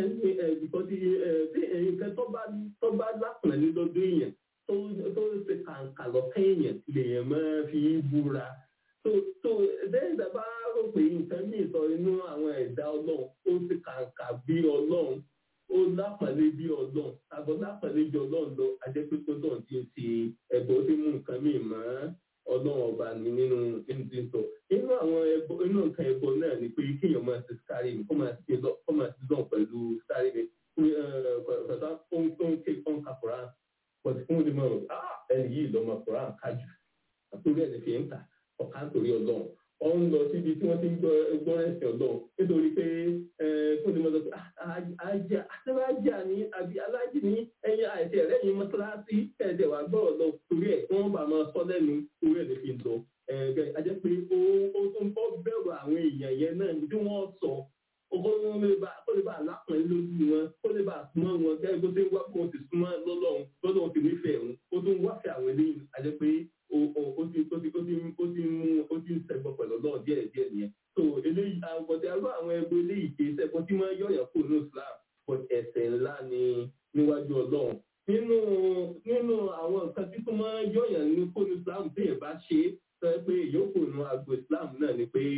nǹkan tó bá lápẹ̀lẹ́ lọ́dún èèyàn tó ṣe kàǹkà lọ́kàn èèyàn lèèyàn máa fi búra tó tó lẹ́yìn tá a bá rò pé nǹkan ní ìsọ inú àwọn ẹ̀dá ọlọ́run ó ti kàǹkà bí ọlọ́run ó lápàlẹ́ bí ọlọ́run àbọ̀ lápàlẹ́ bí ọlọ́run lọ ajẹ́pẹ́pẹ́ náà ti ń ṣe ẹ̀bọ̀ tí mú nǹkan mìíràn mọ́ ọlọ́run ọba ní nínú nínú tí ń sọ inú àwọn ẹbọ inú nǹkan ẹbọ náà ni pé kéèyàn máa ṣe sáré mi kó máa ṣe lọ kó máa ṣe lọ pẹ̀lú sáré mi pẹ̀lú ohun tó ń ké fún kakura pọ̀tí fún mi mọ̀ ẹni yìí lọ́mọ kura kájù àtúrò ẹ̀ fi ń kà ọ̀ká nítorí ọlọ́run ọ ń lọ síbi tí wọ́n ti ń gbọ́ ẹ̀sìn ọlọ́run nítorí pé fún mi lọ pé ajá àtẹ́wájà ní àbí alájì ní ẹ̀yìn àìsí ẹ̀rẹ́ yìí mọ́tíláṣí ẹ̀ẹ́dẹ̀ wà gbọ́rọ̀ lọ torí ẹ̀ wọ́n bá máa sọ lẹ́nu torí ẹ̀ lè fi lọ ẹ̀ẹ́dẹ̀ ajẹ́ pé ó tó ń bọ́ bẹ̀rù àwọn èèyàn yẹn náà ní bí wọ́n sọ ọkọ wọn lè bá kó lè bá alápọ̀n lójú wọn kó lè bá súnmọ́ wọn gẹ́gẹ́ bó ṣe ń wá kó o ti súnmọ́ lọ́lọ́run lọ́lọ́run ti nífẹ̀ẹ́ wọn ó tún wáfẹ́ àwọn eléyìí ajẹ́ pé ó ti ó ti ó ti ó ti mú ó ti ń ṣẹbọ pẹ̀lú ọlọ́run díẹ̀ díẹ̀ nìyẹn so eléyìí àgbọ̀dẹ arú àwọn ẹgbẹ́ eléyìí kì í ṣẹbọ tí wọ́n yọ̀yàn kó ní Islam but ẹ̀ṣẹ̀ ńlá ni níwájú ọlọ́run nínú nínú àwọn nǹkan tí tó máa yọ̀yàn ní kó ní Islam téèyàn bá ṣe sọ pé ìyókù nu àgbo Islam náà ni pé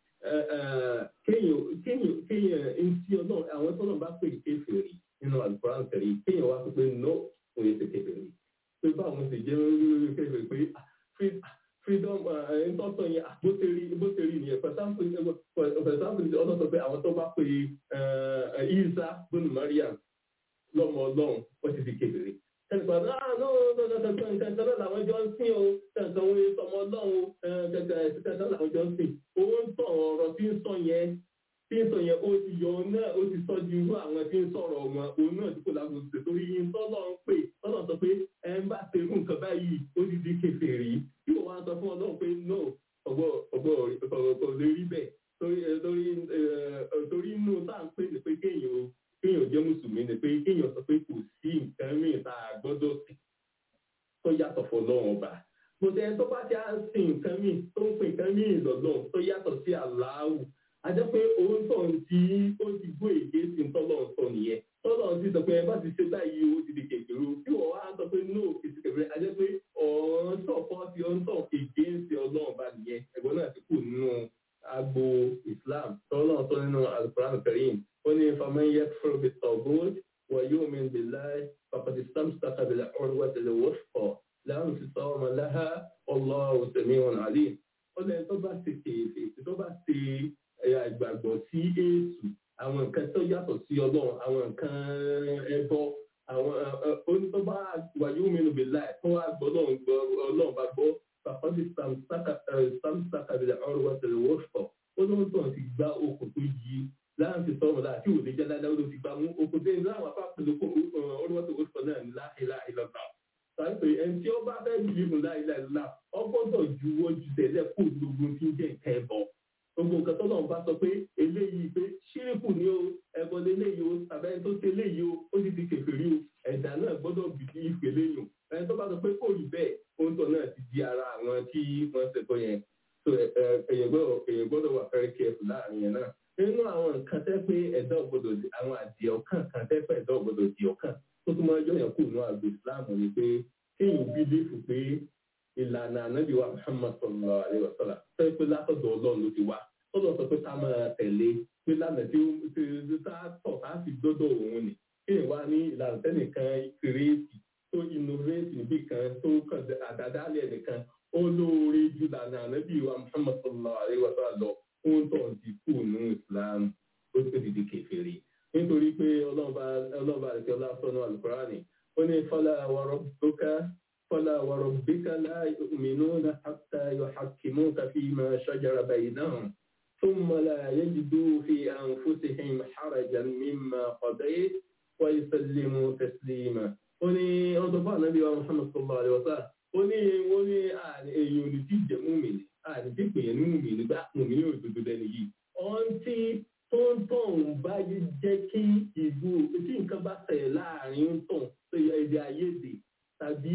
kéèyàn kéèyàn kéèyàn ń tí ọlọ́run àwọn tọ́lọ̀ bá pè kéfèrè nínú Al-Qur'an tẹ̀lé kéèyàn wá sọ pé no òun yẹ ti kéfèrè pé báwọn sì jẹ́ kéfèrè pé freedom ntọ́tọ̀ yẹn bó ṣe rí bó ṣe rí nìyẹn for example for example ọlọ́run sọ pé àwọn tó bá pè Isa bónú Mariam lọ́mọ ọlọ́run wọ́n ti di kéfèrè ẹnìkan náà no no no no nǹkan kan náà làwọn jọ ń sìn o nǹkan wo sọmọ ọlọ́run nǹkan kan làwọn jọ ń sìn owó ń tàn ọ̀rọ̀ tí ń sọ yẹn tí ń sọ yẹn ó ti yọ ọ náà ó ti sọ ju irú àwọn tí ń sọ̀rọ̀ wọn òun náà tí kò lágbo ṣe torí yín tọ́lọ̀ ń pè tọ́lọ̀ sọ pé ẹ ń bá ṣe irú nǹkan báyìí ó ti di kèfèrí tí wọ́n wá sọ fún ọlọ́run pé no ọgbọ́ ọgbọ́ ọ̀rọ̀ lè rí bẹ́ẹ̀ torí torí torí inú tá à ń pè ní pé kéèyàn kéèyàn jẹ́ mùsùlùmí ni pé kéèyàn sọ pé kò sí nǹkan mìíràn tá a gbọ́dọ̀ sí tó yàtọ̀ fọlọ́run ọba mo tẹ tó bá ti á sin nǹkan míì tó ń pè nǹkan míì lọ́dọ̀ tó yàtọ̀ sí aláwù ajẹ́ pé òun tọ̀ ń tí ó ti gbó èké sí tọ́lọ̀ ń sọ nìyẹn tọ́lọ̀ ń ti sọ pé ẹ bá ti ṣe báyìí ó ti di kékeré o tí wọ́n wá sọ pé no kìí kékeré ajẹ́ pé ọ̀hún tọ̀ fọ́ sí ọ̀hún tọ̀ èké ń ṣe ọlọ́run bá nìyẹn ẹ̀gbọ́n náà ti kù nínú agbo Islam tọ́lọ̀ sọ nínú Al-Qur'an Karim ó ní faman yakfur bit-taghut wa yu'min billahi faqad istamsaka bil-'urwati al-wuthqa la infisama laha wallahu sami'un 'alim ó lẹ́yìn tó bá ti kéèfé tó bá ti ìgbàgbọ́ sí èṣù àwọn nǹkan tó yàtọ̀ sí ọlọ́run àwọn nǹkan ẹbọ àwọn onítọ́ba wàyí omi bè láì tó wá gbọ́ ọlọ́run bá gbọ́ pàpàdé samsaka bìlẹ̀ ọ̀rọ̀ wá tẹ̀lé wọ́ṣọ̀ ó lóun tó ti gbá okùn tó yí láàrín ti sọ̀rọ̀ láti òde jẹ́ dáadáa ó ló ti gbá mú okùn tó yẹ láwọn apá pẹ̀lú ọ̀rọ̀ wá tẹ̀lé wọ́ṣọ̀ náà ní láìláì lọ́ta sáré ẹni tí ó bá fẹ́ bìlì fún láìláì lọ́la ọgbọ́dọ̀ juwọ́ ju tẹ̀lé kó gbogbo tí ń jẹ́ nǹkan ẹ̀bọ gbogbo nǹkan tó lọ́n bá sọ pé eléyìí pé ṣíríkù ni ó ẹbọ léléyìí ó tàbí ẹni tó ṣe léyìí ó ó ti di kèfèrí o ẹ̀dá náà gbọ́dọ̀ bìí ìpè léyìn ẹni tó bá sọ pé kò rí bẹ́ẹ̀ oúnjẹ náà ti di ara àwọn tí wọ́n ṣe tó yẹn so èyàn gbọ́dọ̀ wà fẹ́rẹ́ kẹ́ẹ̀fù láàrin yẹn náà nínú àwọn nǹkan tẹ́ pé ẹ̀dá ògbọ́dọ̀ àwọn àdìẹ ọ̀kan kan tẹ́ pé ẹ̀dá ògbọ́dọ̀ di ọ̀kan tó tún máa yọ yẹn kù nínú àgbo Islam ni pé kéèyàn bí léfù pé ìlànà ànábì wa Muhammad sallallahu alaihi wasallam sọ pé látọ̀dọ̀ Ọlọ́run ló ti wá Ọlọ́run sọ pé ká máa tẹ̀lé pé lánàá tí ó ti tá tọ̀ tá fi dọ́dọ̀ òun ni kéèyàn wá ní ìlànà tẹ́nìkan kírèétì tó innovate níbì kan tó kàn àdádálẹ̀ nìkan ó lóore ju lànà ànábì wa Muhammad sallallahu alaihi wasallam lọ fún tó ń ti kú nínú Islam ó ti dìde kèfèrí nítorí pé ọlọ́ba àti ọlọ́sọ̀nù alukurani ó ní fala wa rabbuka fala wa rabbika la yu'minuna hatta yuhakkimuka fima shajara baynahum thumma la yajidu fi anfusihim harajan mimma qadayt wa yusallimu taslima ó ní ọdún fún ànábì wa Muhammad sallallahu alaihi wasallam ó ní wọ́n ní èèyàn olè tí jẹ́ múmìnì àti pèyàn ní múmìnì bá múmìnì òdodo lẹ́nu yìí ọ̀n tí tó ń tàn bá jẹ́ kí ìbú tí nǹkan bá ṣẹlẹ̀ láàrin ń tàn tó yẹ èdè àìyedè tàbí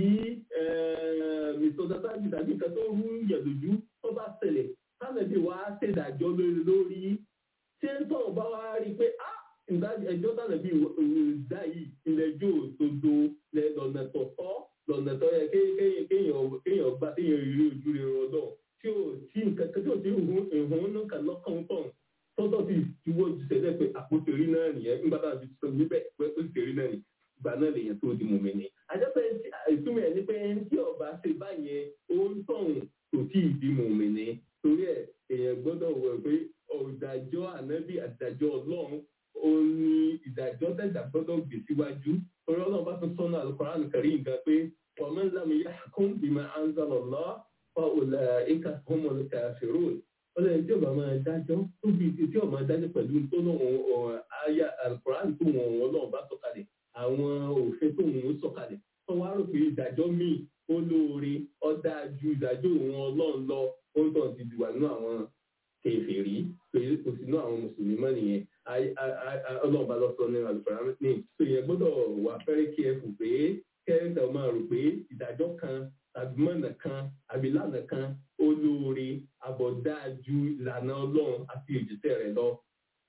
mìsọ̀dásájì tàbí nǹkan tó rú yẹ̀ lójú tó bá ṣẹlẹ̀ sánàbí wàá ṣèdájọ́ lórí lórí tí ń tàn bá wá rí pé ah ẹjọ́ sánàbí ìdá yìí ilẹ̀jọ́ òdodo lọ́nà tọ̀tọ̀ lọ́nà tó yẹ kéèyàn gbá téèyàn rí ojú rẹ̀ rọ́dọ̀ tí ò tí nǹkan tí ò tí ìhun nǹkan lọ́kàn tán tọ́tọ́ sì juwọ́ ju sẹ́lẹ̀ pé àpótí orí náà nìyẹn nígbà tá a fi sọ níbẹ̀ pé ó sì rí náà ní ìgbà náà lèyàn tó di mọ̀mí ni. àjọpẹ́ ìtumọ̀ ẹ̀ ní pé tí ọba ṣe báyẹn ó ń tọ̀hún kò tí ì di mọ̀mí ni torí ẹ̀ èèyàn gbọ́dọ̀ wọ̀ pé ọ̀dàjọ́ ànábì àdàjọ́ ọlọ́run ó ní ìdájọ́ tẹ̀dá gbọ́dọ̀ gbé síwájú torí ọlọ́run bá tún sọ́nà Al-Qur'an Karim nǹkan pé wa man lam yahkum bima anzala Allah fa ulaika humul kafirun ọlọ́run tí ọba máa dájọ́ tó bí tí ọba dájọ́ pẹ̀lú tó náà àyà Al-Qur'an tó wọn ọlọ́run bá sọ̀kalẹ̀ àwọn òfin tó wọn sọ̀kalẹ̀ wọ́n wá rò pé ìdájọ́ míì ó lóore ó dáa ju ìdájọ́ òun ọlọ́run lọ ó ń tàn ti dùwà nínú àwọn kèfèrí pé kò sí nínú àwọn mùsùlùmí mọ́ nìyẹn ọlọ́run bá lọ sọ ní Al-Qur'an ní pé yẹn gbọ́dọ̀ wà fẹ́rẹ́ kí ẹ fò pé kẹ́rẹ́tà máa rò pé ìdájọ́ kan tàbí mọ̀nà kan àbí lànà kan ó lóore àbọ̀dájú ìlànà ọlọ́run àti òjíṣẹ́ rẹ̀ lọ.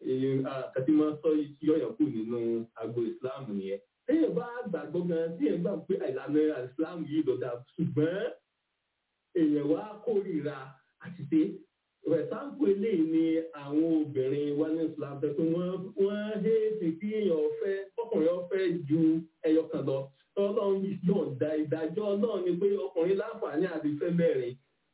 àkàtí máa sọ yọ̀yàn kù nínú agbo ìsìláàmù yẹn. téèyàn bá gbàgbọ́ gan téèyàn gbà pé ìlànà ìsìláàmù yìí lọ́dà ṣùgbọ́n èèyàn wá kórìíra àti pé rẹ̀sáǹpù eléyìí ni àwọn obìnrin wá ní islam pé wọ́n wọ́n héètì kí èèyàn ọ̀fẹ́ ọkùnrin ọ̀fẹ́ ju ẹyọ kan lọ tọ́lọ́run yọ̀ǹda ìdájọ́ náà ni pé ọkùnrin láǹfààní àti fẹ́ mẹ́rin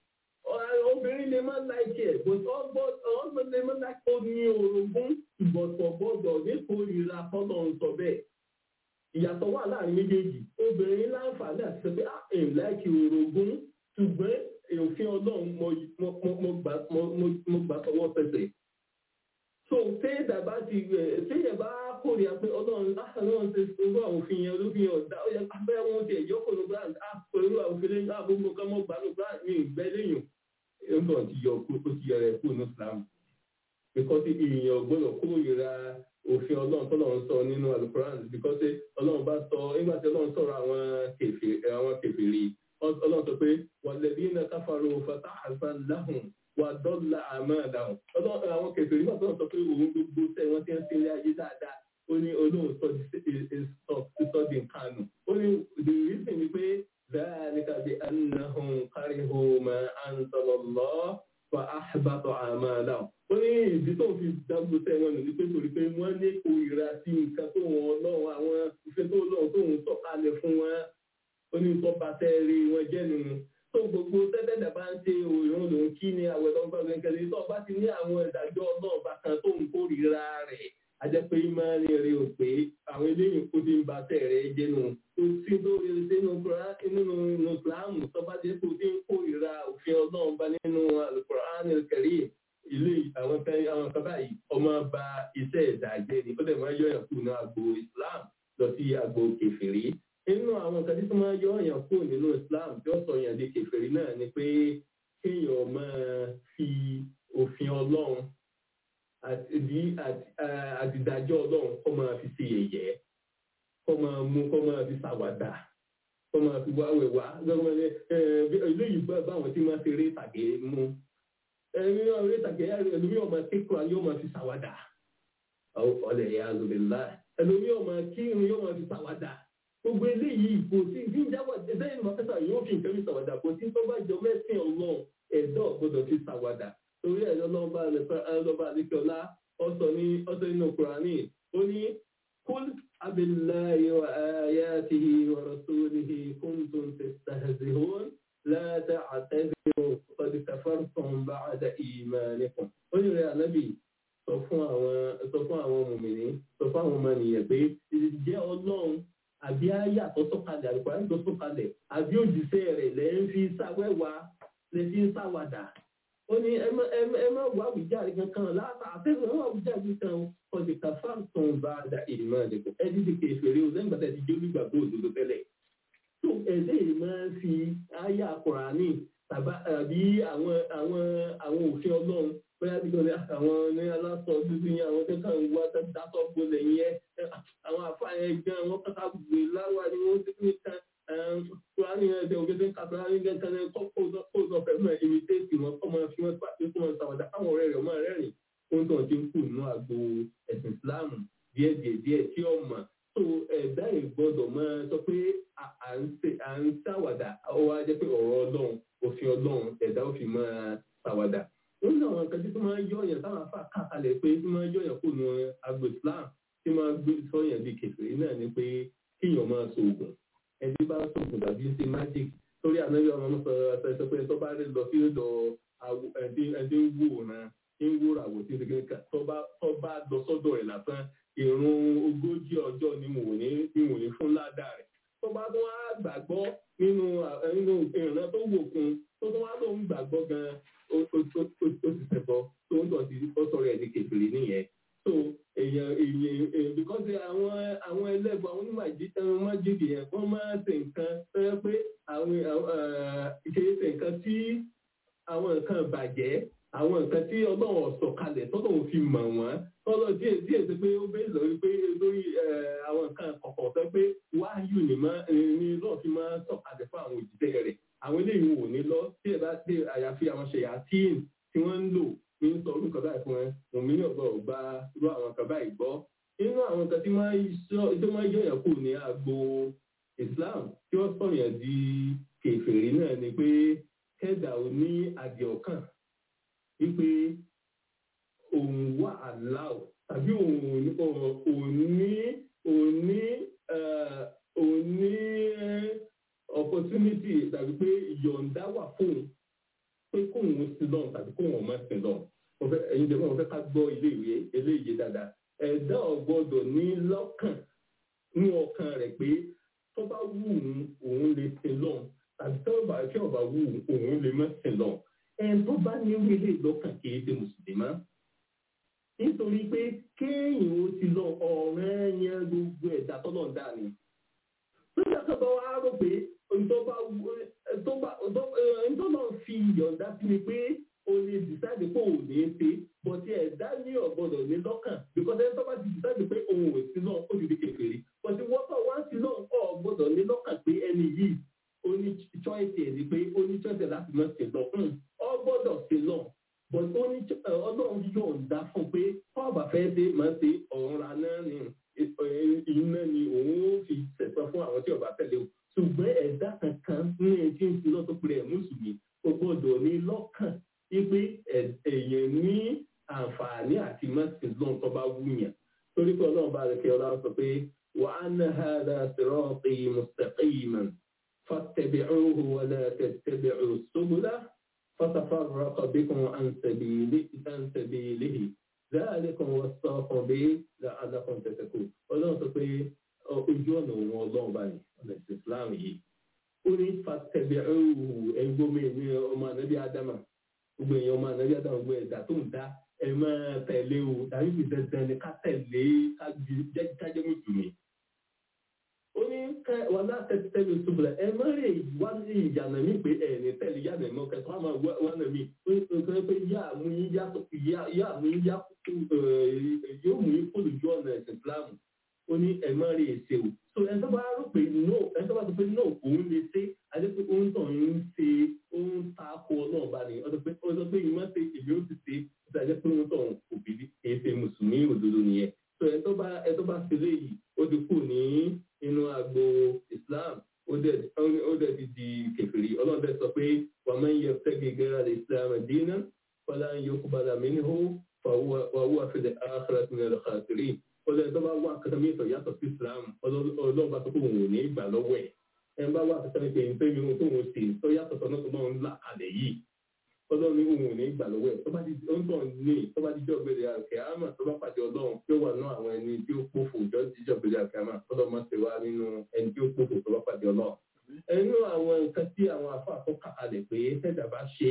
obìnrin lè má láìkí ẹ̀ but ọgbọ́n lè má láìkí ó ní orogún ìbọ̀tọ̀ gbọ́dọ̀ nípòrìra tọ́lọ́run sọ bẹ́ẹ̀ ìyàtọ̀ wà láàrin méjèèjì obìnrin láǹfààní àti sọ pé ah èèyàn láìkí orogún ṣùgbọ́n òfin ọlọ́run mo gbà tọwọ́ pẹ̀sẹ̀. so so téèdà bá ti téèyàn bá kórìíra pé ọlọ́run ọlọ́run ti irú àwọn òfin yẹn olófin yẹn ọ̀dà ó yẹ abẹ́ wọn ti ẹ̀yọ́ kò ló gbà á pẹ̀lú àwọn òfin lẹ́yìn àgbógbó kan mọ́ gbà ló gbà ní ìgbẹ́ lẹ́yìn nǹkan ti yọ kó ti yọ rẹ̀ kó ní Islam because èèyàn gbọ́dọ̀ kórìíra òfin ọlọ́run tọ́lọ́run sọ nínú alukoran because ọlọ́run bá sọ nígbà tí ọlọ́run sọ̀rọ̀ àwọn kèfèrí ọlọ́run sọ pé wàlẹ́bí náà káfàró fatahazan lahum wà dọ́là àmàdàhùn ọlọ́run àwọn kèfèrí náà tọ́lọ́run sọ pé òun gbogbo tẹ̀ wọ́n ti ń ṣe ilé ayé dáadáa ó ní olóhùn sọ di nǹkan nù ó ní the reason ni pé ذلك بأنهم كرهوا ما أنزل الله فأحبط أعمالهم ó ní ìdí tó fi dágbó sẹ́wọ̀n nù ní pé torí pé wọ́n ní ìkórìíra sí nǹkan tó wọn lọ́wọ́ àwọn ìfẹ́ tó lọ́wọ́ tó ń sọ̀kalẹ̀ fún wọn ó ní tó bá tẹ́ rí wọn jẹ́ nínú tó gbogbo tẹ́tẹ́dà bá ń ṣe òòrùn lòun kí ni àwẹ̀ tó ń bá gbẹ̀ngẹ̀ lé tó bá ti ní àwọn ìdájọ́ náà bá kan tó ń kórìíra rẹ̀ ajẹ́pẹ́ ìmáàlì rẹ̀ ò pé àwọn eléyìí kó ti ń ba tẹ̀ rẹ̀ jẹ́ nù tó sí tó rí sínú nínú ìsìláàmù tó bá jẹ́ kó ti ń kórìíra òfin ọlọ́run bá nínú Al-Qur'an al-Karim ilé àwọn kan àwọn kan báyìí ọmọ ba iṣẹ́ ìdàjẹ́ ni ó dẹ̀ máa yọ ẹ̀yàn kù náà agbo Islam lọ sí agbo kèfèrí nínú àwọn nǹkan tí tó máa yọ ẹ̀yàn kù nínú Islam tí ó sọ yàn di kèfèrí náà ni pé kéèyàn máa fi òfin Ọlọ́run àdìdájọ́ Ọlọ́run kó máa fi ṣe yẹ̀yẹ́ kó máa mú kó máa fi ṣàwàdà kó máa fi wá wẹ̀wá eléyìí báwọn tí máa ṣe eré ìtàgé mú ẹni ọ̀rẹ́ ìtàgé ẹlòmí ọmọ kíkọ ayé ọmọ fi ṣàwádà ọlẹ̀ ya lòlẹ́lá ẹlòmí ọmọ kírun yóò máa fi ṣàwádà gbogbo eléyìí kò sí bí ń jáwọ́ ẹ̀sẹ̀ ìmọ̀ pẹ́sà yóò fi nǹkan fi ṣàwádà kò sí tó bá jọ mẹ́sìn ọlọ́run ẹ̀dọ́ gbọ́dọ̀ fi ṣàwádà torí ẹ̀dọ́ lọ́ba àdékọ́lá ọ̀sọ̀ ní ọ̀sọ̀ nínú kùránì ó ní kul abillahi wa ayatihi wa rasulihi kuntum tastahzihun la ta'tadiru qad kafartum ba'da imanikum ó ní rẹ̀ ànábì sọ fún àwọn sọ fún àwọn mùmìnì sọ fún àwọn ọmọnìyàn pé jẹ́ ọlọ́run àbí àyà tó sọ̀kalẹ̀ àlùkò àyà tó sọ̀kalẹ̀ àbí òjíṣẹ́ rẹ̀ lẹ́ ń fi sáwẹ́wà lẹ́ fi ń sáwàdà ó ní ẹ má wá àwùjáde kankan láta àtẹ́sán ẹ má àwùjáde kan qad kafartum ba'da imanikum ẹ dídì kèfèrè o lẹ́yìn gbàtà ìdíjọ́ nígbàgbọ́ òdodo tẹ́lẹ̀ tó ẹ̀dẹ́ yìí máa ń fi àyà Kùránì tàbí àwọn àwọn àwọn òfin ọlọ́run bóyá bí gbọ́dọ̀ àwọn ní aláṣọ dúdú yẹn àwọn tó kàn ń wá dátọ́ gbolẹ̀ yẹn àwọn àfáàyàn gan àwọn kàkà gbé láwà ni wọ́n ti ní kan Kùránì yẹn ẹ̀dẹ̀ òkè tó ń ka Kùránì yẹn kan kó kó lọ fẹ́ mọ́ ẹ̀mí téèkì wọn kọ́ máa fi wọn pàṣẹ kó máa sàwọ́dà káwọn ọ̀rẹ́ rẹ̀ máa rẹ́rìn ohun tó ti ń kù nínú àgbo ẹ̀sìn Ìsìláàmù díẹ̀ díẹ̀ díẹ̀ tí ó mọ̀ tó ẹ̀dá ìgbọ́dọ̀ máa sọ pé à ń ṣàwàdà ó wá jẹ́ pé ọ̀rọ̀ ọlọ́run òfin ọlọ́run ẹ̀dá òfin máa ṣàwàdà. nínú àwọn nǹkan tí tó máa ń yọ̀yàn táwọn afá kàkalẹ̀ pé tí máa ń yọ̀yàn kó nu agbo Islam tí máa ń gbé sọ́yàn bíi kèfèrí náà ni pé kíyàn máa ṣoògùn ẹni bá ṣoògùn tàbí ṣe magic torí ànábì ọmọ ọmọ sọ̀rọ̀ sọ pé tó bá rí lọ sí ọ̀dọ̀ ẹni ń wò náà ń wò ràwọ̀ tí tó bá lọ sọ́dọ̀ ẹ̀ lásán ìrun ogójì ọjọ́ ni mò ní ìwò ní fún ládàá rẹ̀ tó bá tó wá gbàgbọ́ nínú nínú ìrìnà tó wò kún tó tó wá tó ń gbàgbọ́ gan ó ti ṣẹ̀bọ tó ń tọ̀sí ó sọ̀rọ̀ ẹ̀ ní kèfèrè nìyẹn so èèyàn èèyàn because àwọn àwọn ẹlẹ́gbọ̀n àwọn onímọ̀ májèlé yẹn wọ́n máa ń ṣe nǹkan tó yẹ pé àwọn kìí ṣe nǹkan tí àwọn nǹkan bàjẹ́ àwọn nǹkan tí ọlọ́run ọ̀sọ̀ kalẹ̀ tọ́lọ́run fi mọ̀ wọ́n tọ́lọ́ díẹ̀ díẹ̀ sí pé ó bẹ́ẹ̀ lórí pé lórí àwọn nǹkan kọ̀ọ̀kan tó pé wáyù ní lọ́ọ̀ fi máa sọ̀kalẹ̀ fún àwọn òjìṣẹ́ rẹ̀ àwọn eléyìí wò ní lọ tí ẹ bá dé àyàfi àwọn ṣẹ̀yà tíìn tí wọ́n ń lò ní sọ orú nǹkan báyìí fún ẹ òmí náà gbọ́ gba irú àwọn nǹkan báyìí gbọ́ nínú àwọn nǹkan tí máa ń yọ̀yàn kù ní agbo Islam tí wọ́n sọ̀yàn di kèfèrí náà ni pé kẹ́dà ò ní àdìọ̀kàn wípé òun wà aláwọ̀ tàbí òun ní òun ní òun ní opportunity tàbí pé ìyọ̀ǹda wà fún un pé kóun sí lọ́n tàbí kóun ọmọ sí lọ́n ẹ̀yin jẹ́ wọ́n fẹ́ ká gbọ́ ilé ìwé eléyìí dáadáa ẹ̀dá ọ̀gbọ́dọ̀ ní lọ́kàn ní ọkàn rẹ̀ pé tó bá wù ú òun lè sin lọ́n tàbí tó bá tí ọba wù ú òun lè má sin lọ́n ẹn tó bá ní wílé lọ́kàn kì í ṣe mùsùlùmá nítorí pé kéèyàn ó ti lọ ọ̀rẹ́ yẹn gbogbo ẹ̀dá tọ́lọ̀ ń dà ní. Nígbà tó bá wá rò pé ntọ́lọ̀ fi yọ̀ǹda sí mi pé o lè dìsáìdì pé òun ní í ṣe bọ̀tí ẹ̀dá ní ọ̀gbọ́dọ̀ ní lọ́kàn because ẹni tó bá ti dìsáìdì pé òun ò sí náà ó ti di kékeré bọ̀tí wọ́tọ̀ wá sí náà ọ̀gbọ́dọ̀ ní lọ́kàn pé ẹni yìí ó ní choice ẹ̀ ni pé ó ní choice láti má ṣe lọ ọ̀gbọ́dọ̀ ṣe lọ but ó ní ọlọ́run yọ̀ǹda fún pé ọba fẹ́ dé máa ṣe ọ̀run náà ni iná ni òun ó fi ṣẹ̀sán fún àwọn tí ọba tẹ̀lé o ṣùgbọ́n ẹ̀dá kankan ní ẹjí ń sinú tó pèrè mùsùlùmí ó gbọ́dọ̀ ní lọ́kàn wípé èèyàn ní àǹfààní àti mọ́sìn lóhun tó bá wúyàn torí pé ọlọ́run bá rẹ̀ kí ọlọ́run sọ pé wà á ná hàdà sirati mustaqiman fattabi'uhu wa la tattabi'u subula fatafarraqa bikum an sabilihi dhalikum wasaqakum bihi la'allakum tattaqun ọlọ́run sọ pé ojú ọ̀nà òun ọlọ́run báyìí ọ̀nà ìsìn islam yìí ó ní fatẹ̀bẹ̀ ẹ̀rù ẹ̀gbọ́n mi ní ọmọ ànábì ádámà gbogbo èèyàn ọmọ ànábì ádámà gbogbo ẹ̀dá tó ń dá ẹ máa tẹ̀lé o tàbí fi dandan ni ká tẹ̀lé kájẹ́ mùsùlùmí. ó ní wọn náà tẹ̀lé tẹ̀lé ṣubúlẹ̀ ẹ má rè wá sí ìyànà mi pé ẹ̀ ní tẹ̀lé yànà mi ọkẹ́ tó á máa wá nà mí ó ní pé yá mú yín yá yóò mú yín kúrò ju ọ̀nà ẹ̀sìn islam ó ní ẹ má rí èsè o so ẹni tó bá rò pé no ẹni tó bá sọ pé no òun lè ṣe àti pé òun tàn ń ṣe òun ta ko náà bá ní ọdún pé ó sọ pé ìmọ̀ ṣe èmi ó ti ṣe ó ti àjẹ́ pé òun tàn kò bí èyí ṣe mùsùlùmí òdodo nìyẹn so ẹni tó bá ẹni tó bá ṣe léyìí ó ti kù ní inú agbo islam ó dẹ̀ ti di kẹfìrí ọlọ́run dẹ̀ sọ pé wà máa ń yẹ fẹ́gẹ̀ gẹ́rẹ́ islam dínà fọlá ń yọ kúbalà mí ní hó wàhùwà fẹ́lẹ̀ àkàrà tó ń lọ kàkiri ọlọ́run tó bá wà kankan mi ìtọ̀ yàtọ̀ sí islam ọlọ́run bá tó kó òun ò ní gbà lọ́wọ́ ẹ̀ ẹ̀ ń bá wà kankan mi pé ní pẹ́ẹ́mi ohun tó ń ṣe tó yàtọ̀ sọ́nà tó náà ń là kalẹ̀ yìí ọlọ́run ní òun ò ní gbà lọ́wọ́ ẹ̀ tó bá di ó ń tọ̀ ní tó bá di jọ́ gbélé àkẹ́ àmà tó bá pàdé ọlọ́run tí ó wà náà àwọn ẹni tí ó pòfò jọ́ jíjọ́ gbélé àkẹ́ àmà ọlọ́run máa ṣe wá nínú ẹni tí ó pòfò tó bá pàdé ọlọ́run. ẹnu àwọn nǹkan tí àwọn afọ àkọ́kọ́ kalẹ̀ pé tẹ́jà bá ṣe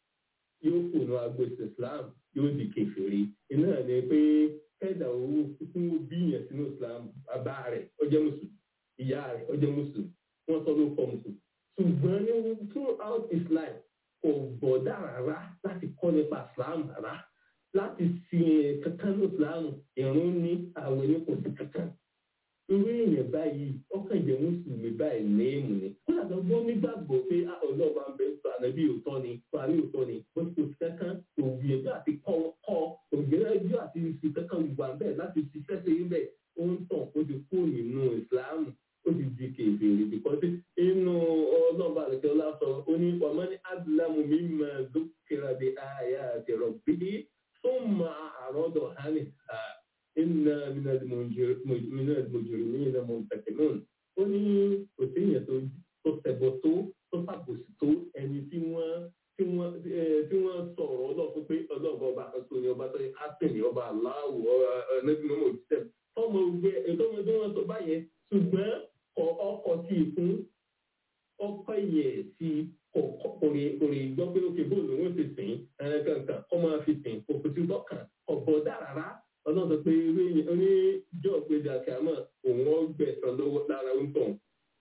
yóò kù ní agbo islam yóò di kèfèrí iná ni pé kẹ́dà owó fún bí yẹn sínú islam bàbá rẹ̀ ó jẹ́ mùsùlùmí ìyá rẹ̀ ó jẹ́ mùsùlùmí wọ́n sọ ló kọ́ mùsùlùmí ṣùgbọ́n ní throughout his life kò gbọ́dá rárá láti kọ́ nípa islam rárá láti sin kankan ní islam ìrún ní àwẹ̀ ní kò sí kankan irú èèyàn báyìí ọkàn jẹ́ mùsùlùmí báyìí léèmù ni kódà tó gbọ́ nígbàgbọ́ pé ọlọ́ọ̀bá ń bẹ sọ ànábì òótọ́ ni fàárí òótọ́ ni bó ti kò sí kankan ògbìyànjú àti kọ́ ògbìyànjú àti fi kankan wà bẹ́ẹ̀ láti ṣiṣẹ́ sí ibẹ̀ ó ń tàn ó ti kú nínú ìsìláàmù ó ti di kèfèrè bìkọ́sí inú ọlọ́ọ̀bá àti ọlọ́sọ ó ní ọmọ ní adúlámù mi máa dókèrè bí àyà àti rọ̀bì tó máa àrọ́dọ̀ hánì iná minal mujrimina muntakimun ó ní kò sí èèyàn tó tẹ̀bọ̀ tó tó sàbòsí tó ẹni tí wọ́n tí wọ́n tí wọ́n sọ̀rọ̀ ọlọ́fún pé ọlọ́ọ̀bá ọba àkọsọ ni ọba tó yẹ kásìn ní ọba aláwọ̀ ẹnẹ́gbẹ̀rún ọmọ òjíṣẹ́ fọmọ ògbé ẹ̀dọ́mọ tí wọ́n sọ báyẹn ṣùgbọ́n ọkọ̀ tí ì fún ọkọ̀ yẹ sí orin gbọ́ pé ó fi bóòlù wọn ti sìn ẹ̀ẹ́dẹ̀gbẹ̀kan kọ́ máa fi sìn kò kò sí lọ́kàn ọ̀bọ̀ dára ọlọ́run sọ pé irú èèyàn oníjọ́ ògbéjà kàmọ́ òun ọgbẹ̀sán lọ́wọ́ lára ń tàn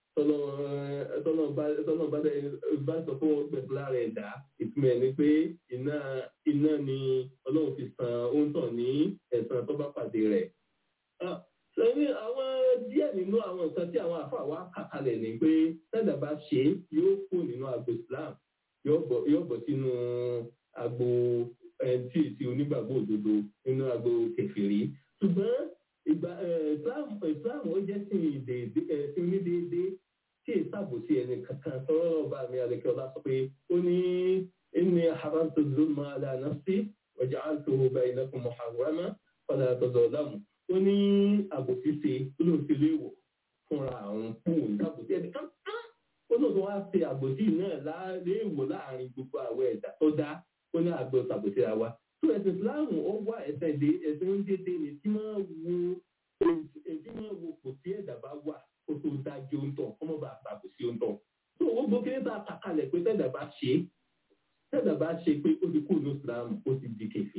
tọ́nà bá sọ fún ọgbẹ̀sán lára ẹ̀dá ìtumọ̀ ẹ̀ ni pé iná iná ni ọlọ́run fi san oúntàn ní ẹ̀sán tó bá pàdé rẹ̀. sẹ́yìn àwọn díẹ̀ nínú àwọn nǹkan tí àwọn àfa wa kà kalẹ̀ ni pé tẹ́lẹ̀ bá ṣe yóò kú nínú agbo Islam yóò bọ̀ sínú agbo tí èsì onígbàgbọ́ òdodo nínú agbo kẹfìrí ṣùgbọ́n ìgbà islam ó jẹ́ sí onídéédé tí èsì àbòsí ẹni kankan sọ̀rọ̀ ọba mi àlekẹ́ ọlá sọ pé ó ní inni haramtu zulma ala nafsi wa ja'altuhu bainakum muharrama fala tazalamu ó ní àbòsí ṣe olóòtú léwọ̀ fúnra àwọn fóònù àbòsí ẹni kankan ó lóòótọ́ wá ṣe àbòsí náà léèwọ̀ láàrin gbogbo àwọn ẹ̀dá tó dá ó ní àgbẹ̀ ṣàbòsíra wa tó ẹ̀sìn islam ó wá ẹ̀sẹ̀ dé ẹ̀sìn ń dédé ni tí máa wo tí máa wo kò sí ẹ̀dá bá wà kó tó dájú ń tàn kọ́mọ́ bá ṣàbòsí ń tàn tó owó gbókèrè bá kàkalẹ̀ pé tẹ̀dá bá ṣe tẹ̀dá bá ṣe pé ó ti kú ní islam ó ti di kèfèrí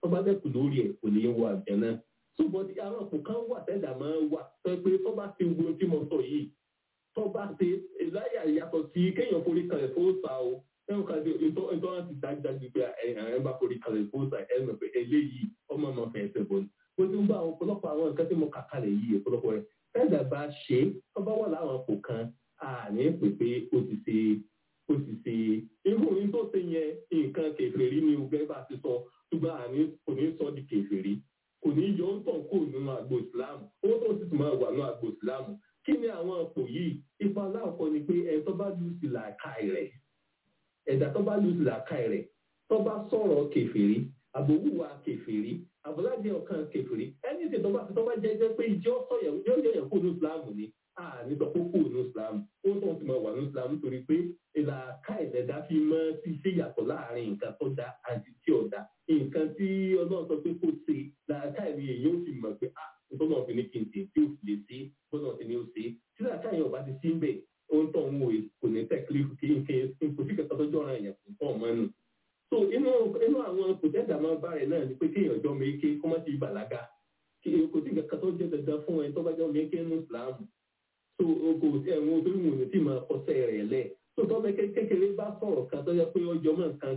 tó bá dẹ́kun lórí ẹ̀ kò ní í wọ àjẹ́ náà ṣùgbọ́n tí àwọn ọ̀pọ̀ kan wà tẹ́lẹ̀ máa ń wà tó pé tó bá ti wo tí mo sọ yìí tó bá ṣe láyà yàtọ̀ sí kéèyàn forí kalẹ̀ fún sa o ẹ̀rọ kan tí ìtọ́ ìtọ́ láti dájú pé ẹ̀ bá forí kalẹ̀ fún sa ẹ̀ mọ̀ pé eléyìí ọmọ ọmọ fẹ́ ẹsẹ̀ bọ̀ ni. mo ti ń bá àwọn ọ̀pọ̀lọpọ̀ àwọn nǹkan tí mo kà kalẹ̀ yìí ọ̀pọ̀lọpọ̀ rẹ̀ tẹ́lẹ̀ bá ṣe tó bá wà láwọn ọ̀pọ̀ kan àní pè pé ó ti ṣe ó ti ṣe irú orin tó ṣe yẹn nǹkan kèfèrí ni ọgbẹ́ bá ti sọ ṣùgbọ́n àní kò ní sọ di kèfèrí kò ní yọ ń tàn kó nínú àgbo ìsìláàmù owó tó sì tún máa wà nínú àgbo ìsìláàmù kí ni àwọn ọ̀pọ̀ yìí ipa aláàkọ́ ni pé ẹ̀ tó bá lù sí làákàì rẹ̀ ẹ̀dá tó bá lù sí làákàì rẹ̀ tó bá sọ̀rọ̀ kèfèrí àbòwúwa kèfèrí àbọ̀lájẹ ọ̀kan kèfèrí ẹni tí tó bá tó bá jẹ́ jẹ́ pé ìjọ sọ̀yẹ̀ ìjọ yẹ̀yẹ̀ kó ní ìsìláàmù ni àní sọ pé kó ní ìsìláàmù ó tó ti máa wà ní ìsìláàmù torí pé làákàì ẹ̀dá fi mọ́ sí ṣe yàtọ̀ láàrin nǹkan tó dá àti tí ò dá nǹkan tí ọlọ́run sọ pé kó ṣe làákàì ni èyí ó fi mọ̀ pé ah nítorí wọn fi ní kí n tè tí ó fi lè ṣe bọ́dọ̀ ti ní ó ṣe tí làákàì ọba ti sí ń bẹ̀ ó ń tọ̀ ń wò kò ní tẹ̀kílì kí n kí n kò sí kẹta tó jọra èèyàn kò tọ̀ mọ́ nù. so inú inú àwọn kòtẹ́dà máa bá rẹ̀ náà ni pé kéèyàn jọ méke kó má ti bàlágà kò sí kẹta tó jẹ́ dandan fún ẹ tó bá jọ méke nù ìsìlámù so kò sí ẹ̀wọ̀n tó ń wò ní tí máa kọsẹ̀ rẹ̀ lẹ̀ tó tọ́ bẹ kékeré bá sọ̀rọ̀ kan tó yẹ pé ọjọ́ mọ̀ kan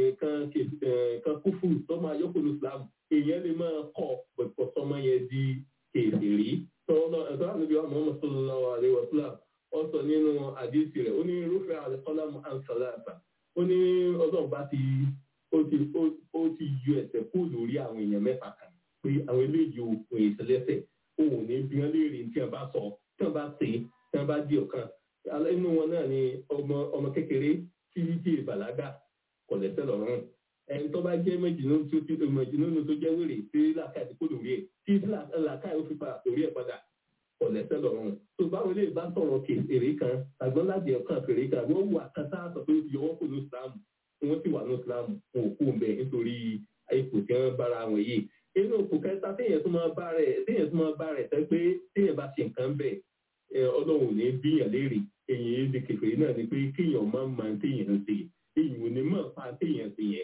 kan kúfù tó máa yọ kúlù islam èèyàn lè máa kọ́ pẹ̀pọ̀ sọmọ yẹn di kèfèrí tọ́lọ́ ẹ̀sọ́ àgbègbè ọmọ ọmọ sallallahu alaihi wasallam ọ sọ nínú àdìsí rẹ̀ ó ní irúfẹ́ àlẹ́kọ́lámù ansalata ó ní ọlọ́run bá ti ó ti ó ti yọ ẹ̀sẹ̀ kú lórí àwọn èèyàn mẹ́ta kan pé àwọn eléyìí òkun ìṣẹlẹ́sẹ̀ òun ní bí wọ́n léèrè tí wọ́n bá sọ tí wọ́n bá ṣe tí wọ́n bá di ọ̀kan inú wọn náà ni ọmọ ọmọ kékeré tí tí ìbàlágà kò lẹ́sẹ̀ lọ́rùn ẹni tó bá jẹ́ méjìlélógún tó ti méjìlélógún tó jẹ́ wèrè tí làákàyè ti kó lórí ẹ̀ tí làákàyè ó fi padà lórí ẹ̀ padà kò lẹ́sẹ̀ lọ́rùn tó báwo lè bá sọ̀rọ̀ kèrè kan àgbọn láti ọ̀kan fèrè kan wọ́n wù àkàtà sọ pé ó ti yọwọ́ kó ní islam wọ́n sì wà ní islam wọn ò kú mbẹ nítorí ipò tí wọ́n bára wọn yìí inú òkú kẹta téèyàn tó máa bá rẹ̀ téèyàn tó máa bá rẹ̀ tẹ́ pé téèyàn bá ṣe nǹkan bẹ́ẹ̀ ọlọ́run ò ní bíyàn léèrè èyàn èdè kẹfẹ́ náà ni pé kéèyàn máa ń máa téèyàn ń ṣe èyàn ò ní máa pa téèyàn ṣe yẹn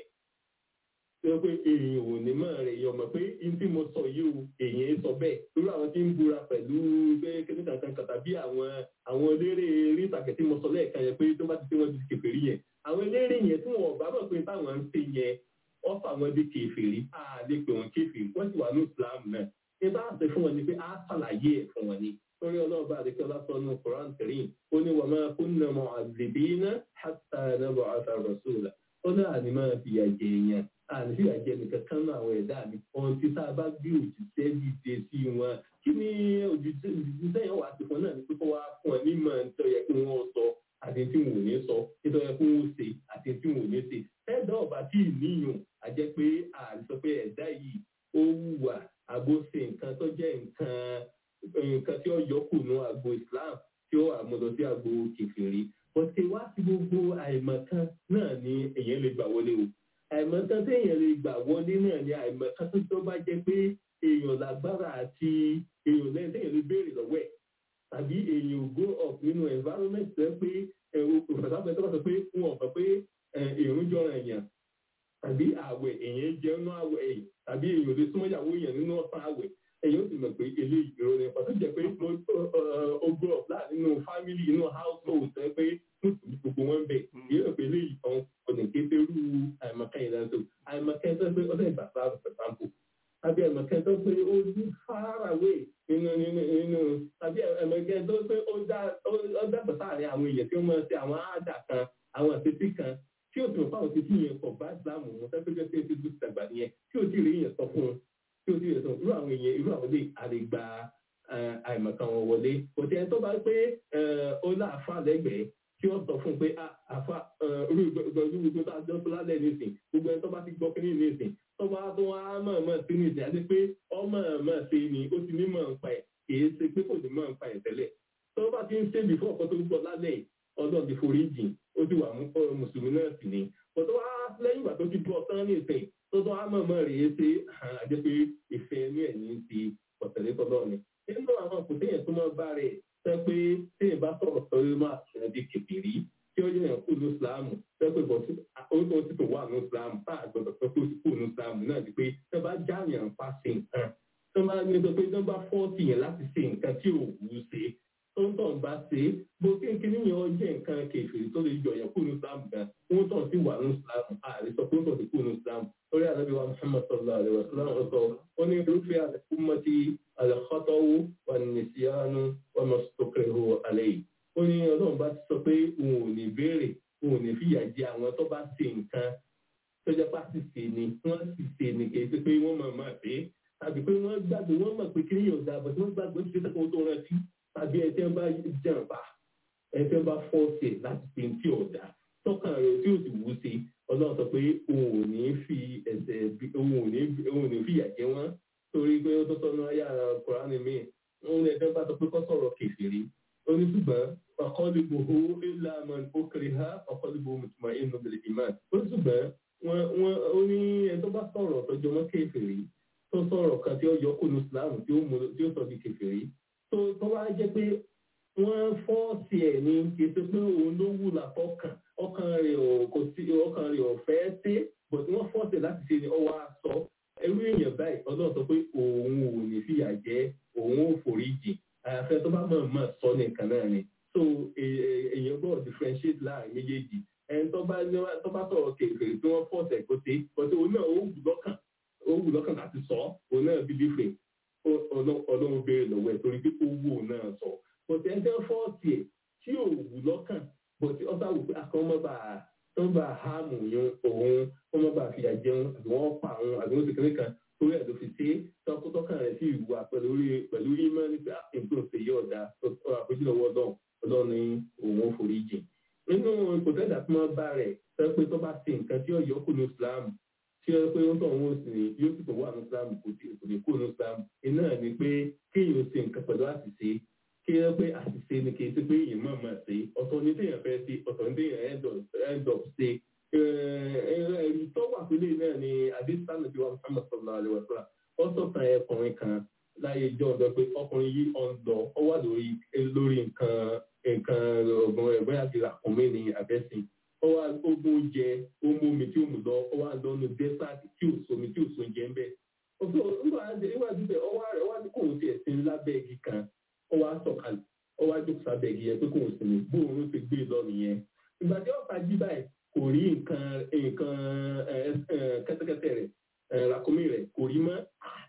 ṣé pé èyàn ò ní máa rẹ̀ yọ̀ mọ̀ pé n tí mo sọ yìí o èyàn sọ bẹ́ẹ̀ lórí àwọn tí ń búra pẹ̀lú pé kíní kankan kàtà bí àwọn àwọn eléré eré ìtàgé tí mo sọ lẹ́ẹ̀kan yẹn pé tó bá ti ṣe wọ́n ti kẹfẹ́ rí yẹn àwọn eléré yẹn tí wọn ò bá mọ̀ pé táwọn ń ṣe yẹn wọ́n fà wọ́n dé kẹfẹ́rí á lè pè wọ́n kẹfẹ́rí wọ́n sì wà ní Islam náà ní bá ṣe fún wọn ni pé á ṣàlàyé ẹ̀ fún wọn ni torí ọlọ́ọ̀bá àdékẹ́ ọlásọ́nù Quran Karim ó ní wàmá kúnnà mọ́ àzìbínà hàtà nàbọ̀ àtàrọ̀sọ́là ó ní àní máa fi àjẹ èèyàn àní fi àjẹ nìkan kan náà àwọn ẹ̀dá mi ohun tí tá a bá gbé òjìṣẹ́ dìde sí wọn kí ni òjìṣẹ́ yẹn wà á ti fún náà ní pé kó wá fún ẹ nímọ̀ nítorí yẹ kí wọ́n sọ àti tí wọn ò ní sọ nítorí yẹ kí wọ́n ṣe àti tí wọn ò ní ṣe ẹ̀dá ọ̀bà tí ì níyàn àjẹ́ pé àìsọ pé ẹ̀dá yìí ó wùwà àbóṣe nǹkan tó jẹ́ nǹkan nǹkan tí ó yọkù nù àgbo islam tí ó àmúlò sí àgbo kìfìrí bọ́tẹ́ wá sí gbogbo àìmọ̀kan náà ni èèyàn lè gbà wọlé o àìmọ̀kan tí èèyàn lè gbà wọlé náà ni àìmọ̀kan tó tó bá jẹ́ pé èèyàn lágbára àti èèyàn lẹ́yìn tí èèyàn lè béèrè lọ́wọ́ ẹ̀ tàbí èèyàn go up nínú environment tó pé ẹ̀rọ òfìsà tó bá sọ pé wọn ò fẹ́ pé èrún jọra èèyàn tàbí àwẹ̀ èèyàn jẹun àwẹ̀ èèyàn tàbí èèyàn lè súnmọ́ ìyàwó èèyàn nínú ọ̀sán àwẹ̀ ẹ̀yin ó sì mọ̀ pé eléyìí ìrora nípa tó jẹ́ pé ogún ọ̀pá nínú fámìlì inú household tẹ́ pé gbogbo wọn bẹ̀ yìí rẹ̀ pé eléyìí kan ọ̀nà kékeré àìmọ̀kan ìdánsọ àìmọ̀kan tó pé ọ̀sẹ̀ ìgbà sáà for example tàbí àìmọ̀kan tó pé ó ní far away nínú nínú nínú tàbí àìmọ̀kan tó pé ó dàgbà sáàrin àwọn èèyàn tí ó máa ṣe àwọn àádà kan àwọn àṣetí kan tí ó sì mọ̀ fáwọn títí yẹn kọ̀ bá ìsìlámù wọn fẹ́ pé jẹ́ pé ó ti dùn dàgbà nìyẹn tí ó ti rí yẹn sọ fún un tí o ti rẹ̀ sọ irú àwọn èèyàn irú àwọn ilé àlegbà àìmọ̀kan wọn wọlé kò tí ẹni tó bá pé ó láàfà lẹ́gbẹ̀ẹ́ tí wọ́n sọ fún un pé àfà irú gbogbo tó àjọ tó lálẹ́ nísìn gbogbo ẹni tó bá ti gbọ́ kí ní nísìn tó bá tó wá mọ̀ọ́mọ̀ sí nísìn àti pé ọmọ mọ̀ sí ni ó ti ní mọ̀ ń pa ẹ̀ kìí ṣe pé kò ní mọ̀ ń pa ẹ̀ tẹ́lẹ̀ tó bá ti ń ṣe bí fún ọ̀pọ̀ tó gbọ́ lálẹ́ ọdún ti forí jìn ó ti wà mùsùlùmí náà sì ni kò tó wá lẹ́yìn ìgbà tó ti gbọ́ tán nísìn tó tó àmọ̀mọ̀ rèé ṣe àjẹ́ pé ìfẹ́ inú ẹ̀ ní ti ọ̀tẹ̀lẹ́ tọ́lọ́ ni. nínú àwọn kò téèyàn tó máa bá rẹ̀ sẹ́ pé téèyàn bá sọ̀rọ̀ sọ́rí máa ṣẹlẹ̀ di kẹfìrí tí ó yẹn kú ní ìsìláàmù sẹ́ pé bọ̀ ó tó ti tó wà ní islam tá a gbọdọ̀ sọ pé ó ti kú ní islam náà ni pé tó bá jáàyàn pa ṣe nǹkan tó bá ní sọ pé tó bá fọ́ọ̀tì yẹn láti ṣe nǹkan tí ò wù ú ṣe tó ń tàn bá ṣe é bó kékeré yẹn ó jẹ́ nǹkan kèfèrè tó lè yọ yẹn kú ní islam gan wọ́n tàn sí wà ní islam ààrẹ sọ pé ó tàn sí kú ní islam lórí àlọ́bí wa muhammad sallallahu alayhi wa sallam sọ ó ní irúfẹ́ àtẹkùmọ́tì alẹ́kọ́tọ́wó wà ní síyánu wà mọ́sítọ́kẹ́rù alẹ́ yìí ó ní ọlọ́run bá ti sọ pé òun ò ní béèrè òun ò ní fìyà jẹ àwọn tó bá ṣe nǹkan tó jẹ́ pàṣẹ ṣe ni wọ́n sì ṣe ni kì í ṣe pé wọ́n mọ̀ mọ̀ pé tàbí pé wọ́n gbàgbé wọ́n mọ̀ pé kíni yóò dáa bọ̀ tí wọ́n gbàgbé ṣe tẹ́kọ̀ọ́ tó rántí tàbí ẹ̀ tí wọ́n bá jàǹbá ẹ̀ tí wọ́n bá fọ́ọ̀ṣẹ̀ láti ṣe tí ò dáa tọ́kàn rẹ̀ tí ò sì wú sí ọlọ́run sọ pé òun ò ní fi ẹ̀sẹ̀ òun ò ní òun ò ní fìyà jẹ wọ́n torí pé ó tó sọnù ayé ara kùránì míì òun ẹ̀jẹ̀ bá sọ pé kọ́ sọ̀rọ̀ kèfèrí oníṣùgbọ́n ọ̀kọ́lùbòhó ìlànà òkèrè ha ọ̀kọ́lùbò mùtùmá inú bẹ̀rẹ̀ ìmáà oníṣùgbọ́n wọn wọn ó ní ẹni tó bá sọ̀rọ̀ tọjọ́ mọ́ kèfèrí tó sọ̀rọ̀ kan tí ó yọ kó nu islam tí ó mú tí ó sọ di kèfèrí tó tó wá jẹ́ pé wọ́n fọ́ọ̀sì ẹ̀ ní kì í ṣe pé òun ló wù látọkàn ọkàn rẹ̀ ò kò sí ọkàn rẹ̀ ò fẹ́ ṣe but wọ́n fọ́ọ̀sì ẹ̀ láti ṣe ni ọwọ́ aṣọ ẹrú èèyàn báyìí ọlọ́run sọ pé òun ò ní fìyà jẹ òun ò foríjì àyàfẹ́ tó bá mọ̀ mọ̀ sọ nìkan náà ni so èèyàn gbọ́dọ̀ differentiate láàrin méjèèjì ẹni tó bá tó bá sọ̀rọ̀ kèrèkèrè tí wọ́n fọ́ọ̀sì ẹ̀ kó ṣe but òun náà ó wù lọ́kàn ó wù lọ́kàn láti sọ òun náà bí dífẹ̀ ọlọ́run béèrè lọ́wọ́ ẹ̀ torí pé ó wù òun náà sọ but ẹni tó fọ́ọ̀sì ẹ̀ tí ò wù lọ́kàn but ọba wù pé àkọ́mọ́ba tó ń bá háàmù yun òun wọ́n mọ́ bá fìyà jẹun àbí wọ́n pa àwọn àbí wọ́n ti kéré kan torí ẹ̀ ló fi ṣe é tọkọtọkàn rẹ̀ sí ìwà pẹ̀lú pẹ̀lú ìmọ̀ nípa nǹkan ṣe yí ọ̀dà àpèjúlọ́wọ́ ọlọ́run ọlọ́run ní òun ò forí jìn. nínú ìpòtẹ́dà tí wọ́n bá rẹ̀ sọ pé tó bá ṣe nǹkan tí ọ̀yọ́ kù ní islam tí ó pé ó tọ̀ wọ́n sì ní yóò sì tó wà ní islam kò lè kù ní islam iná ni pé kéèyàn ṣe nǹkan pẹ̀lú àṣìṣe kí ẹ pé àṣìṣe ni kì í ṣe pé èèyàn máa máa ṣe ọ̀tọ̀ ní téèyàn fẹ́ ṣe ọ̀tọ̀ ní téèyàn end up ṣe ẹ̀rí tó wà pélé náà ni adésánà bí wọn Muhammad sallallahu alaihi wasallam ó sọ̀tàn ẹkùnrin kan láyé ìjọ ọ̀dọ́ pé ọkùnrin yìí ọ̀n lọ ó wà lórí lórí nǹkan nǹkan ọ̀gbọ̀n rẹ̀ bóyá ti ràkúnmí ni àbẹ́sìn ó wà ogún oúnjẹ ó mú omi tí ó mú lọ ó wà lọ́nu desert tí ò somi tí ò so oúnjẹ ń bẹ̀. ọ̀sọ̀ nígbà tí bẹ̀ ọwọ́ rẹ̀ wá ní kóun ti ẹ̀sìn lábẹ́ igi kan ó wá sọ̀kalẹ̀ ó wá jókòó sábẹ́ igi yẹn pé kóun sinmi bóun ti gbé lọ nìyẹn. ìgbà tí ọ̀pá jí báyìí kò rí nǹkan nǹkan kẹ́tẹ́kẹ́tẹ́ rẹ̀ ràkúnmí rẹ̀ kò rí mọ́.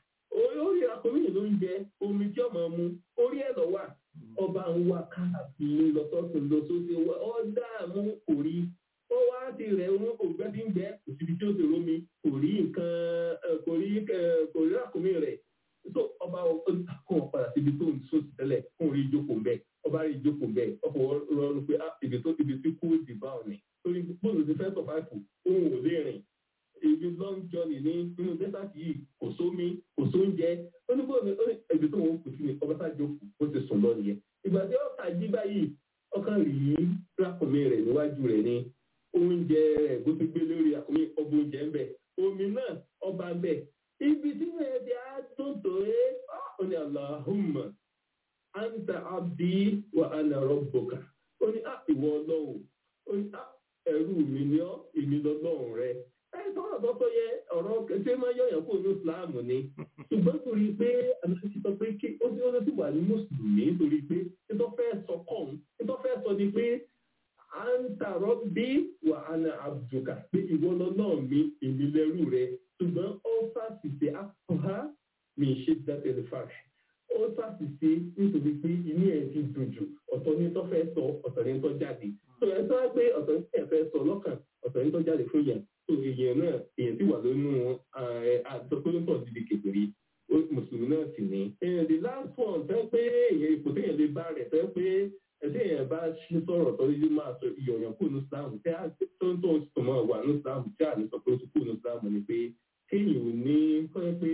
orí ràkúnmí yìí ló ń jẹ omi tí ọmọ mu orí ẹ̀ lọ wà ọba ń wá káàkiri lọ́sọ̀tún lọ́sọ̀tún ọ dààmú kò rí ó wá ti rẹ̀ wọn kò gbẹ́ bí ń gbẹ́ kò síbi tí ó ti rómi kò rí nǹkan kò rí kò rí ràkúnmí rẹ̀ so ọba kò padà síbi tó ń sòsì tẹ́lẹ̀ kò rí ìjókòó ń bẹ̀ ọba rí ìjókòó ń bẹ̀ ọkọ̀ rọrùn pé ibi tó ibi tí kú ti bá ọ̀ ní torí bóòlù ti fẹ́ sọ̀fáìfù òun ò lè rìn ibi long journey ní nínú desert yìí kò sómi kò sóúnjẹ ó ní bóòlù ó ní ibi tó wọn kù sí ni ọba sáà jókòó ó ti sùn lọ nìyẹn ìgbà tí ọkà jí báyìí ọkàn rí rákùnmí rẹ̀ níwájú rẹ̀ ní oúnjẹ rẹ̀ bó ti gbé lórí àkùnmí ọba oúnjẹ ń bẹ omi náà ọba ń bẹ ibi tí wọn ti á tó tó é ó ní Allahumma anta abdi wa ana rabbuka ó ní ìwọ ọlọ́run ó ní ẹrú mi ni ọ́ èmi lọ́lọ́run rẹ ẹ sọ̀rọ̀ tó tó yẹ ọ̀rọ̀ ṣé máa yọ̀yàn kó ní ìsìláàmù ni ṣùgbọ́n torí pé àmì sọ pé kí ó ti ó ti wà ní mùsùlùmí torí pé títọ́ fẹ́ sọ kọ́ọ̀n títọ́ fẹ́ sọ ni pé à ń tààrọ́ bí wà á na àbùjùkà pé ìwọ lọ́lọ́run mi èmi lẹ́rú rẹ ṣùgbọ́n ó fàṣìṣe àkọ́há mi ṣe dábẹ́lẹ̀ fàṣẹ ó ṣàṣìṣe nítorí pé inú ẹ̀ ti dùn jù ọ̀tọ̀ ní tó fẹ́ sọ ọ̀tọ̀ ní tó jáde tó ẹ tó wá pé ọ̀tọ̀ ní ẹ̀ fẹ́ sọ lọ́kàn ọ̀tọ̀ ní tó jáde fún yẹn tó èèyàn náà èèyàn sì wà lónú àtọ́kọ́lọ́tọ̀ dídì kékeré mùsùlùmí náà sì ní. the last one fẹ́ pé èèyàn ipò téèyàn lè bá rẹ̀ fẹ́ pé ẹ̀sẹ̀ èèyàn bá ṣe sọ̀rọ̀ tó yé máa sọ ìyọ̀yàn kù ní Islam tí a tó ń tó ń sọ máa wà ní Islam tí a lè sọ pé ó ti kù ní Islam ni pé kéèyàn ò ní kọ́ pé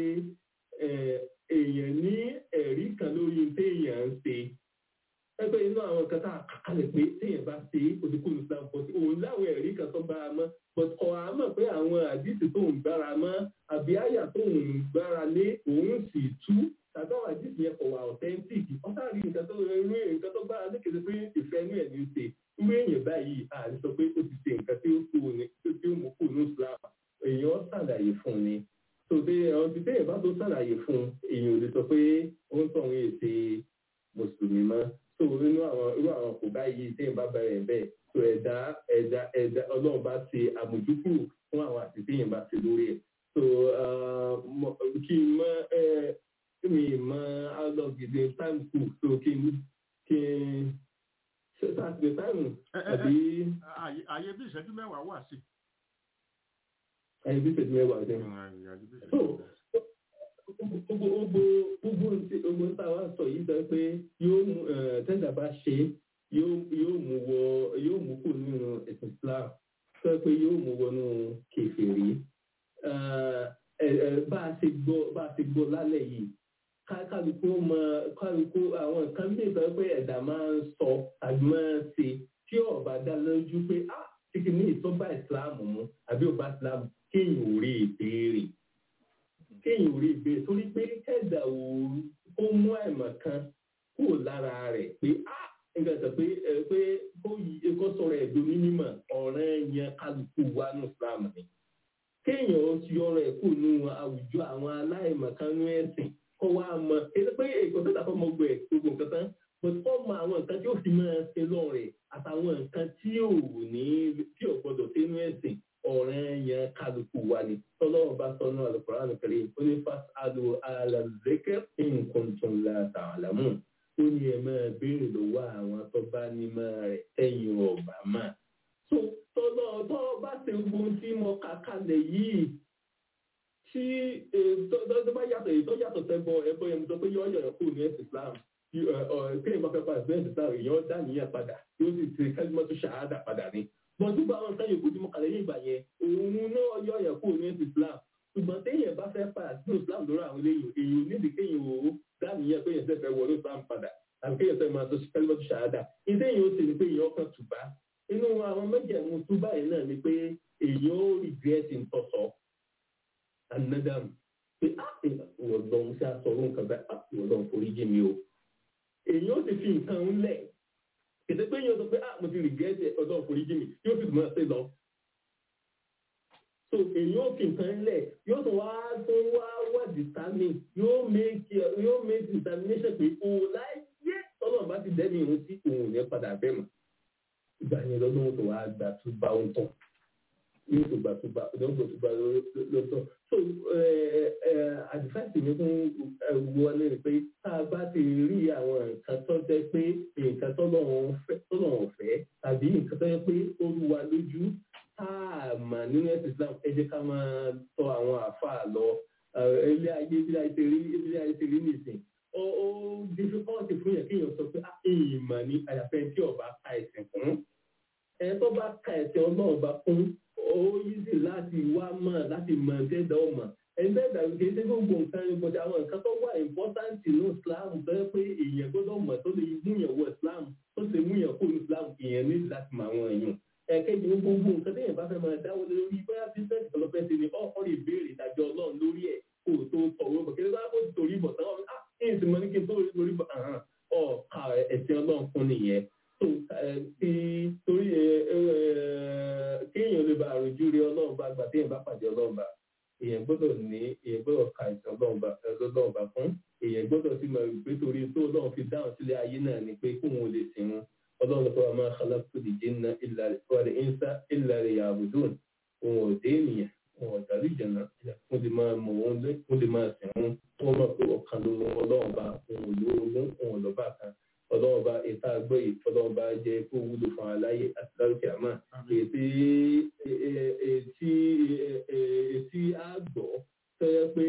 èèyàn ní ẹ̀rí kan lórí téèyàn ń ṣe ẹgbẹ́ inú àwọn kan tá a kàkálẹ̀ pé téèyàn bá ṣe òdìkú ní Islam but òun láwọn ẹ̀rí kan tó bá a mọ́ but ọ̀ á mọ̀ pé àwọn àdìsí tó ń gbára mọ́ àbí àyà tó ń gbára lé òun sì tú tàbí àwọn àdìsí yẹn kò wà authentic ọ̀sán rí nǹkan tó rẹ̀ irú nǹkan tó gbára lékele pé ìfẹ́ inú ẹ̀ ní í ṣe irú èèyàn báyìí àti sọ pé ó ti ṣe nǹkan tí ó kú ní tí ó mú fún ni tó dé àwọn tí téèyàn bá tó ṣàlàyé fún èèyàn ò lè sọ pé ó ń tọ̀hún èsè mùsùlùmí mọ́ tó inú àwọn irú àwọn kò báyìí téèyàn bá bẹ̀rẹ̀ bẹ́ẹ̀ tó ẹ̀dá ẹ̀dá ẹ̀dá ọlọ́run bá ṣe àmójúkúrò fún àwọn àti téèyàn bá ṣe lórí ẹ̀ so kí n mọ ẹ mi mọ alọ́gìdì time school so kí n kí n ṣe sátidé táìmù àbí àyè bí ìṣẹ́jú mẹ́wàá wà sí. àyè bí ìṣẹ́jú mẹ́wàá jẹ́. so gbogbo gbogbo gbogbo gbogbo tá a wá sọ yìí sọ pé yóò mú tẹ́jà bá ṣe yóò mú wọ yóò mú kù nínú ẹ̀sìn Islam sọ pé yóò mú wọnú kèfèrí bá a ṣe gbọ́ bá a ṣe gbọ́ lálẹ́ yìí kálukú mọ kálukú àwọn nǹkan bí ìgbà pé ẹ̀dá máa ń sọ àbí máa ń ṣe tí ọba dá lójú pé á kíkì ní ìtọ́ba ìsìláàmù mu àbí ọba ìsìláàmù kéèyàn ò rí ìbéèrè kéèyàn ò rí ìbéèrè torí pé ẹ̀dá ò kó mú àìmọ̀ kan kúrò lára rẹ̀ pé á nígbà tó pé pé kó sọ̀rọ̀ ẹ̀dùn ní mímọ̀ ọ̀rẹ́ yẹn kálukú wa ní ìsìláàmù ni kéèyàn ó yọrọ ẹ̀kú nínú àwùjọ àwọn aláìmọ̀kánú ẹ̀sìn kọ́ wa mọ̀ èyí pé èkó tó dàpọ̀ mọ́ gbẹ̀ gbogbo nǹkan tán but kọ́ mọ àwọn nǹkan tí ó fi máa ṣe lọ́rẹ̀ àtàwọn nǹkan tí ò ní tí ò gbọdọ̀ sínú ẹ̀sìn ọ̀rẹ́ yẹn kálukú wa ni tọ́lọ́wọ́ bá sọ náà Al-Qur'an Al-Karim ó ní fas adu alazeke nǹkan tó ń la ta'lamun ó ní ẹ máa béèrè lọ́wọ́ àwọn tó bá ní máa rẹ̀ ẹ̀yìn ọ̀bà máa so tọ́lọ́ tọ́ bá ṣe gbogbo tí mo kà kalẹ̀ yìí tí tó bá yàtọ̀ èyí tó yàtọ̀ sẹ́bọ ẹbọ yẹn mo sọ pé yọ ọ̀yọ̀ kúrò ní ẹ̀sìn Islam kéèyàn bá fẹ́ pa ẹ̀sìn ẹ̀sìn Islam èèyàn dá nìyẹn padà yóò sì ṣe kẹ́límọ́tò ṣàhádà padà ní. bọ́n tó bá wọn sáyẹn kó tí mo kàlẹ́ yé ìgbà yẹn òun náà yọ ọ̀yọ̀ kúrò ní ẹ̀sìn Islam ṣùgbọ́n téèyàn bá fẹ́ pa ẹ̀sìn Islam lórí àwọn eléyìí èèyàn nídìí kéèyàn ò dá nìyẹn pé yẹn fẹ́ wọlé Islam padà àbí kéèyàn fẹ́ máa tó kẹ́límọ́tò ṣàhádà ìdí èèyàn ó sì ní pé èèyàn kan tùbá inú àwọn méjèèmú túbá yìí náà ni pé èèyàn ó rìgírẹ́tì ń tọ̀sọ̀ anadam pé á ìwọ̀n lọ́n sí àsọ̀rọ̀ nǹkan bẹ́ẹ̀ á ìwọ̀n lọ́n forí jì mí o. èyí ó ti fi nǹkan ń lẹ̀ kìtẹ́ pé yóò sọ pé á mo ti rìgẹ́tì ọ̀dọ́ forí jì mí yóò sì máa ṣe lọ. so èyí ó fi nǹkan ń lẹ̀ yóò tún wá tó wá wá determine yóò make yóò make determination pé o láyé ọlọ́run bá ti dẹ́ni ìhun tí òun ò ní padà bẹ́ẹ̀ mọ̀ ìgbà yẹn lọ́dún tó wá gbà tó bá ń tán yóò tó gbà tó bá ọdún tó gbà lọ́tọ̀ so àdìfáìsì mi fún wọlé rẹ pé tá a bá ti rí àwọn nǹkan tó jẹ́ pé nǹkan tó lọ́wọ́ fẹ́ tàbí nǹkan tó jẹ́ pé ó rú wa lójú tá a mà nínú ẹ̀sìn Islam ẹ jẹ́ ká máa tọ̀ àwọn àáfàá lọ ilé ayé bí ayé ti rí ilé ayé ti rí nìsín ó difficult fún yẹn kéèyàn sọ pé ìmọ̀ ni àyàfẹ́ tí ọba ka ẹ̀sìn fún ẹ tó bá ka ẹ̀sìn ọlọ́run bá fún ó yíṣì láti wá mọ̀ láti mọ̀ ẹ̀dá ọmọ ẹgbẹ́ ìdàgbé kì í ṣe gbogbo nǹkan ní bọ́jà àwọn nǹkan tó wà important ní Islam tó yẹ pé èèyàn gbọ́dọ̀ mọ̀ tó lè múyàn wọ Islam tó lè múyàn kó ní Islam èèyàn ní láti mọ àwọn èèyàn ẹ̀kẹ́jì gbogbo nǹkan téèyàn bá fẹ́ máa dáwọ́ lórí bóyá business development ni ọ̀ọ́ lè béèrè ìdájọ́ ọlọ́run lórí ẹ̀ kó o tó tọ̀wé bọ̀ kí ló bá kó torí bọ̀ tán ah ẹ̀yìn tí mo ní kí n tó lórí bọ̀ ọ̀ọ́ka ẹ̀sìn ọlọ́run fún nìyẹn tó ti torí kéèyàn lè bá àròjú rí ọlọ́run bá gbà téèyàn bá pàdé ọlọ́run bá èèyàn gbọ́dọ̀ ní èèyàn gbọ́dọ̀ ka ìtàn ọlọ́run bá fún èèyàn gbọ́dọ̀ sí mọ̀ pé torí tó ọlọ́run fi dáhùn sílé ayé náà ni pé kóun ò lè sìn wọn ọlọ́run tó wà máa khalaqtu al-jinna wal insa illa liya'budun òun ò dé ènìyàn òun ò dàlú ìjànà mo lè máa mọ̀ wọn mo lè máa sìn wọn wọ́n mọ̀ pé ọ̀kan ló lọ ọlọ́run bá òun ò lórogún òun ò lọ́ba kan ọlọ́run bá ìta àgbọ̀ yìí ọlọ́run bá jẹ́ kó wúlò fún aláyé àti lárúkẹ́ àmọ́ ètí ètí ètí àgbọ̀ tó yẹ pé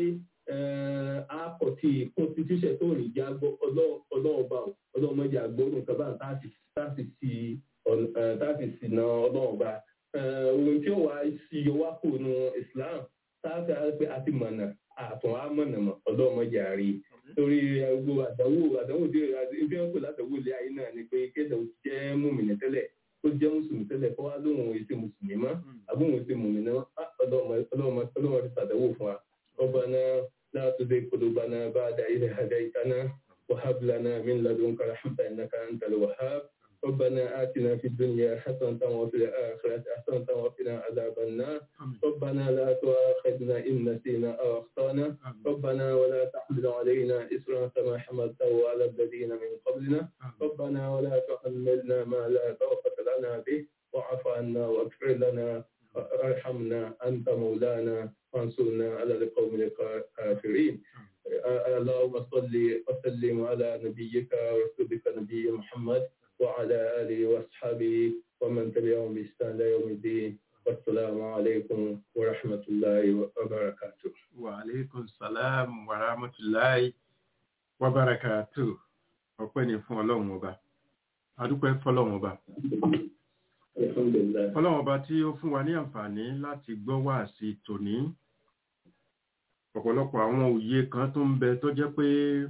àkọ́tì constitution tó rìn jẹ́ àgbọ̀ ọlọ́run bá ọlọ́run mọ́jà àgbọ̀rùn kan bá táàsì sí na ọlọ́run bá ohun tí ó wà sí yọwá kò nu Islam táàsì àti àti mọ̀nà àtún àmọ̀nà mọ̀ ọlọ́run mọ́jà rí torí gbogbo àdánwò àdánwò tí ibi wọn kò látàwò ilé ayé náà ni pé kéde jẹ́ múmìnì tẹ́lẹ̀ tó jẹ́ mùsùlùmí tẹ́lẹ̀ kó wá lóhùn èsì mùsùlùmí mọ́ àbúhùn èsì mùmìnì ọlọ́run ti sàdánwò fún wa ربنا لا تزغ قلوبنا بعد إذ هديتنا وهب لنا من لدنك رحمة إنك أنت الوهاب ربنا آتنا في الدنيا حسنة وفي الآخرة حسنة وقنا عذاب النار ربنا لا تؤاخذنا إن نسينا أو أخطأنا ربنا ولا تحمل علينا إسرا كما حملته على الذين من قبلنا ربنا ولا تحملنا ما لا طاقة لنا به واعف عنا واغفر لنا وارحمنا أنت مولانا وانصرنا على القوم الكافرين اللهم صل وسلم على نبيك ورسولك نبي محمد وعلى آله وأصحابه ومن تبعهم بإحسان إلى يوم الدين والسلام عليكم ورحمة الله وبركاته wa aleykum salam wa rahmatulahi wa barakatu ọpẹ́ ni fún Ọlọ́run ọba adúpẹ́ fọ́lọ́run ọba الحمد لله Ọlọ́run ọba tí ó fún wa ní àǹfààní láti gbọ́ wáàsí tòní ọ̀pọ̀lọpọ̀ àwọn òye kan tó ń bẹ tó jẹ́ pé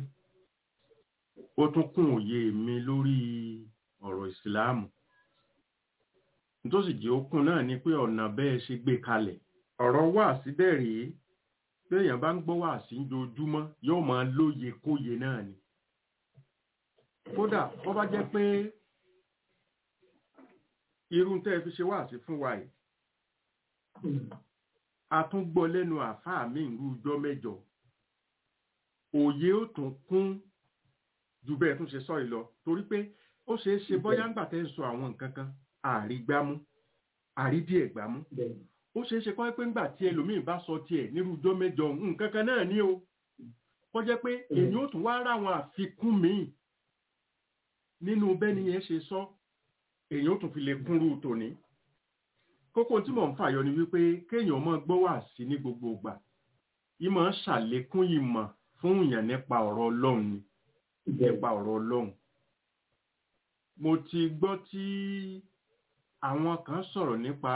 ó tún kún òye mi lórí ọ̀rọ̀ ìsìláàmù tó sì jẹ́ okun náà ni pé ọ̀nà bẹ́ẹ̀ ṣe gbé kalẹ̀ ọ̀rọ̀ wáàsí bẹ́ẹ̀ rèé bí èèyàn bá ń gbọ́ wáàsí ojoojúmọ́ yóò máa lóye kóye náà ni kódà bó bá jẹ́ pé irú tẹ́ ẹ fi ṣe wáàsí fún wa yìí a tún gbọ́ lẹ́nu àáfàá mi ìlú ọjọ́ mẹ́jọ òye ó tún kún ju bẹ́ẹ̀ tún ṣe sọ yìí lọ torí pé ó ṣeé ṣe bóyá ń gbà tẹ́ ń sọ àwọn nǹkan kan àrígbámú àrídíẹ̀ gbámú ó ṣeé ṣe kọ́ pé ńgbà tí ẹlòmíín bá sọ tiẹ̀ nírú ọjọ́ mẹ́jọ nǹkan kan náà ní o kọ́ jẹ́ pé èyí ó tún wá ráwọn àfikún míì nínú bẹ́ni yẹn ṣe sọ èyí ó tún fi lè kúnrú tòní kókó tí mò ń fàyọ ni wípé kéèyàn máa gbọ́ wà sí ní gbogbo ìgbà yìí máa ń ṣàlékún ìmọ̀ fún èèyàn nípa ọ̀rọ̀ ọlọ́run ni nípa ọ̀rọ̀ ọlọ́run mo ti gbọ́ tí àwọn kan sọ̀rọ̀ nípa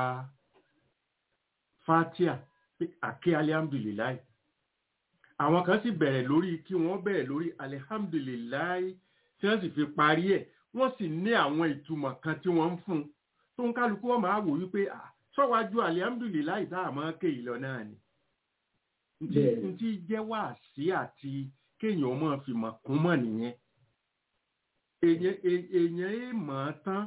fatia àké alihamdulilayi àwọn kan sì bẹ̀rẹ̀ lórí kí wọ́n bẹ̀rẹ̀ lórí alihamdulilayi tí wọ́n sì fi parí ẹ̀ wọ́n sì ní àwọn ìtumọ̀ kan tí wọ́n ń fún tó ń kálukú wọn máa wò wípé sọ́wájú alihamdulilayi tá a máa ké ìlọ náà ni ntí jẹ́ wáàsí àti kéèyàn máa fi mọ̀ kún mọ̀ nìyẹn èèyàn èèmọ̀ tán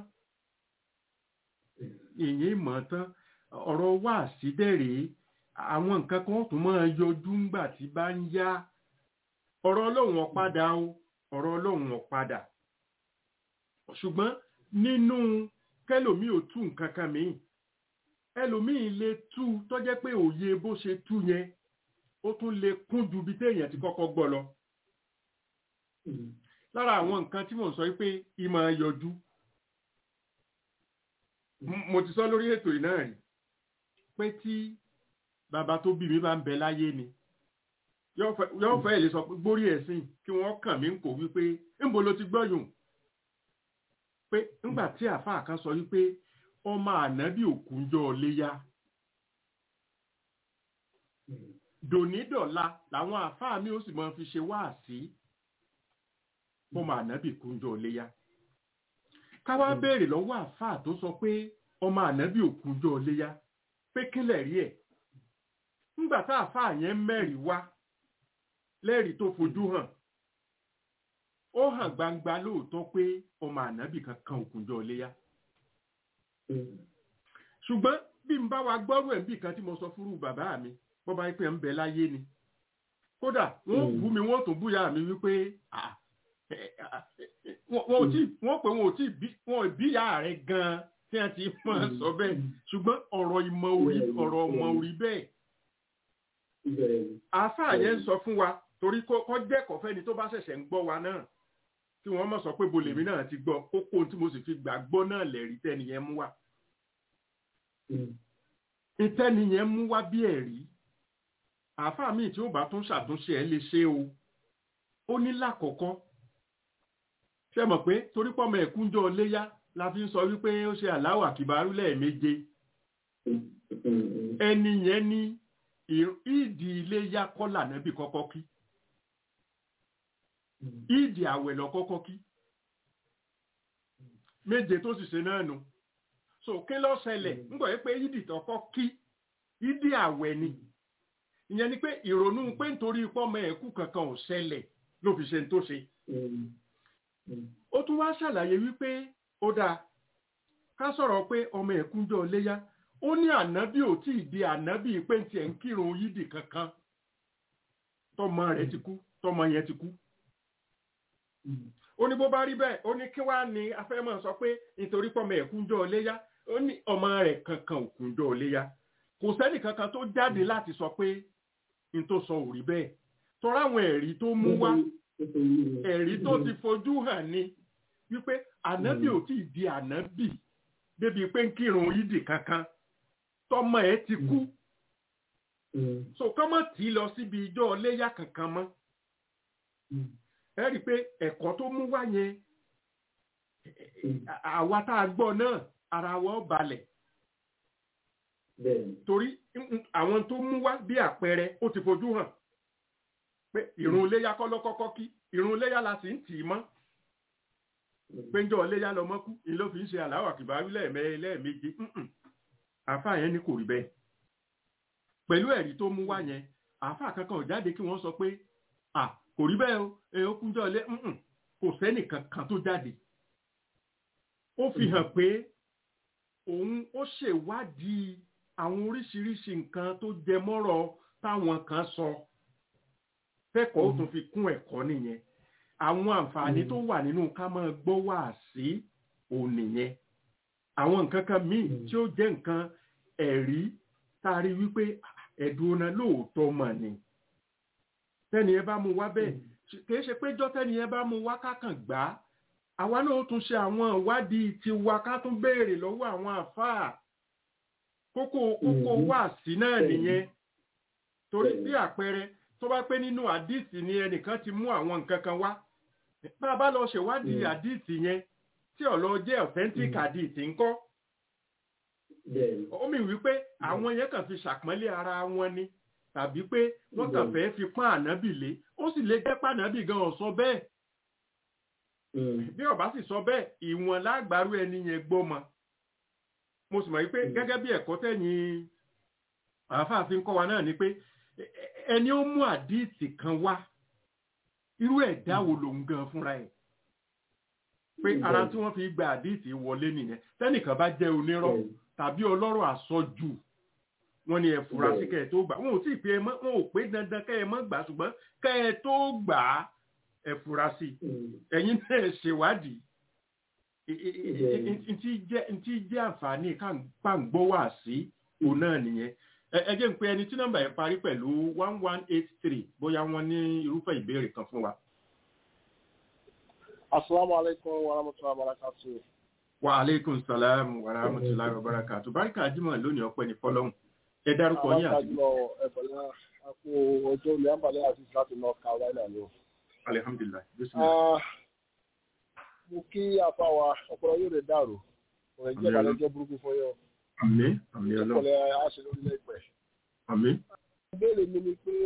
èèyàn èèmọ̀ tán ọ̀rọ̀ wáàsí dẹ̀rẹ̀ àwọn nǹkan kan tún máa yọjú ńgbà tí bá ń yá ọ̀rọ̀ ọlọ́run ọ̀padà o ọ̀rọ̀ ọlọ́run ọ̀padà ṣùgbọ́n nínú kẹlòmíì ò tú nǹkan kan míì ẹlòmíì lè tú tó jẹ́ pé òye bó ṣe tú yẹn ó tún lè kún ju bí téèyàn ti kọ́kọ́ gbọ́ lọ lára àwọn nǹkan tí mò ń sọ pé ìmọ̀ yọjú mo ti sọ lórí ètò ìnáà rí pé tí bàbá tó bí mi bá ń bẹ láyé ni yóò fẹ́ lè sọ pé gbórí ẹ̀sìn kí wọ́n kàn mí ń kò wípé ńbo ló ti gbọ́yùn pé ńgbà tí àáfàá kan sọ wípé ọmọ ànábì òkúnjọ́ léyá dònídọ̀la làwọn àáfàá mi ó sì máa fi ṣe wáàsí ọmọ ànábì kúnjọ́ léyá ká wá béèrè lọ́wọ́ àáfàá tó sọ pé ọmọ ànábì òkúnjọ́ léyá pé kílẹ̀ rí ẹ̀ ńgbà tá àáfàá yẹn mẹ́rìí wá lẹ́rìí tó fojú hàn ó hàn gbangba lóòótọ́ pé ọmọ ànábì kankan òkúnjọ́ léyá ṣùgbọ́n bí n bá wa gbọ́rù ẹ̀ bí kan tí mo sọ fúrú bàbá mi bọ́ bá pẹ́ ń bẹ láyé ni kódà wọ́n bú mi wọ́n tún búyà mi wípé wọ́n tí wọ́n pè wọ́n tí wọ́n bíyà rẹ̀ gan-an tí wọ́n ti máa sọ bẹ́ẹ̀ ṣùgbọ́n ọ̀rọ̀ ìmọ̀ orí ọ̀rọ̀ ọmọ orí bẹ́ẹ̀ àáfàá yẹn ń sọ fún wa torí kọ́ jẹ́kọ̀ọ́ fẹ́ni tó bá ṣẹ̀ṣẹ̀ ń gbọ́ wa náà tí wọ́n mọ̀ sọ pé bolèmí náà ti gbọ́ kókó tí mo sì fi gbàgbọ́ náà lẹ̀rí tẹ́niyẹn mú wá ìtẹ́niyẹn mú wá bí ẹ̀rí àáfàá míì tí ó bá tún ṣàtúnṣe ẹ̀ lè ṣe o ó ní lákọ̀ọ́kọ́ ṣe mọ̀ pé torí pọ́mọ ẹ̀kúnjọ́ léyá la fi ń sọ wípé ó ṣe aláwà kìbárú lẹ́ẹ̀méje ẹni yẹn ní ìdí iléyá kọ́là nẹ́bí kọ́kọ́ kí ìdí àwẹ̀ lọ kọ́kọ́ kí méje tó sì ṣe náà nù so kí ló ṣẹlẹ̀ ń gbọ́ pé ìdí tọ́kọ́ kí ìdí àwẹ̀ ni ìyẹn ni pé ìrònú pé nítorí pọ́mọ ẹ̀kú kankan ò ṣẹlẹ̀ ló fi ṣe tó ṣe. ó tún wá ṣàlàyé wípé ó dáa ká sọ̀rọ̀ pé ọmọ ẹ̀kúnjọ́ léyá ó ní ànábì ò tí ì di ànábì pé ń tiẹ̀ ń kírun yídì kankan tọmọ rẹ̀ ti kú tọmọ yẹn ti kú ó ní bó bá rí bẹ́ẹ̀ ó ní kí wàá ní afẹ́mọ̀ sọ pé nítorí pọ́mọ ẹ̀kúnjọ́ léyá ó ní ọmọ rẹ̀ kankan òkúnjọ́ léyá kò sẹ́nì kankan tó jáde láti sọ pé n tó sọ ò rí bẹ́ẹ̀ tọ́ra àwọn ẹ̀rí tó mú wá ẹ̀rí tó ti fojú hàn ni wípé ànábì ò tí ì di ànábì débi pé ń kírun yídì kankan tọmọ ẹ ti kú so kọ́mọ̀ tí lọ síbi ijó léyà kankan mọ́ ẹ rí i pé ẹ̀kọ́ tó mú wá yẹn àwa tá a gbọ́ náà ara wọn balẹ̀ torí àwọn tó mú wá bí àpẹẹrẹ ó ti fojú hàn pé ìrun léyà kọ́ ló kọ́kọ́ kí ìrun léyà la sì ń tì í mọ́ péjọ léyà lọmọ kú ni ló fi ń ṣe àláwà kìbáwí lẹ́ẹ̀mẹ́ lẹ́ẹ̀méje àáfàá yẹn ni kò rí bẹ́ẹ̀ pẹ̀lú ẹ̀rí tó mú wá yẹn àáfàá kankan ò jáde kí wọ́n sọ pé à kò rí bẹ́ẹ̀ o ẹ̀ ó kúnjọ́ lé kò sẹ́nì kankan tó jáde ó fi hàn pé òun ó ṣèwádìí àwọn oríṣiríṣi nǹkan tó jẹ mọ́rọ̀ táwọn kan sọ fẹ́kọ̀ọ́ ó tún fi kún ẹ̀kọ́ nìyẹn àwọn àǹfààní tó wà nínú ká máa gbọ́ wá sí òun nìyẹn àwọn nǹkan kan míì tí ó jẹ́ nǹkan ẹ̀rí tá a rí wípé ẹ̀dùn ọ̀nà lóòótọ́ mà ní tẹ́ni ẹ bá mú wá bẹ́ẹ̀ kì í ṣe pé jọ́ tẹ́ni ẹ bá mú wá kákàn gbá àwa náà tún ṣe àwọn ìwádìí tiwa ká tún béèrè lọ́wọ́ àwọn àfáà kókó kókó wá sí náà nìyẹn torí bí àpẹẹrẹ tó bá pé nínú àdìsí ni ẹnìkan ti mú àwọn nǹkan kan wá bá a bá lọ ṣèwádìí àdìsí yẹn tí ọ̀lọ́ jẹ́ authentic àdìsí ńkọ́ ó mì wípé àwọn yẹn kàn fi ṣàpọ́nlé ara wọn ni tàbí pé wọ́n kàn fẹ́ fi pọ́n ànábì lé ó sì lè jẹ́ pànábì gan-an sọ bẹ́ẹ̀ bí ọba sì sọ bẹ́ẹ̀ ìwọ̀n lágbàrú ẹni yẹn gbọ́mọ mo sì mọ̀ wípé gẹ́gẹ́ bí ẹ̀kọ́ tẹ̀yìn àáfàáfin kọ́ wa náà ni pé ẹni ó mú àdíìtì kan wá irú ẹ̀dá wo lòun gan fúnra ẹ̀ pé ara tí wọ́n fi gba àdíìtì wọlé nìyẹn tẹ́nìkan bá jẹ́ onírọ́ tàbí ọlọ́rọ̀ àsọjù wọ́n ní ẹ fura sí kẹ́ ẹ tó gbà wọn ò tí ì pé ẹ mọ́ wọn ò pé dandan kẹ́ ẹ mọ́ gbà ṣùgbọ́n kẹ́ ẹ tó gbà á ẹ fura sí ẹ̀yin náà ṣèwádìí ntí jẹ́ àǹfààní káǹgbọ́ wà sí òun náà nìyẹn ẹ jẹ́ ń pe ẹni tí nọ́mbà yẹn parí pẹ̀lú one one eight three bóyá wọ́n ní irúfẹ́ ìbéèrè kan fún wa. asalaamualeykum wa rahmatulahi wa barakatu. wa aleykum salaam wa rahmatulahi wa barakatu. barika ajimọ lónìí ọpẹ́ ní fọ́lọ́run ẹ dárúkọ yín àti. àwọn àjùlọ ẹ̀fọ̀lẹ́ àpò ọjọ́ ilé àǹbálẹ̀ àti láti north carolina ni o. alihamdulilayi bisimilayi. mo kí afa wa ọpọlọ yóò lè dàrú ọ̀rẹ́ jẹ́ ìbànújẹ́ burúkú fún yọ. àmì àmì ọlọ́run. ọpọlọ àṣẹ lórílẹ̀ ìpẹ́. àmì. ìbéèrè mi ni pé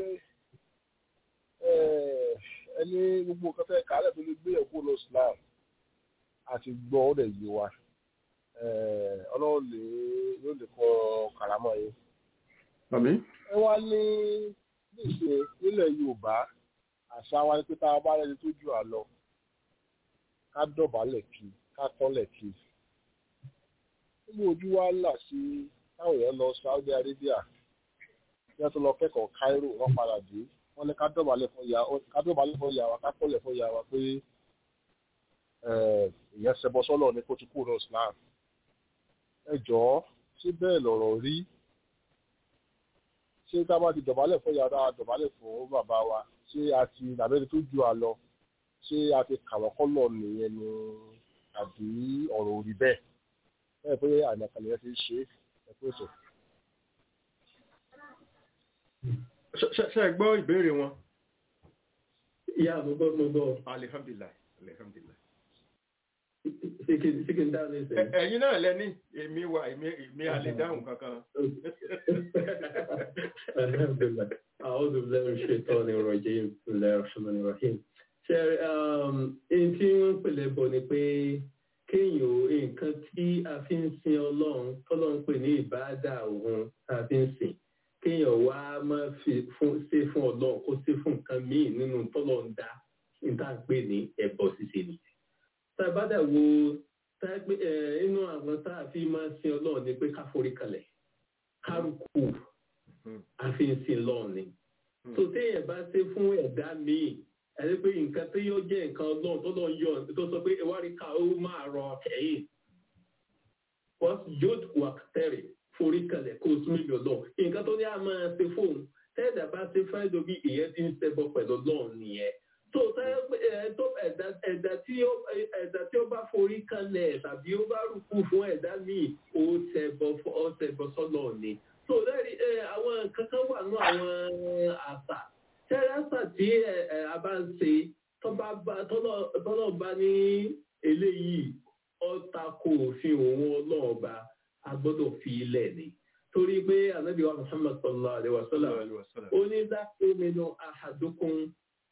ẹni gbogbo nǹkan fẹ́ kálẹ̀ tó lè gbé ẹ̀kú lọ islam àti gbọ́ ó dẹ̀ yé wa ọlọ́run lè yóò lè kọ kàrámọ́ yìí. àmì. ẹ wá ní níṣe nílẹ̀ yorùbá àṣà wa ni pé tá a bá rẹni tó jù á lọ ká dọ̀bálẹ̀ kí ká tọ́lẹ̀ kí. nínú ojú wa là sí táwọn èèyàn lọ saudi arabia bí wọ́n tó lọ kẹ́kọ̀ọ́ cairo wọ́n padà dé wọ́n ní ká dọ̀bálẹ̀ fún ya ká dọ̀bálẹ̀ fún ya wa ká tọ́lẹ̀ fún ya wa pé ìyẹn ṣẹbọ sọ́lọ̀ ní kó ti kúrò ní islam. ẹ jọ̀ọ́ ṣé bẹ́ẹ̀ lọ̀rọ̀ rí ṣé tá a bá ti dọ̀bálẹ̀ fún yàrá dọ̀bálẹ̀ fún bàbá wa ṣé a ti nàbẹ́ni tó ju àlọ ṣé a ti kàwọ́ kọ́lọ̀ nìyẹn ni àbí ọ̀rọ̀ òrí bẹ́ẹ̀ bẹ́ẹ̀ pé àìmọ̀kànlẹ̀ yẹn ti ṣe é pé sọ. ṣe ẹ gbọ́ ìbéèrè wọn. ìyá mo gbọ́ mo gbọ́. alihamdulilayi alihamdulilayi. ṣé kí n dáhùn ní ìsẹ́yìn. ẹ̀yin náà lẹ́ni èmi wà èmi àlè dáhùn kankan. alhamdulilayi àwọn olùdarí ṣètò ní ìrọ̀jẹ́ ìpínlẹ̀ rahman rahim. ṣe ẹni tí wọ́n pèlè bọ̀ ni pé kéèyàn nǹkan tí a fi ń sin ọlọ́run tọ́lọ́run pè ní ìbáàdà òun tá a fi ń sìn kéèyàn wá máa fi fún ṣe fún ọlọ́run kó ṣe fún nǹkan míì nínú tọ́lọ́run dá níta pè ní ẹ̀bọ ṣíṣe nìyẹn. tá a bá dà wo tá a pé forí kalẹ̀ kárùkù àfihàn lọ́ọ̀ni tó téèyàn bá ṣe fún ẹ̀dá míì ẹni pé nǹkan tí yóò jẹ́ nǹkan ọlọ́run tó lọ́n yọ tó sọ pé ìwárí ká ó máa rọ ẹ̀yìn wọ́n yóò wà tẹ̀rẹ̀ forí kalẹ̀ kó o súnmọ́ ìlú ọlọ́run nǹkan tó ní a máa ṣe fóun tẹ́ẹ̀dá bá ṣe fẹ́ lóbi ìyẹn ti ń ṣẹbọ pẹ̀lú ọlọ́run nìyẹn tó ẹ̀dá tí ó bá forí kalẹ̀ tàbí ó bá rúkú fún ẹ̀dá míì ó ṣẹbọ sọ́lọ̀ ni tó lẹ́rìí àwọn kankan wà ní àwọn àṣà tẹ́rẹ́sà tí a bá ń ṣe tọ́lọ̀ bá ní eléyìí ọ̀tà kò fi òun ọlọ́ọ̀ba a gbọ́dọ̀ fi ilẹ̀ ni torí pé ànábì wa muhammad sallallahu alaihi wa sallam ó ní dákú nínú ahadukum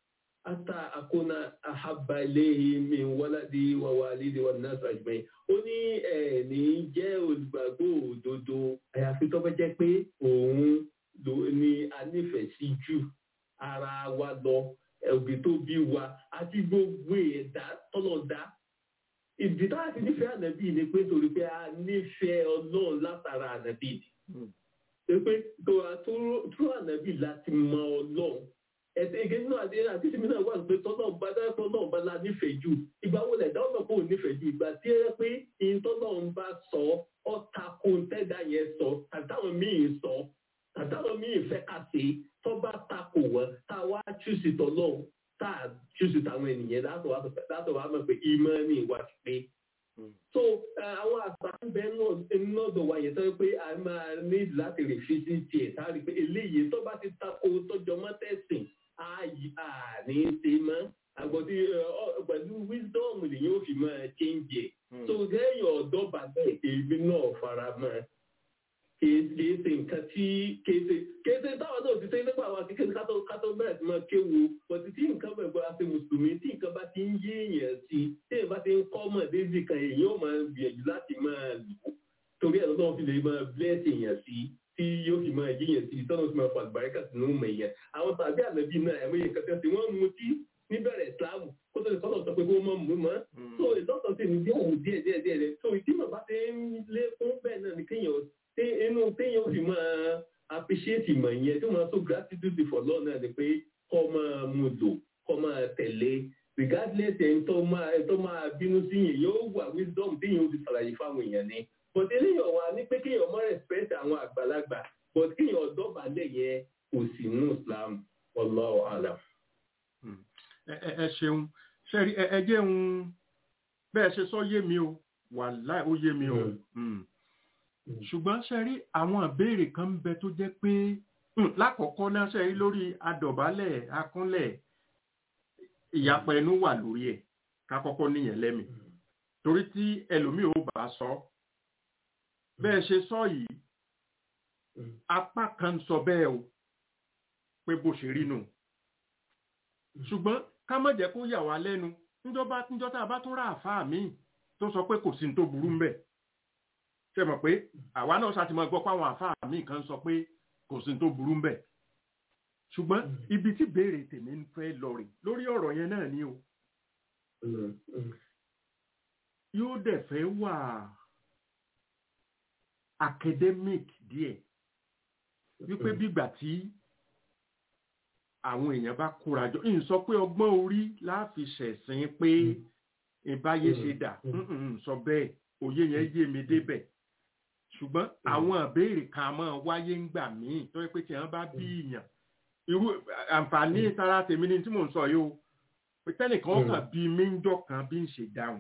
ata akuna ahabba ilayhi min waladi wa walidi wa nas ajmain ó ní ẹ̀ẹ̀ni jẹ́ olùgbàgbọ́ òdodo àyàfi tó bá jẹ́ pé òun ni a nífẹ̀ẹ́ sí jù ara wa lọ òbí tó bí wa àti gbogbo ẹ̀dá tọ́lọ̀ dá ìdí tá a ti nífẹ̀ẹ́ ànábì ni pé torí pé a nífẹ̀ẹ́ ọlọ́run látara ànábì ni pé tó ànábì láti mọ ọlọ́run ẹ̀sìn igi nínú àti àti sinmi náà wà pé tọ́lọ̀ bá dákọ́ náà bá la nífẹ̀ẹ́ jù ìgbà wo lẹ̀dá ọ̀nà kò nífẹ̀ẹ́ jù ìgbà tí ẹ pé ìyẹn tọ́lọ̀ ń bá sọ ọ́ tako tẹ́dá yẹn sọ àtàwọn míì sọ àtàwọn míì fẹ́ kà sí tó bá tako wọn tá a wá chúùsì tọ́lọ̀ tá a chúùsì táwọn ènìyàn látọ̀ wá mọ̀ pé ìmọ̀ ní ìwà ti pé. so àwọn àṣà ń bẹ nọ́dọ̀ wa yẹn tó yẹ pé a máa ní láti rè fi sí tiẹ̀ tá a rí pé eléyìí tó bá ti tako tọ́jọ́ mọ́tẹ́sìn ààyè àní ṣe mọ́ àgbọ̀dí pẹ̀lú wisdom lèyìn ò fi máa change ẹ̀. so lẹ́yìn ọ̀dọ́ bàbá èmi náà fara mọ́ kìí ṣe nǹkan tí kéde kéde táwọn náà ti ṣe nípa àwọn àti kéde kátó kátó bẹ̀rẹ̀ sí máa kéwu bọ̀dí tí nǹkan bẹ̀rẹ̀ bọ́ àti mùsùlùmí tí nǹkan bá ti ń yé èèyàn sí tí èèyàn bá ti ń kọ́ mọ̀ déjì kan èèyàn ò máa gbìyànjú láti máa lò torí ẹ̀ lọ́dọ̀ fi lè máa bless èèyàn sí tí yóò fi máa yéèyàn sí tọ́nà fi máa fa àgbàríkà sínú mọ̀ èèyàn àwọn tàbí ànábì náà ẹ̀mọ́ yẹn kẹtẹ́ sí wọ́n mú tí níbẹ̀rẹ̀ ìsìláàmù kó tó lè kọ́ lọ́sọ pé kó mọ̀ mú mọ́ so ìlọ́sọ̀ sí ní díẹ̀ díẹ̀ díẹ̀ díẹ̀ rẹ̀ so ìdí mọ̀ bá ti ń lé fún bẹ́ẹ̀ náà ní kéèyàn inú téèyàn ó fi máa appreciate ìmọ̀ yẹn tó máa so gratitude for love náà ni pé kọ́ máa mú lò kọ́ máa tẹ̀lé regardless ẹni tó máa ẹni tó máa bínú sí yẹn yóò wà wisdom téèyàn ó fi ṣàlàyé fáwọn èèyàn ni but eléyàn wà ní pé kéèyàn mọ́ respect àwọn àgbàlagbà but kéèyàn ọ̀dọ́ balẹ̀ yẹn kò sí nínú Islam wallahu alam. ẹ ṣeun ṣẹ́rí ẹ jẹun bẹ́ẹ̀ ṣe sọ yé mi o wàláì ó yé mi o ṣùgbọ́n ṣe rí àwọn ìbéèrè kan ń bẹ tó jẹ́ pé lákọ̀ọ́kọ́ náà ṣe rí lórí adọ̀bálẹ̀ akúnlẹ̀ ìyapa ẹnu wà lórí ẹ̀ ká kọ́kọ́ níyẹn lẹ́mì torí tí ẹlòmíì ò bá sọ bẹ́ẹ̀ ṣe sọ yìí apá kan sọ bẹ́ẹ̀ o pé bó ṣe rí nù ṣùgbọ́n ká má jẹ́ kó yà wá lẹ́nu níjọ́ tá a bá tún rà àfáà míì tó sọ pé kò sí ní tó burú ń bẹ̀ ṣe mọ̀ pé àwa náà ṣàtìmọ̀ gbọ́ pé àwọn àfáà míì kan sọ pé kò sí tó burú mbẹ̀ ṣùgbọ́n ibi tí béèrè tèmi ń fẹ́ lọ rè lórí ọ̀rọ̀ yẹn náà ni o yóò dẹ̀ fẹ́ wà academic díẹ̀ wípé bígbà tí àwọn èèyàn bá kóra jọ ń sọ pé ọgbọ́n orí láàfi ṣẹ̀sìn pé ìbáyé ṣe dà sọ bẹ́ẹ̀ òye yẹn yé mi débẹ̀ ṣùgbọ́n àwọn ìbéèrè kan máa wáyé ń gbà míì tó yẹ pé tí wọ́n bá bí ìyàn irú àǹfààní tara tèmi ni tí mò ń sọ yìí o pé tẹ́nìkan kàn bí méńjọ́ kan bí ń ṣe dáhùn.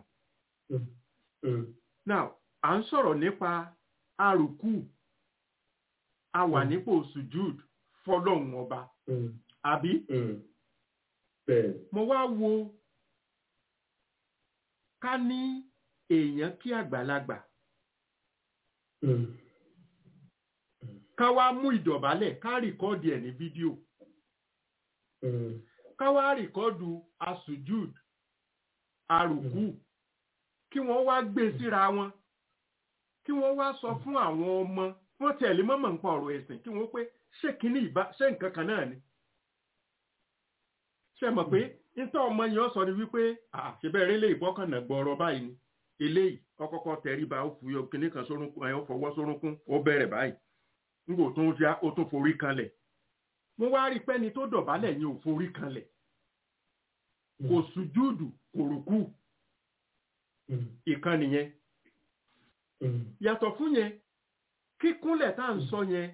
now à ń sọ̀rọ̀ nípa àrùkù a wà nípò sujud fọlọ́hún ọba àbí mo wá wo ká ní èèyàn kí àgbàlagbà ká wá mú ìdọ̀bálẹ̀ ká rìkọ́ọ̀dì ẹ̀ ní fídíò ká wá rìkọ́ọ̀dù asujud arùkú kí wọ́n wá gbé síra wọn kí wọ́n wá sọ fún àwọn ọmọ wọ́n tẹ̀lé mọ́mọ́ nǹkan ọ̀rọ̀ ẹ̀sìn kí wọ́n pé ṣé kíní ìbá ṣé nǹkan kan náà ni ṣe mọ̀ pé nítorí ọmọ yẹn sọ ni wípé àṣebẹ̀rẹ̀ lè bọ́kànnà gbọ́ọ̀rọ̀ báyìí ni eléyìí ọkọ̀kọ́ tẹríba ó fi kinní kan sórúnkún ẹ̀ ó fọwọ́ sórúnkún ó bẹ̀rẹ̀ báyìí nígbò tó ń já ó tún forí kanlẹ̀ mo wá rí pẹ́ni tó dọ̀bálẹ̀ yẹn ò forí kanlẹ̀ kò sùjúdù kò rùkú ìkan nìyẹn yàtọ̀ fún yẹn kíkúnlẹ̀ tá à ń sọ yẹn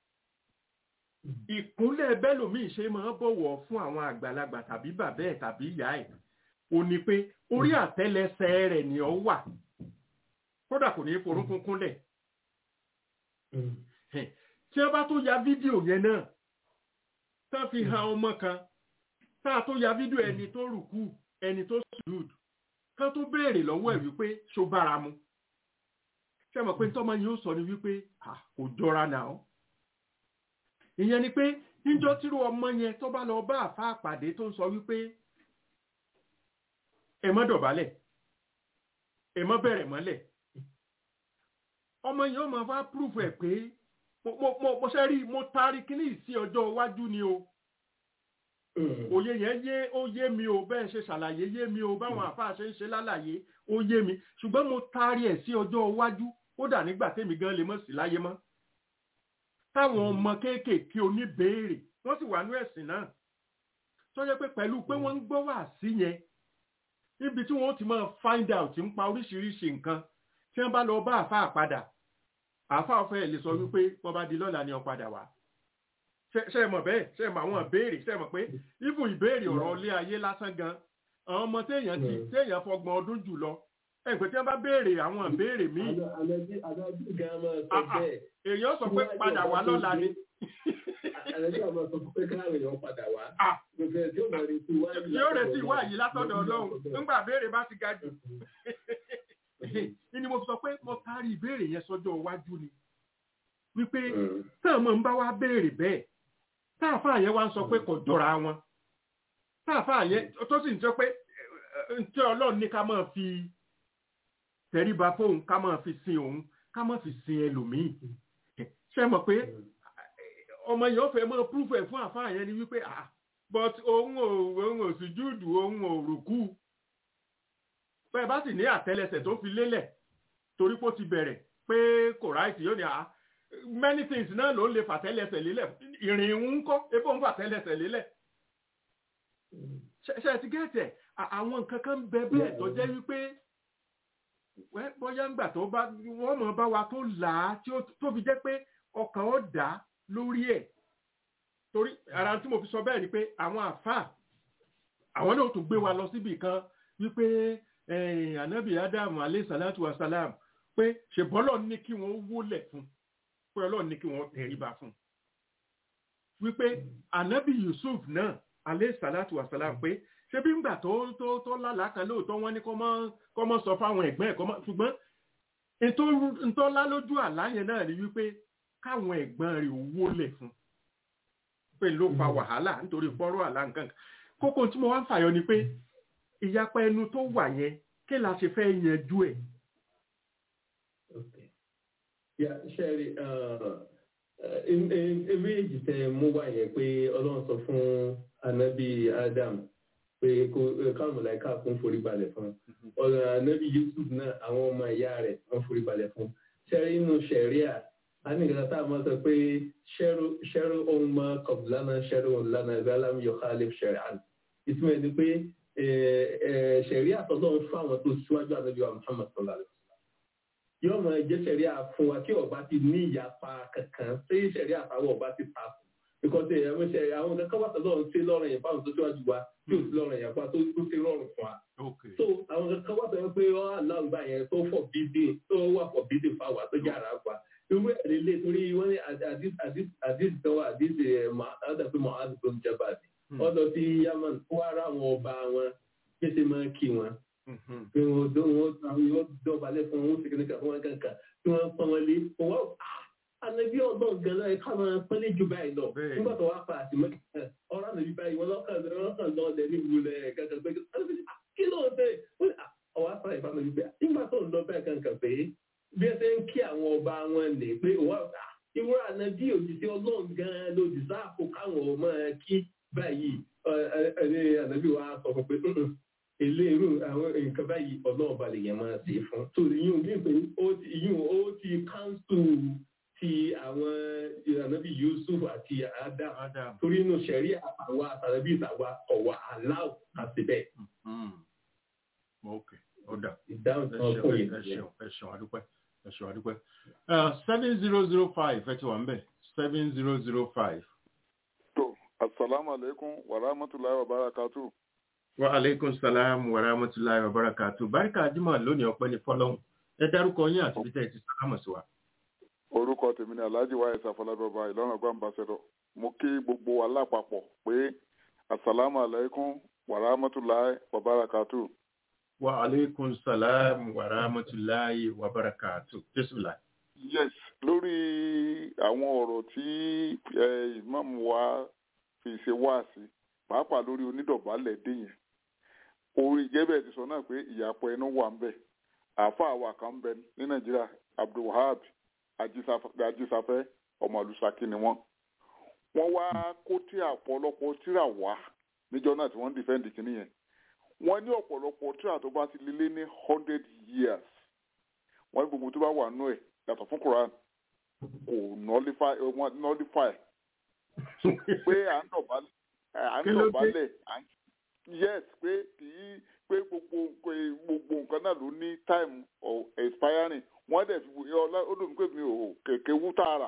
ìkúnlẹ̀ bẹ́lòmíì ṣe máa ń bọ̀wọ̀ fún àwọn àgbàlagbà tàbí bàbá ẹ̀ tàbí ìyá ẹ̀ ò ní pé orí àtẹ́lẹsẹ̀ rẹ̀ ni ó wà kódà kò ní í forúnkún kúnlẹ̀ tí wọ́n bá tó ya fídíò yẹn náà tá a fi han ọmọ kan tá a tó ya fídíò ẹni tó rùkú ẹni tó sùúd ká tó béèrè lọ́wọ́ ẹ̀ wípé ṣó bára mu ṣé mọ̀ pé tọ́mọ yìí ó sọ ni wípé kò jọra náà ìyẹn ni pé níjọ́ tírú ọmọ yẹn tó bá lọ bá àfa àpàdé tó ń sọ wípé ẹ mọ́ dọ̀bálẹ̀ ẹ mọ́ bẹ̀rẹ̀ mọ́lẹ̀ ọmọ yẹn ó máa fá púrúfù ẹ̀ pé mo ṣe rí mo taari kíní sí ọjọ́ iwájú ni o òye yẹn yé ó yé mi o bẹ́ẹ̀ ṣe ṣàlàyé yé mi o báwọn àfa ṣe ń ṣe lálàyé ó yé mi ṣùgbọ́n mo taari ẹ̀ sí ọjọ́ iwájú kódà nígbà tèmi gan lè mọ̀ sí láyé mọ́ táwọn ọmọ kéékèèké oníbèèrè wọ́n sì wà ní ẹ̀sìn náà tó yẹ pé pẹ̀lú pé wọ́n ń gbọ́ wà sí yẹn níbi tí wọ́n ti máa find out ń pa oríṣiríṣi nǹkan tí wọ́n bá lọ bá àfa àpadà àfa ọ̀fẹ́ lè sọ wípé wọ́n bá di lọ́la ni wọ́n padà wá ṣe é mọ̀ bẹ́ẹ̀ ṣe é mọ̀ àwọn ìbéèrè ṣe é mọ̀ pé even ìbéèrè ọ̀rọ̀ ilé ayé lásán gan àwọn ọmọ téèyàn ti téèyàn fọgbọ̀n ọdún jù lọ ẹgbẹ́ tí wọ́n bá béèrè àwọn ìbéèrè míì èèyàn sọ pé padà wá lọ́la ni. Àlejò àwọn sọ pé káàrin èèyàn padà wá. Yóò retí ìwá yìí látọ̀dọ̀ Ọlọ́run nígbà béèrè bá ti ga jù. Ní mo sọ pé mo taari ìbéèrè yẹn sọ́jọ́ iwájú ni. Wípé táwọn máa ń bá wa béèrè bẹ́ẹ̀. Táàfà yẹn wá ń sọ pé kò jọra wọn. Táàfà yẹn tó sì ń sọ pé ntí Ọlọ́run ní ká máa fi tẹríba fóun ká máa fi sin òun ká máa fi sin ẹlòmíì ṣe mọ̀ pé ọmọ yẹn ó fẹ́ mọ́ púrúfù ẹ̀ fún àfáà yẹn ni wípé ah but òun ò òun ò sùjúdù òun ò rùkú bẹ́ẹ̀ bá sì ní àtẹ́lẹsẹ̀ tó fi lélẹ̀ torí pé ó ti bẹ̀rẹ̀ pé kò ráìtì yóò ní ah many things náà ló ń lè fàtẹ́lẹsẹ̀ lélẹ̀ ìrìn ń kọ́ ebó ń fàtẹ́lẹsẹ̀ lélẹ̀ ṣe ti gẹ́tẹ̀ àwọn nǹkan kan bẹ bẹ́ẹ̀ tó jẹ́ wípé bóyá ńgbà tó bá wọ́n mọ̀ bá wa tó là á tó fi jẹ́ pé ọkàn ó dá lórí ẹ̀ torí ara tí mo fi sọ bẹ́ẹ̀ ni pé àwọn àfáà àwọn náà tún gbé wa lọ síbì kan wípé anabi adam alayhi salatu wa salam pé ṣèbọ́lọ̀ ní kí wọ́n wólẹ̀ fún pé ọlọ́run ní kí wọ́n tẹríba fún wípé anabi yusuf náà alayhi salatu wa salam pé ṣé bí ngbà tó tó tó lálàá kan lóòótọ́ wọ́n ní kọ́ mọ́ sọ fáwọn ẹ̀gbọ́n ẹ̀ kọ́ mọ́ ṣùgbọ́n ntọ́lá lójú àlá yẹn náà ni wípé káwọn ẹ̀gbọ́n rẹ̀ owó lẹ̀ fún pé ló fa wàhálà nítorí fọ́rọ̀ àlá nǹkan kókó tí mo wá ń fàyọ ni pé ìyapa ẹnu tó wà yẹn kí la ṣe fẹ́ yanjú ẹ̀. ṣẹ́rí méjì tẹ mú wá yẹn pé ọlọ́run sọ fún anabi adam pé káwọn mọ̀láìká fún forí balẹ̀ fún ọ̀rọ̀ anabi yusuf náà àwọn ọmọ ìyá rẹ̀ wọ́n forí balẹ̀ fún ṣẹ́rí inú ṣẹ̀ríà a ní ìgbà tá a máa sọ pé ṣẹ́rù ohun mọ́ kọ̀bùlánà ṣẹ́rù ohun lánà ìgbàlámù yóò kálí ṣẹ̀ríà ìtumọ̀ ni pé ṣẹ̀ríà tọ́lọ́ ń fún àwọn tó síwájú anabi wa muhammad sallallahu alayhi wa sallam yóò máa jẹ́ ṣẹ̀ríà fún wa kí ọba ti ní ìyapa kankan tí ṣẹ̀ríà fáwọn ọba ti ta fún because ẹ̀rọ ṣe àwọn kankan wà tọ́lọ́ ń ṣe lọ́rùn yẹn fáwọn tó síwájú wa tí ò sí lọ́rùn yẹn fún wa tó ṣe rọrùn fún wa. so àwọn kankan wà tọ́lọ́ pé ọ́ aláǹgbà yẹn tó fọ̀ bídè tó wà fọ̀ bídè fáwọn tó jára wa irú ẹ̀rí lé torí wọ́n ní àdìs tọ́wọ́ àdìs àdàpé mohad tó ń jẹba àdì ọ̀dọ̀ sí yaman kó ara àwọn ọba wọn pèsè máa kí wọn pé wọn yóò dọ̀bálẹ̀ fún wọn ṣèkìlẹ̀ kan fún wọn kankan tí wọ́n pọ́n wọn lé wọn anabi ọgbọ́n gan-an ẹ ká máa pẹ́lẹ́ jù báyìí lọ nígbà tó wá pa àtìmọ́ ọ̀rọ̀ ànàbí báyìí wọn lọ́kàn lọ́kàn lọ́ọ̀dẹ ní ìwúlẹ̀ kankan pé kí ló ń tẹ̀ ọwọ́ afárá ìfàmì wípé nígbà tó ń lọ bẹ́ẹ̀ kankan pé bí ẹ ṣe ń kí àwọn ọba wọn lè pé ìwọ ànàbí òjijì ọlọ́run gan-an lòdì sáàpò káwọn ọmọ kí báyìí ànàbí wa sọ fún pé eléèrú àwọn nǹkan báyìí ọlọ́run balẹ̀ yẹn máa ṣe fún. tó ìyún bí pé ó ti ìyún ó ti káńsù ti àwọn ìrànàbí Yusuf àti Adam Adam. torí inú sẹ̀rí àwa àtàlẹ́bí ìtàwa ọ̀wà aláwọ̀ àti bẹ́ẹ̀ Mm. ok ó dà ìdáhùn ẹ tí wọ́n ṣeun fún ẹ yìí. ṣeun ẹ ṣeun adúpẹ́ ẹ ṣeun adúpẹ́ seven zero zero five ẹ ti wà ń bẹ̀ seven zero zero five. To, assalamu alaikum wa rahmatullahi wa barakatuh. wa aleykum salaam wa rahmatulahi wa barakatu barika jimoh lónìí ọpẹ́ ní fọ́lọ́run ẹ dárúkọ yín àti bíi tẹ ẹ ti sálámù sí wa. Orúkọ tèmi ni Alhaji wa Ẹ̀sà Fọlábàbà Ìlọrin Ọgbà Ambassador. Mo kí gbogbo wa lápapọ̀ pé assalamu alaikum wa rahmatullahi wa barakatuh. wa aleykum salaam wa rahmatulahi wa barakatu bisimilah. Yes, lórí àwọn ọ̀rọ̀ tí eh, ìmáàmù wa fi ṣe wá sí, pàápàá lórí onídọ̀bálẹ̀ dé yẹn. Orí ìjẹ́bẹ̀ ti sọ náà pé ìyàpọ̀ ẹnu wà ń bẹ̀. Àáfàá wa kan ń bẹ ní Nàìjíríà, Abdulwahab Ajísafẹ́ ọmọ Àlùsàkí ni wọ́n. Wọ́n wá kó tí ọ̀pọ̀lọpọ̀ tíra wá níjọ́ náà tí wọ́n ń dìfẹ́ǹdì kìíní yẹn. Wọ́n ní ọ̀pọ̀lọpọ̀ tíra tó bá ti lé lé ní hundred years. Wọ́n ní gbogbo tó bá wà nú ẹ̀ yàtọ̀ fún Quran kò nullify eh, wọ́n nullify pé à ń dọ̀bálẹ̀ à ń Kí ló dé? dọ̀bálẹ̀ à ń yes pé kì í pé gbogbo pé gbogbo nǹkan náà ló ní time of expiring wọ́n dẹ̀ fi wò- ọlá ó dùn pé mi ò kèké wú tààrà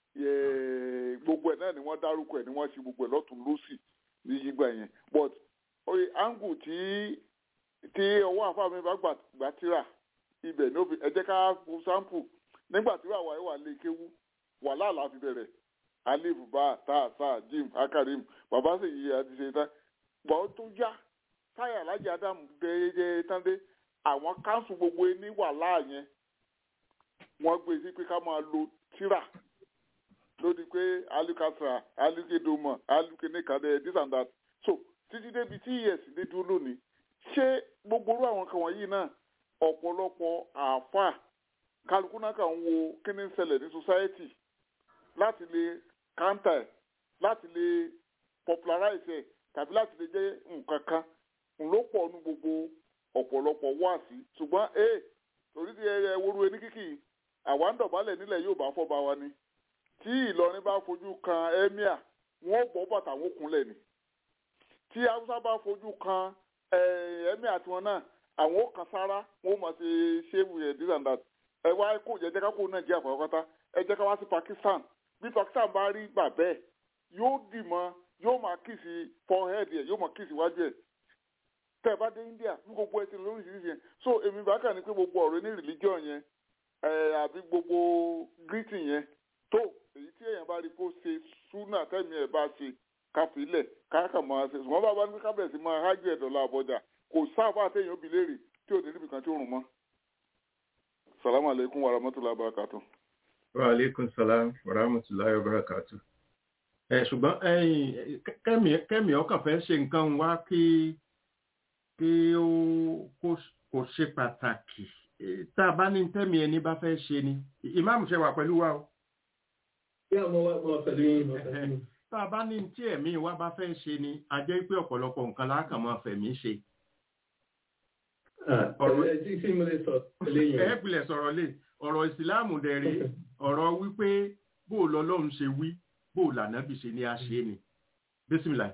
Yẹ- gbogbo ẹ̀ náà ni wọ́n dárúkọ ẹ̀ ni wọ́n ṣe gbogbo ẹ̀ lọ́tún lọ́sì ní yígbà yẹn but oye angle tí tí ọwọ́ àfa mi bá gbà gbà tíra ibẹ̀ ní òfin ẹ jẹ́ ká fún sample nígbà tí wàá wà lè kéwú wàhálà la fi bẹ̀rẹ̀ alif bá tá tá jim akarim bàbá sì yí àti ṣe tán gbọ́ tó yá táyà alájà adam déédéé tán dé àwọn káńsù gbogbo ní wàhálà yẹn wọ́n gbé sí pé ká máa lo tíra lórí pé alukasra alukedomo alukenekade this and that so títí débi tí es dé dúró lónìí ṣé gbogbo orú àwọn kan wọ̀nyí náà ọ̀pọ̀lọpọ̀ àáfàá kálukú náà kàn ń wo kí ni ń ṣẹlẹ̀ ní society láti lè counter ẹ̀ láti lè popularize ẹ̀ tàbí láti lè jẹ́ nǹkan kan ń ló pọ̀ nu gbogbo ọ̀pọ̀lọpọ̀ wáàsí ṣùgbọ́n ee torí ti ẹ woru ẹni kíkì àwa ń dọ̀bálẹ̀ nílẹ̀ yóò bá fọ́ba wa ni tí Ìlọrin bá fojú kan emir wọn bọ́ bàtà wọn kúnlẹ̀ ni tí Haúsá bá fojú kan emir àti wọn náà àwọn ó kan sára wọn ó máa ṣe ṣéwù ẹ̀ this and that ẹ wá kó jẹ jẹ ká kó Nàìjíríà pátápátá ẹ jẹ́ ká wá sí Pakistan bí Pakistan bá rí gbà bẹ́ẹ̀ yóò dì mọ́ yóò máa kìsì forehead ẹ̀ yóò máa kìsì wájú ẹ̀ tẹ́ ẹ bá dé India ní gbogbo ẹ ti lórí ìṣiríṣi yẹn so èmi bá kà ní pé gbogbo ọ̀rọ̀ ní religion yẹn ẹ àbí gbogbo greeting yẹn tó èyí tí èèyàn bá rí kó ṣe súnà tẹ́mi ẹ̀ bá ṣe káfílẹ̀ káàkà máa ṣe ṣùgbọ́n bàbá ní kábẹ̀sì máa hájú ẹ̀ dọ̀là àbọ̀jà kò sáfà àtẹ̀yìn òbí léèrè tí ò ní níbi kan tí ó rùn mọ́. salamu aleykum wa rahmatulahi wa barakatu. wa aleykum salaam wa rahmatulahi wa barakatu. ẹ ṣùgbọ́n ẹ̀yin kẹ́mi kẹ́mi ọkàn fẹ́ ṣe nǹkan wá kí kí ó kó ṣe pàtàkì tá a bá ní tẹ́mi ẹni bá fẹ́ ṣe ni ìmáàmù ṣe wà pẹ̀lú wa o. bí àwọn wa wà pẹ̀lú yín wà pẹ̀lú yín. tá a bá ní tí ẹ̀mí wa bá fẹ́ ṣe ni a jẹ́ pé ọ̀pọ̀lọpọ̀ nǹkan láàkàn máa fẹ̀mí ṣe. ọ̀rọ̀ ẹ̀ tí sí mo lè sọ lẹ́yìn. ẹ pilẹ̀ sọ̀rọ̀ lé ọ̀rọ̀ ìsìláàmù dẹ̀rẹ̀ ọ̀rọ̀ wípé bó o lọ́lọ́run ṣe wí bó o lànàbì ṣe ni a ṣe ni bísímìlà.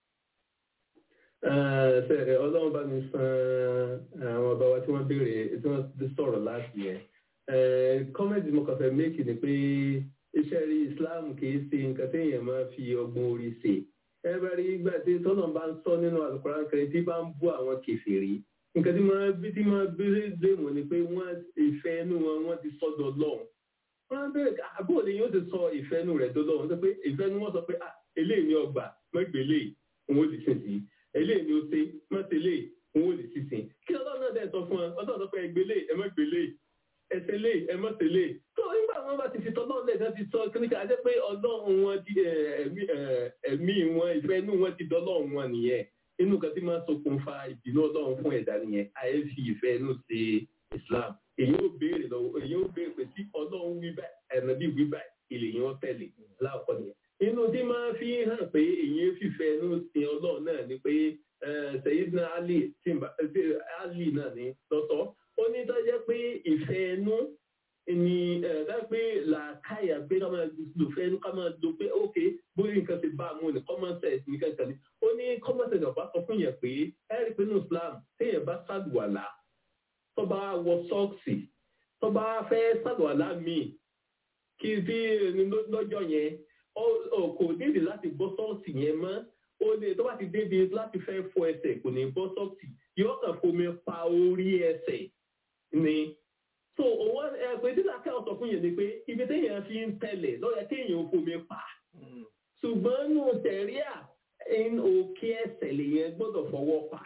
sẹ́rẹ̀ ọlọ́run bá mi san àwọn ọba wa tí wọ́n béèrè tí wọ́n sọ̀rọ̀ láti yẹn. kọ́mẹ́ntì mo kàn fẹ́ méèkì ni pé iṣẹ́ rí islam kì í ṣe nǹkan téèyàn máa fi ọgbọ́n orí ṣe. ẹ bá rí ìgbà tí tọ́nà bá ń sọ nínú àlùkòrán kẹrin tí bá ń bú àwọn kèfèrí nǹkan tí máa bí tí máa bí léèmọ̀ ni pé wọ́n ìfẹ́ inú wọn wọ́n ti sọ́dọ̀ lọ́hùn. wọ́n bẹ̀rẹ̀ àbúrò ni yóò ti sọ ìfẹ́ inú rẹ̀ tó lọ́hùn sọ pé ìfẹ́ inú wọn sọ pé eléyìí ni ọgbà mọ́gbélé òun ò lè sìn sí eléyìí ni ó ṣe mọ́tẹ́lẹ̀ òun ò lè sì sìn. kí ọlọ́run náà dẹ̀ sọ fún wọn ọlọ́run sọ pé ẹgbẹ́lé ẹ mọ́gbélé ẹsẹ̀lé ẹ mọ́tẹ́lẹ̀ tó nígbà wọn bá ti fi tọ́ lọ́ọ̀lẹ̀ náà ti sọ kíníkà á jẹ́ pé ọlọ́run wọn ti ẹ̀mí wọn ìfẹ́ inú wọn ti dọ́lọ́run wọn nìyẹn inú kan tí máa ń ṣokùnfà ìbínú ọlọ́run fún ẹ̀dá nìyẹn àyè fi ìfẹ́ inú ṣe islam èyí ó béèrè lọ́wọ́ èyí ó béèrè pé tí ọlọ́run wí báyìí ẹ̀nà bí wí báyìí ilé yẹn ó tẹ̀lé láàkọ́ nìyẹn. inú tí máa fi hàn pé èyí fìfẹ́ inú sin ọlọ́run náà ni pé Sayyidina Ali Ali náà ní lọ́sọ̀ ó ní tó jẹ́ pé ìfẹ́ ẹnu ni ká pé làákàyà pé ká máa lò fẹ́ ẹnu ká máa lò pé ok bóyá nǹkan ti bá a mú ní common sense ní kankan ní ó ní common sense ọ̀bá sọ fún yẹn pé ẹ rí i pé ní Islam téèyàn bá ṣàdùwàlà tó bá wọ sọ́ọ̀sì tó bá fẹ́ ṣàdùwàlà míì kí bí lọ́jọ́ yẹn kò nídìí láti bọ́ sọ́ọ̀sì yẹn mọ́ ó lè tó bá ti débi láti fẹ́ fọ ẹsẹ̀ kò ní bọ́ sọ́ọ̀sì yóò kàn fomi pa orí ẹsẹ̀ ni so òun ẹgbẹ́ tí làákẹ́ ọ̀sọ̀ fún yẹn ni pé ibi téèyàn fi ń tẹ̀lẹ̀ lọ́yẹ kéèyàn ó fomi pa ṣùgbọ́n nù tẹ̀ríà òkè ẹsẹ̀ lèyẹn gbọ́dọ̀ fọwọ́ pa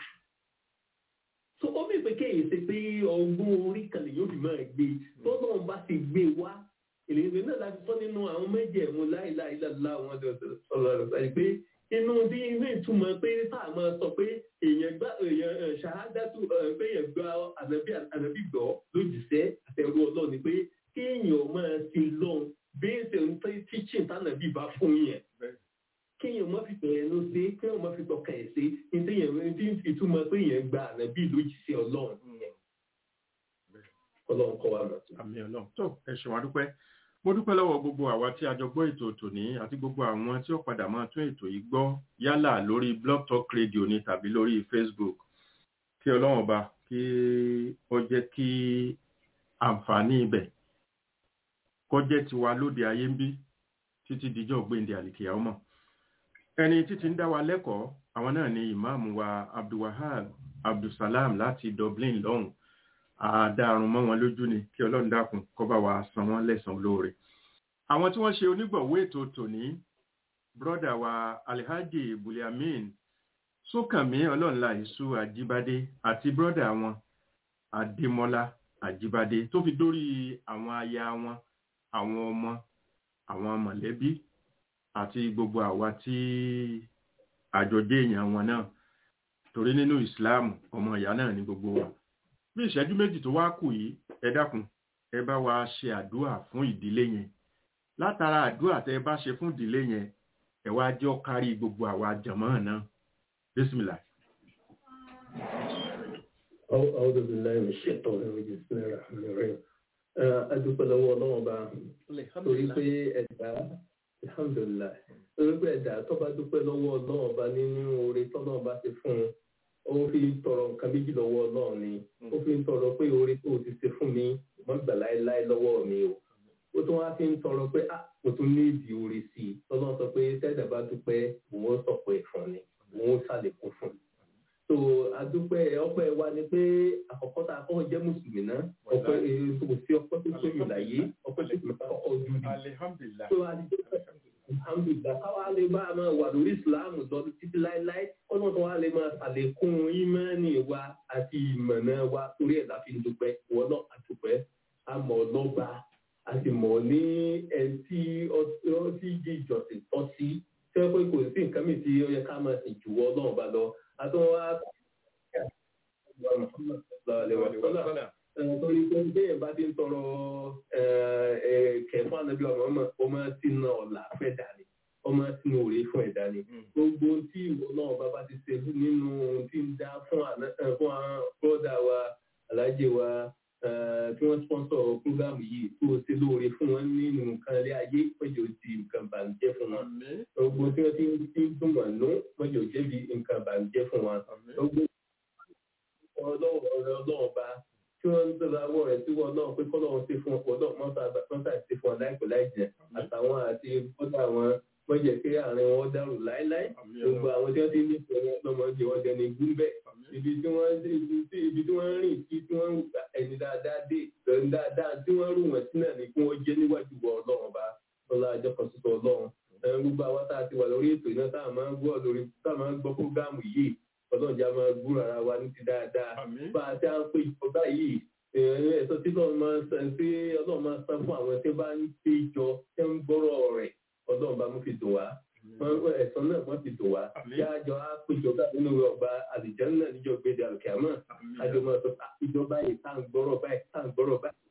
so ó bí pé kéèyàn ṣe pé ọgbọ́n orí kan lè yóò fi máa gbé tó náà bá ti gbé wá ìlérè náà láti sọ nínú àwọn méjèèmú láìláìláìlá àwọn ọ̀rọ̀ rẹ̀ pé inú bí ilé ìtumọ̀ pé táà máa sọ pé èèyàn gbá èèyàn ṣàádátù pé èèyàn gba ànábì ànábì gbọ́ lójúṣẹ́ àtẹ̀rù ọlọ́run ni pé kéèyàn máa ti lọ́n béèsì ń tẹ́ tíṣìn tánàbì bá fún yẹn kéèyàn má fi tọ̀yẹ̀ ló ṣe kéèyàn má fi tọkà ẹ̀ ṣe ní téèyàn tí ìtumọ̀ pé èèyàn gba ànábì lójúṣẹ́ ọlọ́run yẹn ọlọ́run kọ́ wa mọ̀ tó. àmì ọlọ́run tó ẹ ṣe wá dúpẹ́ mo dúpẹ́ lọ́wọ́ gbogbo àwa tí a jọ gbọ́ ètò tòní àti gbogbo àwọn tí ó padà máa tún ètò yìí gbọ́ yálà lórí blog talk radio ni tàbí lórí facebook kí ọlọ́run ọba kí ó jẹ́ kí àǹfààní ibẹ̀ kó jẹ́ tiwa lóde ayé ń bí títí dijọ́ gbéǹde àlìkìyà ọmọ ẹni títí ń dá wa lẹ́kọ̀ọ́ àwọn náà ni ìmáàmù wa abdulwahab abdulsalam láti dublin lọ́hùn àdáàrùn mọ́ wọn lójú ni kí ọlọ́run dákun kó bá wa san wọ́n lẹ́san olóore àwọn tí wọ́n ṣe onígbọ̀wọ́ ètò tòní brọ́dà wa alhaji buliamin sókànmí ọlọ́nla ìṣú àjíbádé àti brọ́dà wọn adémọ́lá àjíbádé tó fi dórí àwọn aya wọn àwọn ọmọ àwọn mọ̀lẹ́bí àti gbogbo àwa tí àjọjẹ́ èèyàn wọn náà torí nínú ìsìláàmù ọmọ ìyá náà ní gbogbo wa bí ìṣẹ́jú méjì tó wá kù yìí ẹ dákun ẹ bá wa ṣe àdúrà fún ìdílé yẹn látara àdúrà tẹ ẹ bá ṣe fún ìdílé yẹn ẹ wá jọ kárí gbogbo àwa jàmọ́ náà bísímìlà. أعوذ بالله من الشيطان الرجيم بسم الله الرحمن الرحيم adúpẹ́ lọ́wọ́ ọlọ́run bá torí pé ẹ̀dá alhamdulilayi torí pé ẹ̀dá tó bá dúpẹ́ lọ́wọ́ ọlọ́run bá nínú oore tọ́lọ́run bá ti fún un ó fi ń tọrọ nǹkan méjì lọ́wọ́ ọlọ́run ni ó fi ń tọrọ pé oore tó o ti ṣe fún mi wọ́n gbà láéláé lọ́wọ́ mi o ó tún wá fi ń tọrọ pé ah mo tún ní ìdí oore sí i tọ́lọ́run sọ pé tẹ́ẹ̀dá bá dúpẹ́ òun ó sọ̀pọ̀ ẹ̀ fún ni òun ó ṣàlékún fún ni so adúpẹ́ ọpẹ́ wa ni pé àkọ́kọ́ tá a kọ́ jẹ́ mùsùlùmí náà ọpẹ́ kò sí ọpẹ́ tó tó yìí láyé ọpẹ́ tó tó tó kọ́ ojú ni alihamdulilayi so alhamdulilayi káwa lè bá a máa wà lórí islam lọ títí láéláé ọdún tó wà lè máa ṣàlékún ìmọ̀ọ́nì wa àti ìmọ̀ọ́nà wa torí ẹ̀ la fi ń dúpẹ́ wọ́n náà àdúpẹ́ àmọ́ lọ́ba a sì mọ̀ ní ẹni tí ọtí jí ìjọsìn tọ́ sí tí wọ́n pé kò sí nǹkan mìíràn tí ó yẹ ká máa sìn jù wọ́n náà bá lọ àtúnwá torí pé bẹ́ẹ̀ bá ti ń tọrọ kẹfún ànábì ọmọ ọmọ tí ń ọ̀la fẹ́ dání ọmọ tí ń òrè fún ẹ̀dá ni gbogbo tí ìwọ náà bá bá ti ṣe nínú ohun tí ń dá fún bọ́dà wa alájẹ wa tí wọ́n sponsor program yìí tó ṣe lóore fún wọn nínú nǹkan ilé ayé mọ́jọ ti nǹkan bàǹjẹ́ fún wọn gbogbo tí wọ́n ti ń dùn wọn nú mọ́jọ jẹ́bi nǹkan bàǹjẹ́ fún wọn gbogbo ọlọ́wọ́ bá tí wọ́n ń tọ́lá wọ́ rẹ̀ tí wọ́n náà pé kọ́lọ́wọ́ sí fún ọ̀pọ̀lọ́ mọ́tà sí fún ọ láìpẹ́ láìjẹ́ àtàwọn àti bọ́dà wọn wọ́n jẹ́ pé àárín wọn dàrú láéláé gbogbo àwọn tí wọ́n ti ní ìpínlẹ̀ lọ́mọdé wọn jẹ́ ní gúnbẹ́ ibi tí wọ́n ibi tí wọ́n rìn sí tí wọ́n ẹni dáadáa dé ẹni dáadáa tí wọ́n rù wọ́n sí náà ní kí wọ́n jẹ́ níwájú wọ ọlọ́run bá lọ́la àjọ kan tuntun ọlọ́run gbogbo àwọn tá a ti wà lórí ètò iná tá a máa ń gbọ́ lórí tá a máa ń gbọ́ fúgàmù yìí ọlọ́jà máa gbúrò ara wa ní ti dáadáa bá a ti à ń pè ìjọba yìí ẹ̀sọ́ tí ọlọ́run máa ń san tí ọlọ́run máa ń san fún àwọn tí bá ń pé jọ tí ń gbọ́rọ̀ rẹ̀ ọlọ́run bá mú fi dùn wá ẹ̀sán náà wọ́n fi dùn wá yájọ á pé ìjọba nínú ọgbà àlìjẹ́ náà níjọ gbèdé àlùkìámọ̀ àjọ máa sọ ìjọba yìí tá à ń gbọ́rọ̀ báyìí tá à ń gbọ́rọ̀ báyìí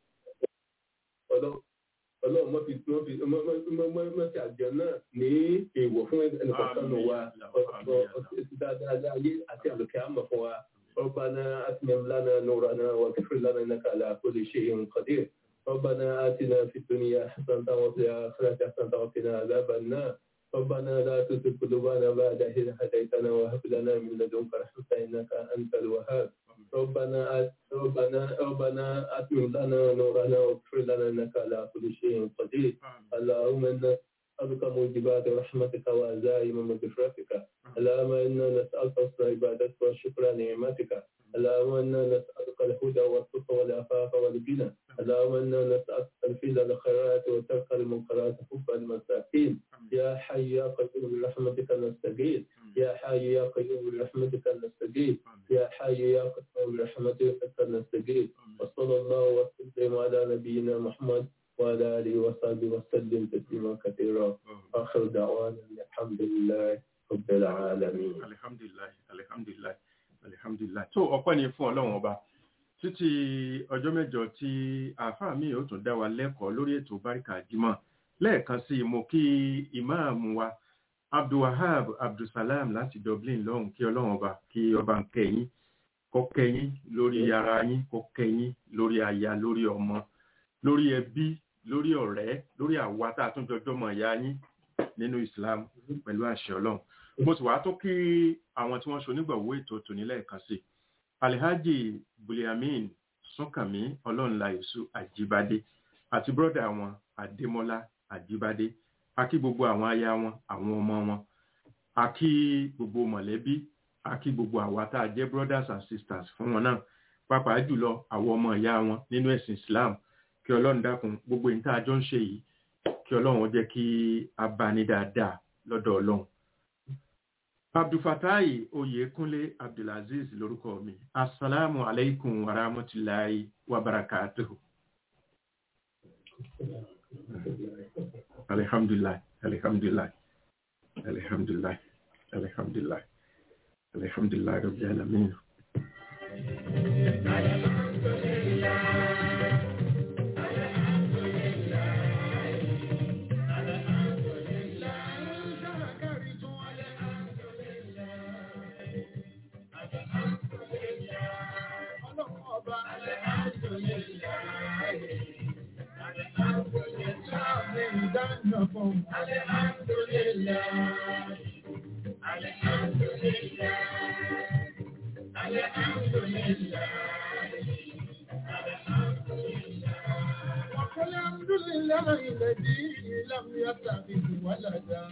ọlọ́run mọ́ fi mọ́ fi mọ́ fi àjọ náà ní èèwọ̀ fún ẹnìkọ̀ọ̀kan wa dáadáa ayé àti àlọ́ àmọ̀ fún wa ربنا أتمم لنا نورنا واغفر لنا إنك على كل شيء قدير ربنا آتنا في الدنيا حسنة وفي الآخرة حسنة وقنا عذاب النار ربنا لا تزغ قلوبنا بعد إذ هديتنا وهب لنا من لدنك رحمة إنك أنت الوهاب ربنا آت ربنا ربنا أتمم لنا نورنا واغفر لنا إنك على كل شيء قدير اللهم إنا نسألك موجبات رحمتك وعزائم مغفرتك اللهم إنا نسألك حسن عبادتك وشكر نعمتك اللهم إنا نسألك الهدى والتقى والعفاف والغنى اللهم إنا نسألك تنفيذ الخيرات وترك المنكرات حب المساكين يا حي يا قيوم برحمتك نستغيث يا حي يا قيوم برحمتك نستغيث يا حي يا قيوم برحمتك نستغيث وصلى الله وسلم على نبينا محمد وعلى آله وصحبه وسلم تسليما كثيرا آخر دعوانا الحمد لله رب العالمين alihamdulilayi alihamdulilayi alihamdulilayi tó ọpẹ́ ni fún ọlọ́run ọba títí ọjọ́ mẹ́jọ tí àáfàá mi ò tún dá wa lẹ́kọ̀ọ́ lórí ètò báríkà jímọ̀ lẹ́ẹ̀kan sí i mo kí ìmáàmù wa abdulwahab abdulsalam láti dublin lọ́hùn kí ọlọ́run ọba kí ọba ń kẹ́yìn kó kẹ́yìn lórí ara yín kó kẹ́yìn lórí aya lórí ọmọ lórí ẹbí lórí ọ̀rẹ́ lórí àwa tá a tún jọjọ́ mọ̀ ìyá yín nínú islam pẹ̀lú àṣẹ ọlọ́run mo sì wá tó kí àwọn tí wọ́n ṣe onígbàwó ètò tòní lẹ́ẹ̀kan sí alhaji buliamin súnkànmí ọlọ́nla èṣù àjíbádé àti bọ́dà wọn adémọ́lá àjíbádé akí gbogbo àwọn aya wọn àwọn ọmọ wọn akí gbogbo mọ̀lẹ́bí akí gbogbo àwa tá a jẹ́ brothers and sisters fún wọn náà pàápàá jùlọ àwọn ọmọ ìyá wọn nínú ẹ̀sìn islam kí ọlọ́run dákun gbogbo ìta àjọ ń ṣe yìí kí ọlọ́run jẹ́ kí a bá ní dáadáa lọ́dọ̀ ọlọ́run abdulfatai oyekunle abdulaziz lorúkọ mi asalaamu alaikum wa rahmatulahi wa barakatuhu alihamdulilayi alihamdulilayi alihamdulilayi alihamdulilayi alihamdulilayi rabbil alamin. والحمد لله الذي لم يتخذ ولدا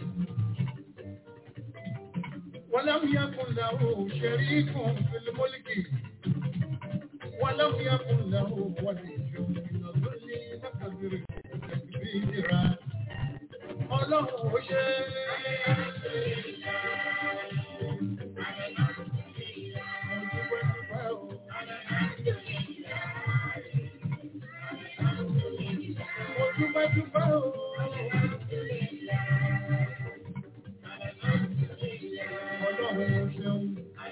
ولم يكن له شريك في الملك ولم يكن له ولي من الظل فكبره تكبيرا ọlọ́run ó ṣe Ojúmọ́júmọ́ o. Ọlọ́run ó ṣeun.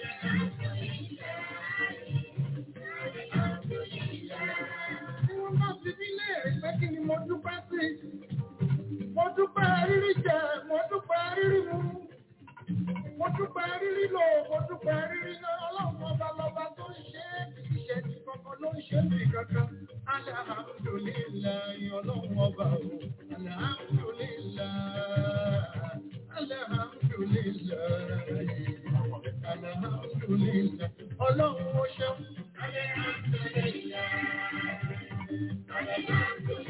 Tí wọ́n bá fi mí léèrè pé kí ni mo dúpẹ́ sí mo dúpẹ́ rírí jẹ mo dúpẹ́ rírí mu mo dúpẹ́ rírí lò mo dúpẹ́ rírí náà ọlọ́run ọba lọ́ba tó ń ṣe é ìṣẹ́ ní kankan ló ń ṣe é ní kankan alhamdulilayi ọlọ́run ọba o alhamdulilayi alhamdulilayi alhamdulilayi ọlọ́run ó ṣeun. Alhamdulilayi.